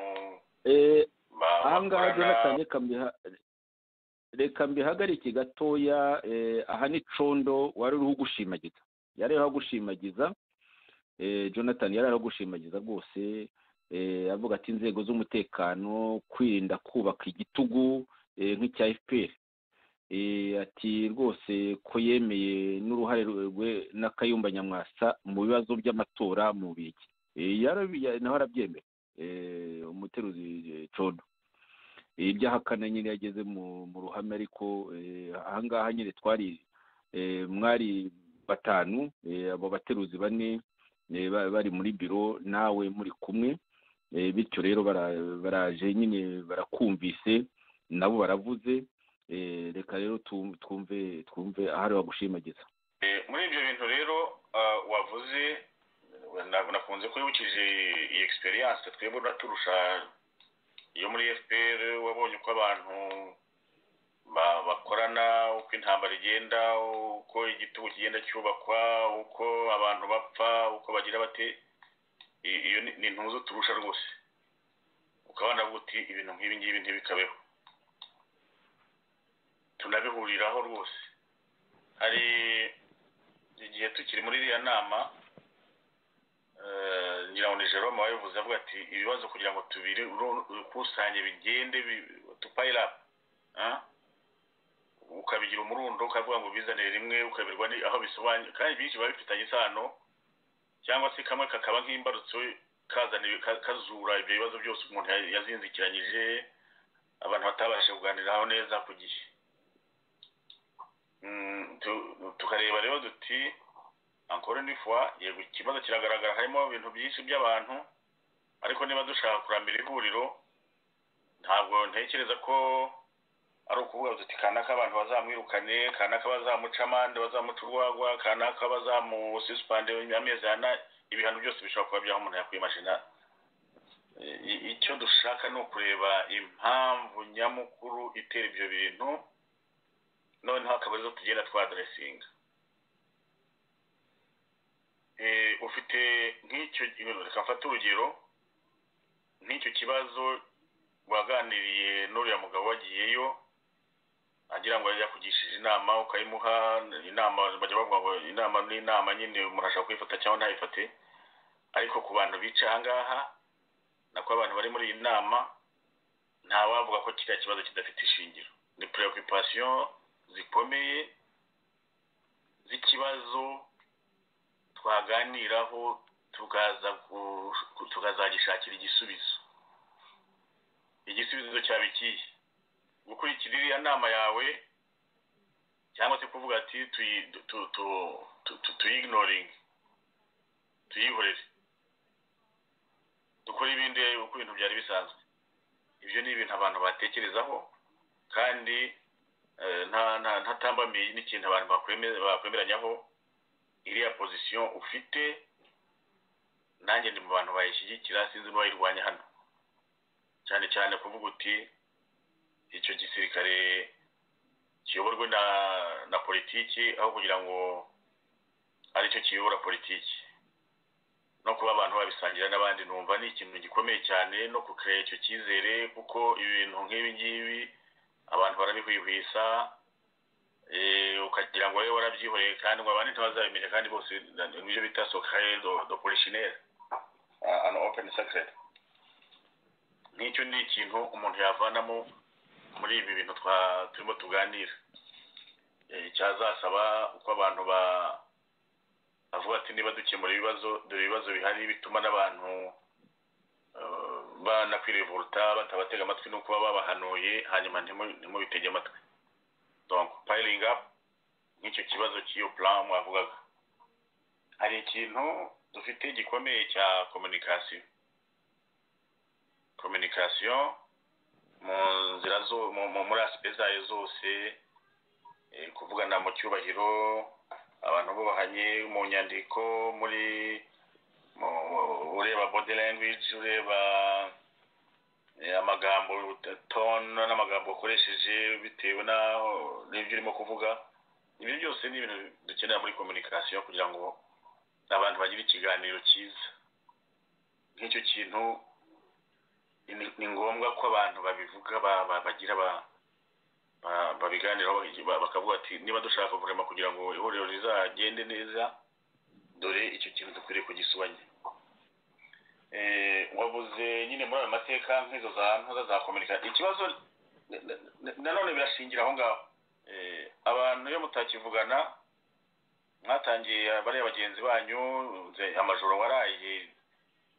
ahangaha jonathan reka mbihagarike gatoya aha ni condo wari uriho ugushimagiza yari uriho agushimagiza jonathan yari uriho agushimagiza rwose avuga ati inzego z'umutekano kwirinda kubaka igitugu nk'icya fpr ati rwose ko yemeye n'uruhare rwe n'akayumba nyamwasa mu bibazo by'amatora mu biki nawe arabyemera umuteruzi codo ibyahakana nyine yageze mu ruhame ariko ahangaha nyine twari mwari batanu abo bateruzi bane bari muri biro nawe muri kumwe bityo rero baraje nyine barakumvise nabo baravuze reka rero twumve twumve ahari bagushimagiza muri ibyo bintu rero wavuze nakunze kwibukije iyi egisperiyanse twebwe turusha iyo muri fpr wabonye uko abantu bakorana uko intambara igenda uko igitugu kigenda cyubakwa uko abantu bapfa uko bagira bate iyo ni intuzo turusha rwose ukabona uti ibintu nk'ibi ngibi ntibikabeho tunabihuriraho rwose hari igihe tukiri muri iriya nama ngira ngo ni jerome wabivuze avuga ati ibibazo kugira ngo tubiri ukusanye bigende tupayirapu ukabigira umurundo ukavuga ngo ubizanire rimwe ukabirwa aho bisobanuye kandi byinshi biba bifitanye isano cyangwa se kamwe kakaba nk'imbarutso kazura ibyo bibazo byose umuntu yazinzikiranyije abantu batabasha kuganiraho neza ku gihe tukareba rero duti ankore n'ifuwa yego ikibazo kiragaragara harimo ibintu byinshi by'abantu ariko niba dushaka kurambira ihuriro ntabwo ntekereza ko ari ukuvuga duti kanaka abantu bazamwirukane kanaka bazamuca amande bazamuca urwagwa kanaka bazamusisipande amezi ana ibihano byose bishobora kuba byaho umuntu yakwimajina icyo dushaka ni ukureba impamvu nyamukuru itera ibyo bintu noneho akaba arizo tugenda twadaresinga ufite nk'icyo reka mfate urugero nk'icyo kibazo waganiriye n'uriya mugabo wagiyeyo agira ngo yajya kugishije inama ukayimuha inama bajya bavuga ngo inama n'inama nyine umuntu ashobora kuyifata cyangwa ntayifate ariko ku bantu bica aha ngaha nako abantu bari muri iyi nama ntawavuga ko kiriya kibazo kidafite ishingiro ni preoccupation zikomeye z'ikibazo twaganiraho tukaza tukazagishakira igisubizo igisubizo cyaba ikihe gukurikira iriya nama yawe cyangwa se kuvuga ati tuyignoringe tuyihorere dukora ibindi uko ibintu byari bisanzwe ibyo ni ibintu abantu batekerezaho kandi ntatambamiye n'ikintu abantu bakwemeranyaho iriya pozisiyo ufite nanjye ndi mu bantu bayishyigikira sinzi n'uwayirwanya hano cyane cyane kuvuga uti icyo gisirikare kiyoborwe na na politiki aho kugira ngo aricyo kiyobora politiki no kuba abantu babisangira n'abandi numva ni ikintu gikomeye cyane no kukeya icyo cyizere kuko ibintu nk'ibi ngibi abantu barabihwihwisa ukagira ngo wowe warabyihoreye kandi ngo abandi ntibazabimenya kandi bose ibyo bita sokaye do polishineri an open secret nk'icyo ni ikintu umuntu yavanamo muri ibi bintu turimo tuganira cyazasaba uko abantu bavuga ati niba dukemura ibibazo dore ibibazo bihari bituma n'abantu banakwirevuruta batabatega amatwi no kuba babahanuye hanyuma ntimubitege amatwi donko payiringi apu nk'icyo kibazo cy'iyo puramu wavugaga hari ikintu dufite gikomeye cya kominikasiyo kominikasiyo mu nzira zo muri asipe zayo zose kuvugana mu cyubahiro abantu bubahanye mu nyandiko muri ureba body language ureba amagambo tone n'amagambo ukoresheje bitewe n'ibyo urimo kuvuga ibi byose ni ibintu dukenera muri kominikasiyo kugira ngo abantu bagire ikiganiro cyiza nk'icyo kintu ni ngombwa ko abantu babivuga bagira babiganiraho bakavuga ati niba dushaka kurema kugira ngo ihuriro rizagende neza dore icyo kintu dukwiriye kugisubanya wabuze nyine muri ayo mateka nk'izo za ntoza za kominikasiyo ikibazo nanone birashingira aho ngaho abantu iyo mutakivugana mwatangiye bariya bagenzi banyu amajoro waraye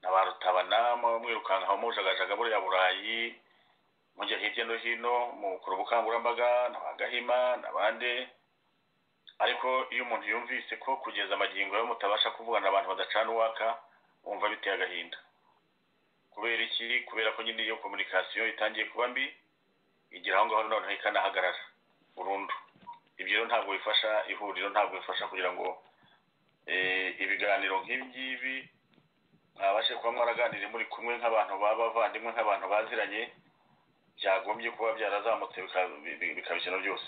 na ba rutabana mwirukankaho mujagajaga buriya burayi mujya hirya no hino mukora ubukangurambaga na ba gahima n'abandi ariko iyo umuntu yumvise ko kugeza amagingo yo mutabasha kuvugana abantu badacana uwaka wumva biteye agahinda kubera iki kubera ko nyine iyo kominikasiyo itangiye kuba mbi igira aho ngaho noneho ikanahagarara burundu ibyo rero ntabwo bifasha ihuriro ntabwo bifasha kugira ngo ibiganiro nk'ibi ngibi mwabashe kuba mwaraganiriye muri kumwe nk'abantu b'abavandimwe nk'abantu baziranye byagombye kuba byarazamutse bikaba ikintu byose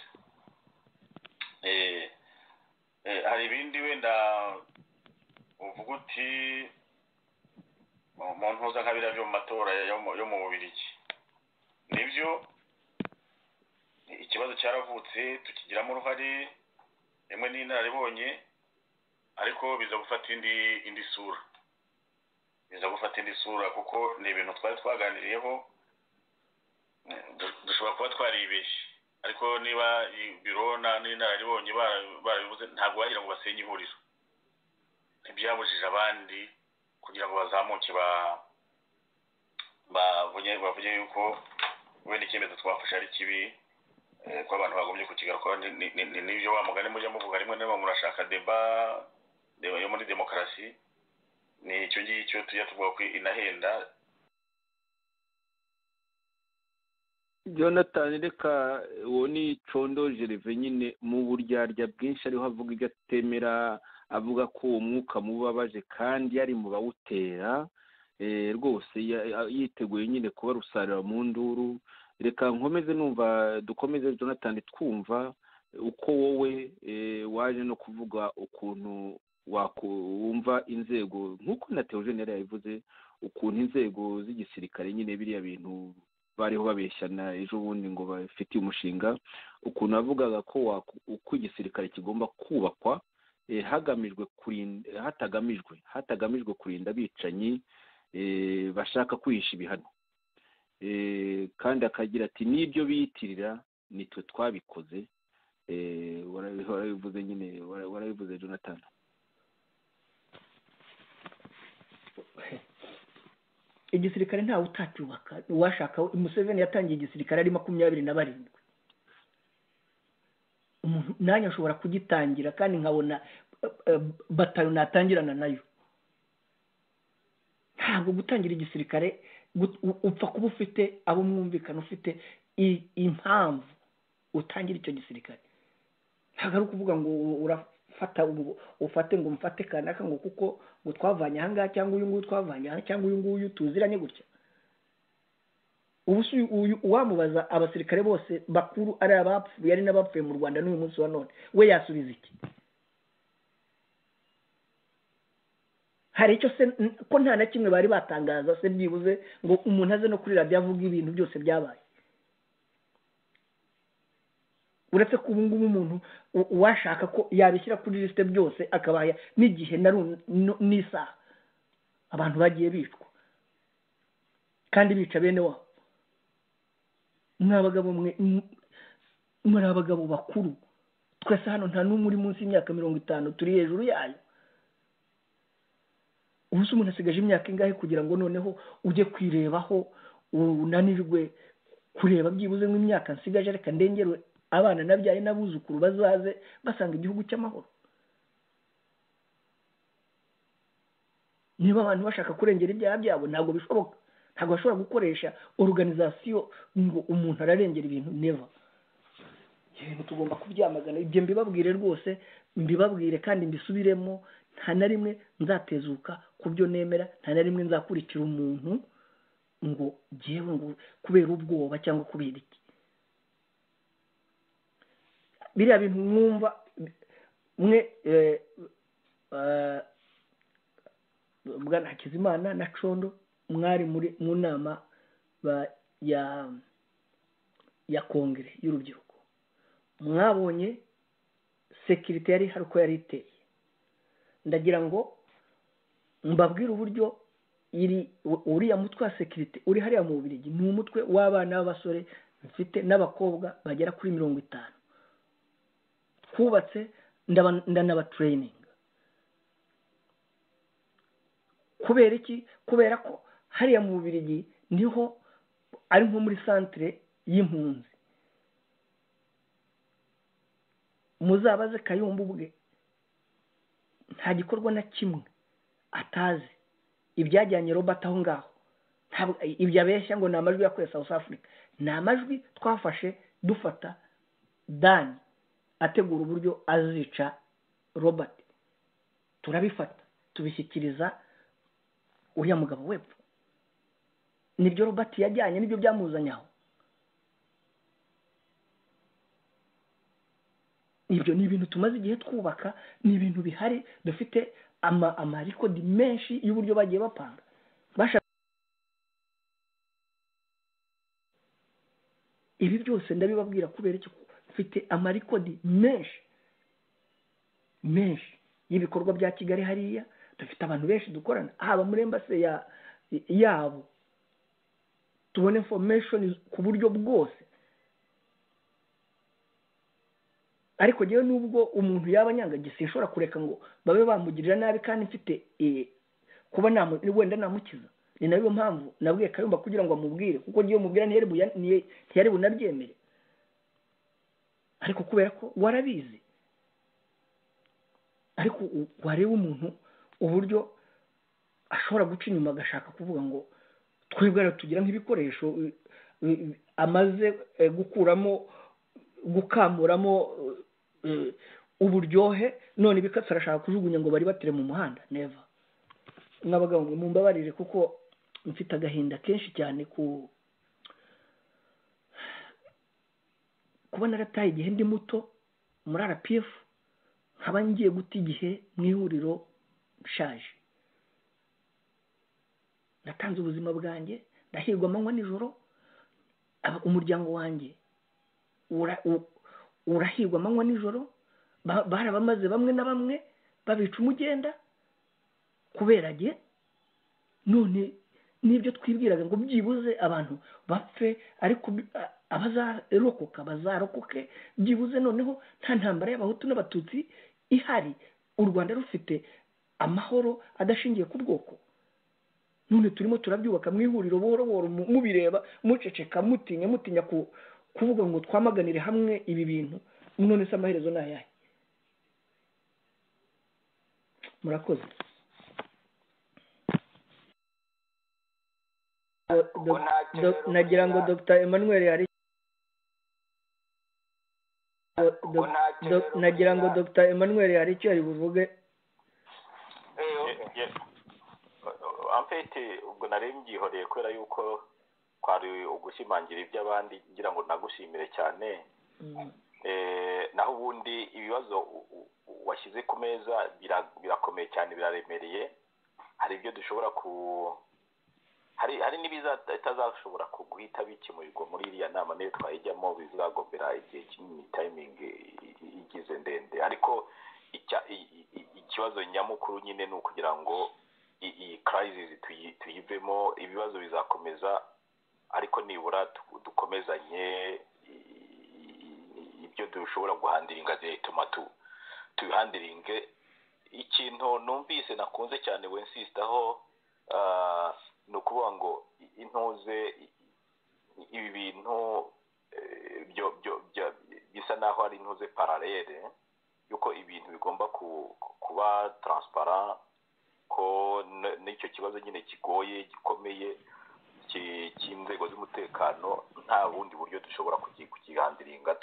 hari ibindi wenda uvuga uti mu mpuzakabira byo mu matora yo mu bubirigi nibyo ikibazo cyaravutse tukigiramo uruhare rimwe n'inararibonye ariko biza gufata indi indi sura biza gufata indi sura kuko ni ibintu twari twaganiriyeho dushobora kuba twaribeshye ariko niba biro n'inararibonye barabibuze ntabwo wagira ngo basenye ihuriro ntibyabujije abandi kugira ngo bazamuke bavuge yuko wenda icyemezo twafashe ari kibi ko abantu bagombye kukigarukaho ni n'ibyo wa mugani mujya muvuga rimwe na rimwe murashaka deba deba yo muri demokarasi ni icyo ngicyo tujya tuvuga ko inahenda jonathan reka uwo ni condo jereve nyine mu buryarya bwinshi ariho avuga ibyo atemera avuga ko uwo mwuka mubabaje kandi yari mu bawutera rwose yiteguye nyine kuba rusarura mu nduru reka nkomeze numva dukomeze jonathan twumva uko wowe waje no kuvuga ukuntu wumva inzego nk'uko na teogenera yabivuze ukuntu inzego z'igisirikare nyine biriya bintu bariho babeshyana ejo bundi ngo bafitiye umushinga ukuntu avugaga ko uko igisirikare kigomba kubakwa hagamijwe kurinda hatagamijwe hatagamijwe kurinda abicanyi bashaka kwihisha ibihano kandi akagira ati n'ibyo biyitirira nitwe twabikoze warabivuze nyine warabivuze jonathan igisirikare ntawe utacyubaka uwashaka umuseveni yatangiye igisirikare ari makumyabiri na barindwi nanjye ashobora kugitangira kandi nkabona bataro natangirana nayo ntabwo gutangira igisirikare upfa kuba ufite abo mwumvikana ufite impamvu utangira icyo gisirikare ntabwo ari ukuvuga ngo urafata ufate ngo umfate kanaka ngo kuko ngo twavanye ahangaha cyangwa uyu nguyu twavanye aha cyangwa uyu nguyu tuziranye gutya ubu wamubaza abasirikare bose bakuru ari abapfuye ari n'abapfuye mu rwanda n'uyu munsi wa none we yasubiza iki hari icyo se ko nta na kimwe bari batangaza se byibuze ngo umuntu aze no kuri radiyo avuga ibintu byose byabaye uretse ko ubu ngubu umuntu uwashaka ko yabishyira kuri lisite byose akabaha n'igihe n'isaha abantu bagiye bicwa kandi bica bene wabo ni abagabo mwe muri abagabo bakuru twese hano nta n'umwe uri munsi y'imyaka mirongo itanu turi hejuru yayo ubu se umuntu asigaje imyaka ingahe kugira ngo noneho ujye kwirebaho unanirwe kureba byibuze nk'imyaka nsigaje reka ndengere abana nabyaye n'abuzukuru bazaze basanga igihugu cy'amahoro niba abantu bashaka kurengera ibyaha byabo ntabwo bishoboka ntabwo bashobora gukoresha oruganizasiyo ngo umuntu ararengera ibintu neva ibintu tugomba kubyamagana ibyo mbibabwire rwose mbibabwire kandi mbisubiremo nta na rimwe nzatezuka ku byo nemera nta na rimwe nzakurikira umuntu ngo ngewe ngo kubera ubwoba cyangwa kubera iki biriya bintu mwumva mwe bwana hakizimana na condo mwari muri mu nama ya ya kongere y'urubyiruko mwabonye sekirite yari ihari uko yari iteye ndagira ngo mbabwire uburyo uriya mutwe wa sekirite uri hariya mu bubirigi ni umutwe w'abana b'abasore mfite n'abakobwa bagera kuri mirongo itanu twubatse ndanabatureyininga kubera iki kubera ko hariya mu bubirigi niho ari nko muri santire y'impunzi muzabaze kayumba ubwe nta gikorwa na kimwe atazi ibyajyanye robert aho ngaho ibyo abeshya ngo ni amajwi yakoreye south africa ni amajwi twafashe dufata dani ategura uburyo azica robert turabifata tubishyikiriza uriya mugabo wepfo nibyo robert yajyanye nibyo byamuzanye aho ibyo ni ibintu tumaze igihe twubaka ni ibintu bihari dufite amarekodi menshi y'uburyo bagiye bapanga ibi byose ndabibabwira kubera ko mfite amarekodi menshi menshi y'ibikorwa bya kigali hariya dufite abantu benshi dukorana haba muri embase yabo tubona infomeshoni ku buryo bwose ariko ngewe nubwo umuntu yaba anyangagise ishobora kureka ngo babe bamugirira nabi kandi mfite kuba wenda namukiza ni nayo mpamvu nabwiye kayumba kugira ngo amubwire kuko ngewe mubwira ntiyari bunabyemere ariko kubera ko warabizi ariko wareba umuntu uburyo ashobora guca inyuma agashaka kuvuga ngo twebwe tugira nk'ibikoresho amaze gukuramo gukamuramo uburyohe none ibikatsi arashaka kujugunya ngo bari batere mu muhanda neva n'abagabo ngo mumbabarire kuko mfite agahinda kenshi cyane ku kubona arataye igihe ndi muto muri rpf nkaba ngiye guta igihe mu ihuriro nshaje natanze ubuzima bwanjye ndahirwa amanywa nijoro umuryango wanjye urahirwa amanywa nijoro barabamaze bamwe na bamwe babica umugenda kubera ge none n'ibyo twibwiraga ngo byibuze abantu bapfe ariko abazarokoka bazarokoke byibuze noneho nta ntambara y'abahutu n'abatutsi ihari u rwanda rufite amahoro adashingiye ku bwoko none turimo turabyubaka mu ihuriro buhoro buhoro mubireba muceceka mutinya mutinya ku kuvuga ngo twamaganire hamwe ibi bintu none se amaherezo ni ayahe murakoze nagira ngo dr emmanuel hari nagira ngo dr emmanuel hari icyo yari buvuge ampete ubwo nari mbyihoreye kubera yuko twari ugushimangira iby'abandi ngira ngo nagushimire cyane naho ubundi ibibazo washyize ku meza birakomeye cyane biraremereye hari ibyo dushobora ku hari n'ibitazashobora guhita bikemurirwa muri iriya nama niyo twayijyamo bizagombera igihe kinini tayimingi igize ndende ariko ikibazo nyamukuru nyine ni ukugira ngo iyi karayizisi tuyivemo ibibazo bizakomeza ariko nibura dukomezanye ibyo dushobora guhandiringa bituma tubihandiringe ikintu numvise nakunze cyane wensisitaho ni ukuvuga ngo intuze ibi bintu bisa naho ari intuze pararere yuko ibintu bigomba kuba taransipara ko n'icyo kibazo nyine kigoye gikomeye cy'inzego z'umutekano nta bundi buryo dushobora kukigandiringa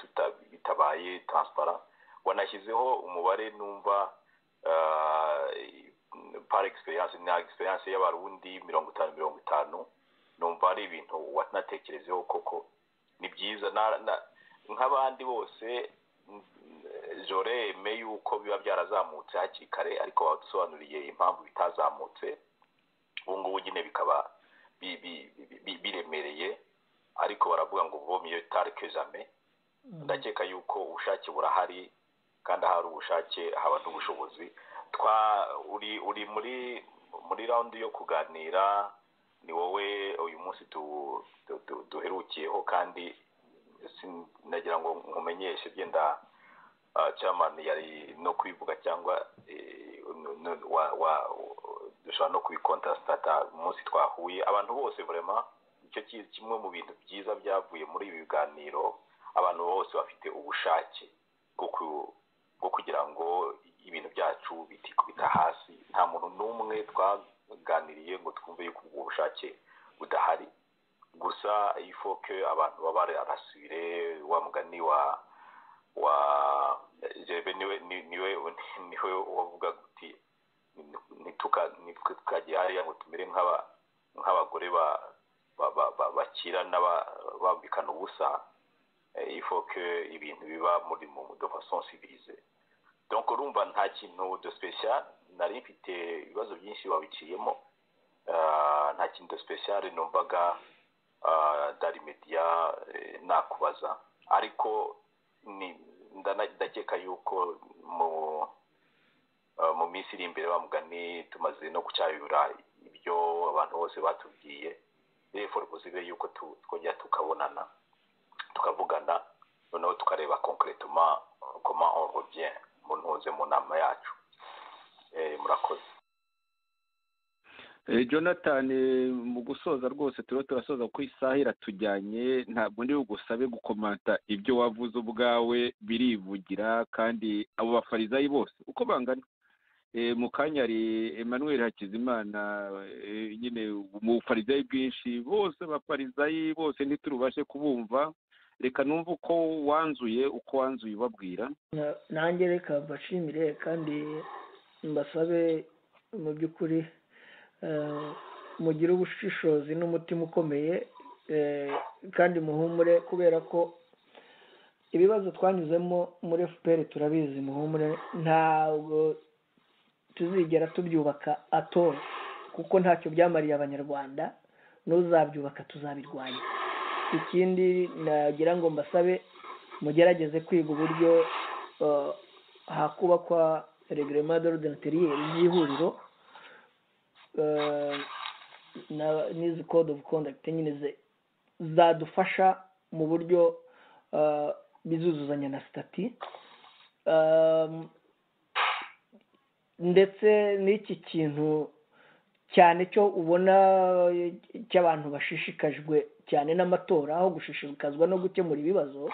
bitabaye taransipara wanashyizeho umubare numva para egisperiyanse na egisperiyanse y'abarundi mirongo itanu mirongo itanu numva ari ibintu watanatekerezeho koko ni byiza nk'abandi bose joreme yuko biba byarazamutse hakiri kare ariko badusobanuriye impamvu bitazamutse ubu ngubu nyine bikaba biremereye ariko baravuga ngo vomiyo tarike jame ndakeka yuko ubushake burahari kandi ahari ubushake haba n'ubushobozi twa uri uri muri muri rawundi yo kuganira ni wowe uyu munsi duherukiyeho kandi nagira ngo nkumenyeshe byenda cyamani yari no kubivuga cyangwa dushobora no kubikontarasitata umunsi twahuye abantu bose burema nicyo kimwe mu bintu byiza byavuye muri ibi biganiro abantu bose bafite ubushake bwo kugira ngo ibintu byacu bitikubita hasi nta muntu n'umwe twaganiriye ngo twumve yuko ubwo bushake budahari gusa ifoke abantu baba arasubire wa mugani wa wa jebe niwe niwe niwe wavuga uti ntitukagiye hariya ngo tumere nk'abagore bakirana bambikana ubusa ifoke ibintu biba muri mu fason civilize donc urumva nta kintu de special nari mfite ibibazo byinshi babiciyemo nta kintu de special numvaga dari media nakubaza ariko ndakeka yuko mu mu minsi iri imbere bamugani tumaze no gucyayura ibyo abantu bose batubwiye reforuzibe yuko twongera tukabonana tukavugana noneho tukareba konkeretuma koma orobye mu ntuze mu nama yacu murakoze jonathan mu gusoza rwose turiho turasoza ku isaha iratujyanye ntabwo ndi bugusabe gukomanta ibyo wavuze ubwawe birivugira kandi abo bafarizayi bose uko bangana mu kanya hari emmanuel hakizimana nyine mu bufarizayi bwinshi bose bafarizayi bose ntiturubashe kubumva reka numve uko wanzuye uko wanzuye ubabwira nanjye reka mbashimire kandi mbasabe mu by'ukuri mugire ubushishozi n'umutima ukomeye kandi muhumure kubera ko ibibazo twanyuzemo muri fpr turabizi muhumure ntabwo tuzigera tubyubaka atora kuko ntacyo byamariye abanyarwanda n'uzabyubaka tuzabirwanya ikindi nagira ngo mbasabe mugerageze kwiga uburyo hakubakwa regerema dorodenteriyeri y'ihuriro n'izi code of conduct nyine zadufasha mu buryo bizuzuzanya na sitati ndetse n'iki kintu cyane cyo ubona cy'abantu bashishikajwe cyane n'amatora aho gushishikazwa no gukemura ibibazo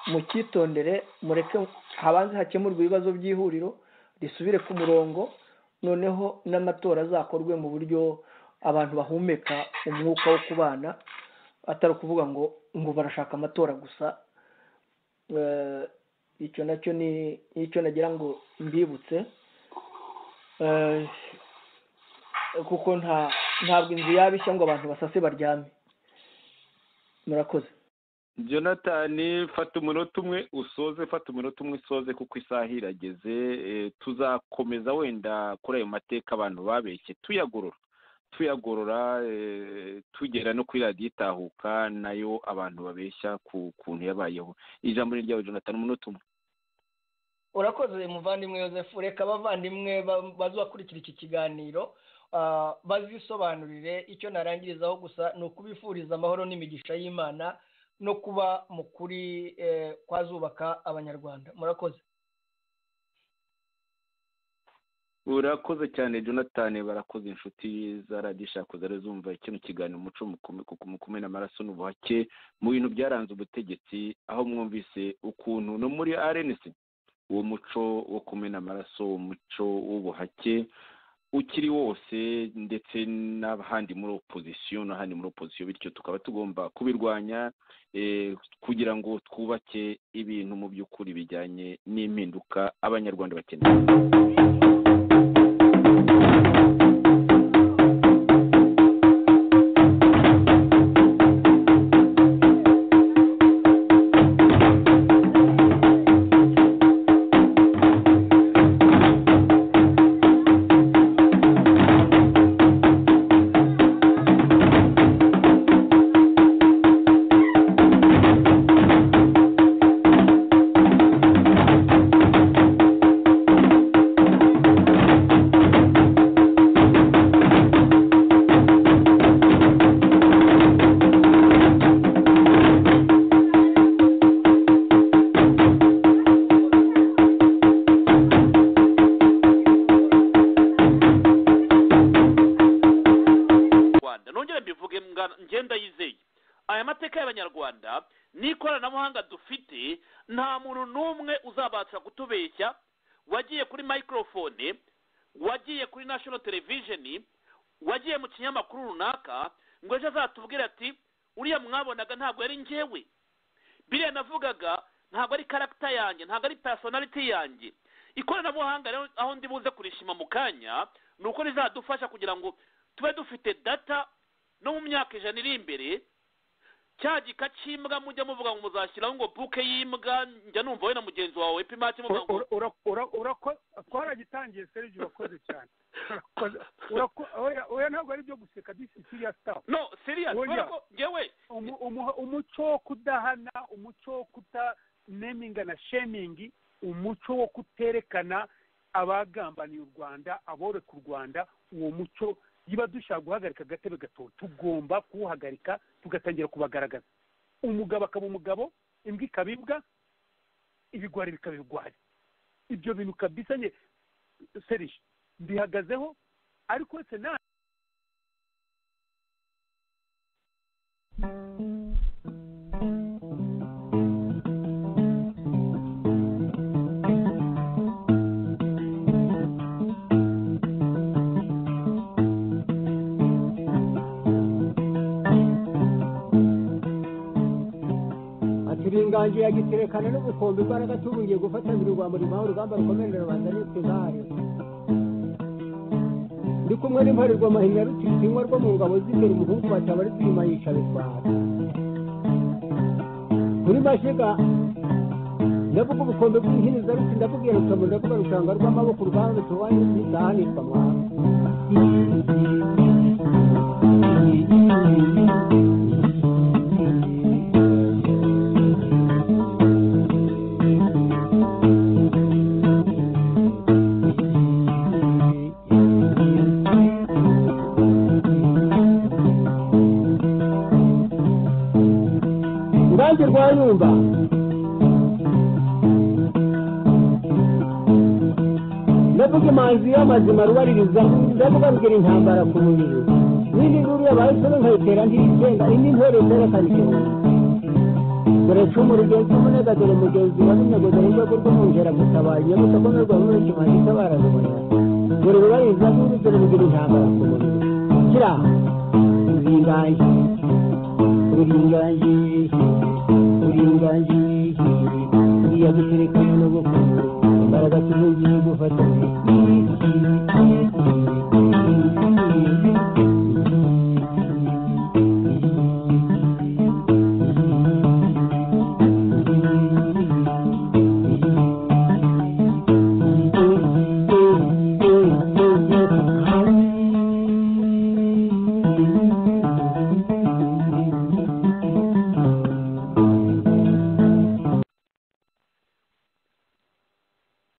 mucyitondere mureke habanze hakemurwa ibibazo by'ihuriro risubire ku murongo noneho n'amatora azakorwe mu buryo abantu bahumeka umwuka wo kubana atari ukuvuga ngo ngo barashaka amatora gusa icyo nacyo ni icyo nagira ngo mbibutse kuko nta ntabwo inzu yaba ishya ngo abantu basase baryame murakoze jonathan fata umunota umwe usoze fata umunota umwe usoze kuko isaha irageze tuzakomeza wenda kuri ayo mateka abantu babeshye tuyagorora tuyagorora tugera no kuri radiyo itahuka nayo abantu babeshya ku kuntu yabayeho ijambo ni ryawe jonathan umunota umwe urakoze muvandimwe yosefu reka abavandimwe bazakurikira iki kiganiro bazisobanurire icyo narangirizaho gusa ni ukubifuriza amahoro n'imigisha y'imana no kuba mu kuri kwazubaka abanyarwanda murakoze urakoze cyane jonathan barakoze inshuti za radishaku zari zumva kino kiganiro umuco mu kumena amaraso n'ubuhake mu bintu byaranze ubutegetsi aho mwumvise ukuntu no muri rnc uwo muco wo kumena amaraso umuco w'ubuhake ukiri wose ndetse n'ahandi muri opozisiyo n'ahandi muri opozisiyo bityo tukaba tugomba kubirwanya kugira ngo twubake ibintu mu by'ukuri bijyanye n'impinduka abanyarwanda bakeneye inganji yagiterekana n'ubukombe imbaraga tuburiye gufatanira urwambo rimuha urugamba rukomerera rubanda n'utugare ndi kumwe n'imparirwa mahina rutinywa rwo mu ngabo z'imbere umuhungu bataba ari kuyima yica bitwara muri mashiga ndavuga ubukombe bw'inkinza ruti ndakubwira rutamu ndavuga rushanga rw'amaboko urwanda tuwanye n'isahanitwa mwana rwanyumba ndavuga imanzi y'amazima rubaririza ndavuga rugira intambara ku mubiri n'indi nkuru yabaye isoro nkayitera ntiyitenda indi ntore zerekana igihumbi dore cumu rigenzi umunega dore mugenzi wa n'umwego dore urwego rw'umwungera gutabaye nyamutako n'urwabura ikimanzi itabarazabonera dore rubaririza nkuru dore rugira intambara ku mubiri kira ruringaye ruringaye uringaniye iyaguterekanye n'ubukungu imbaraga tuzongeye gufatanya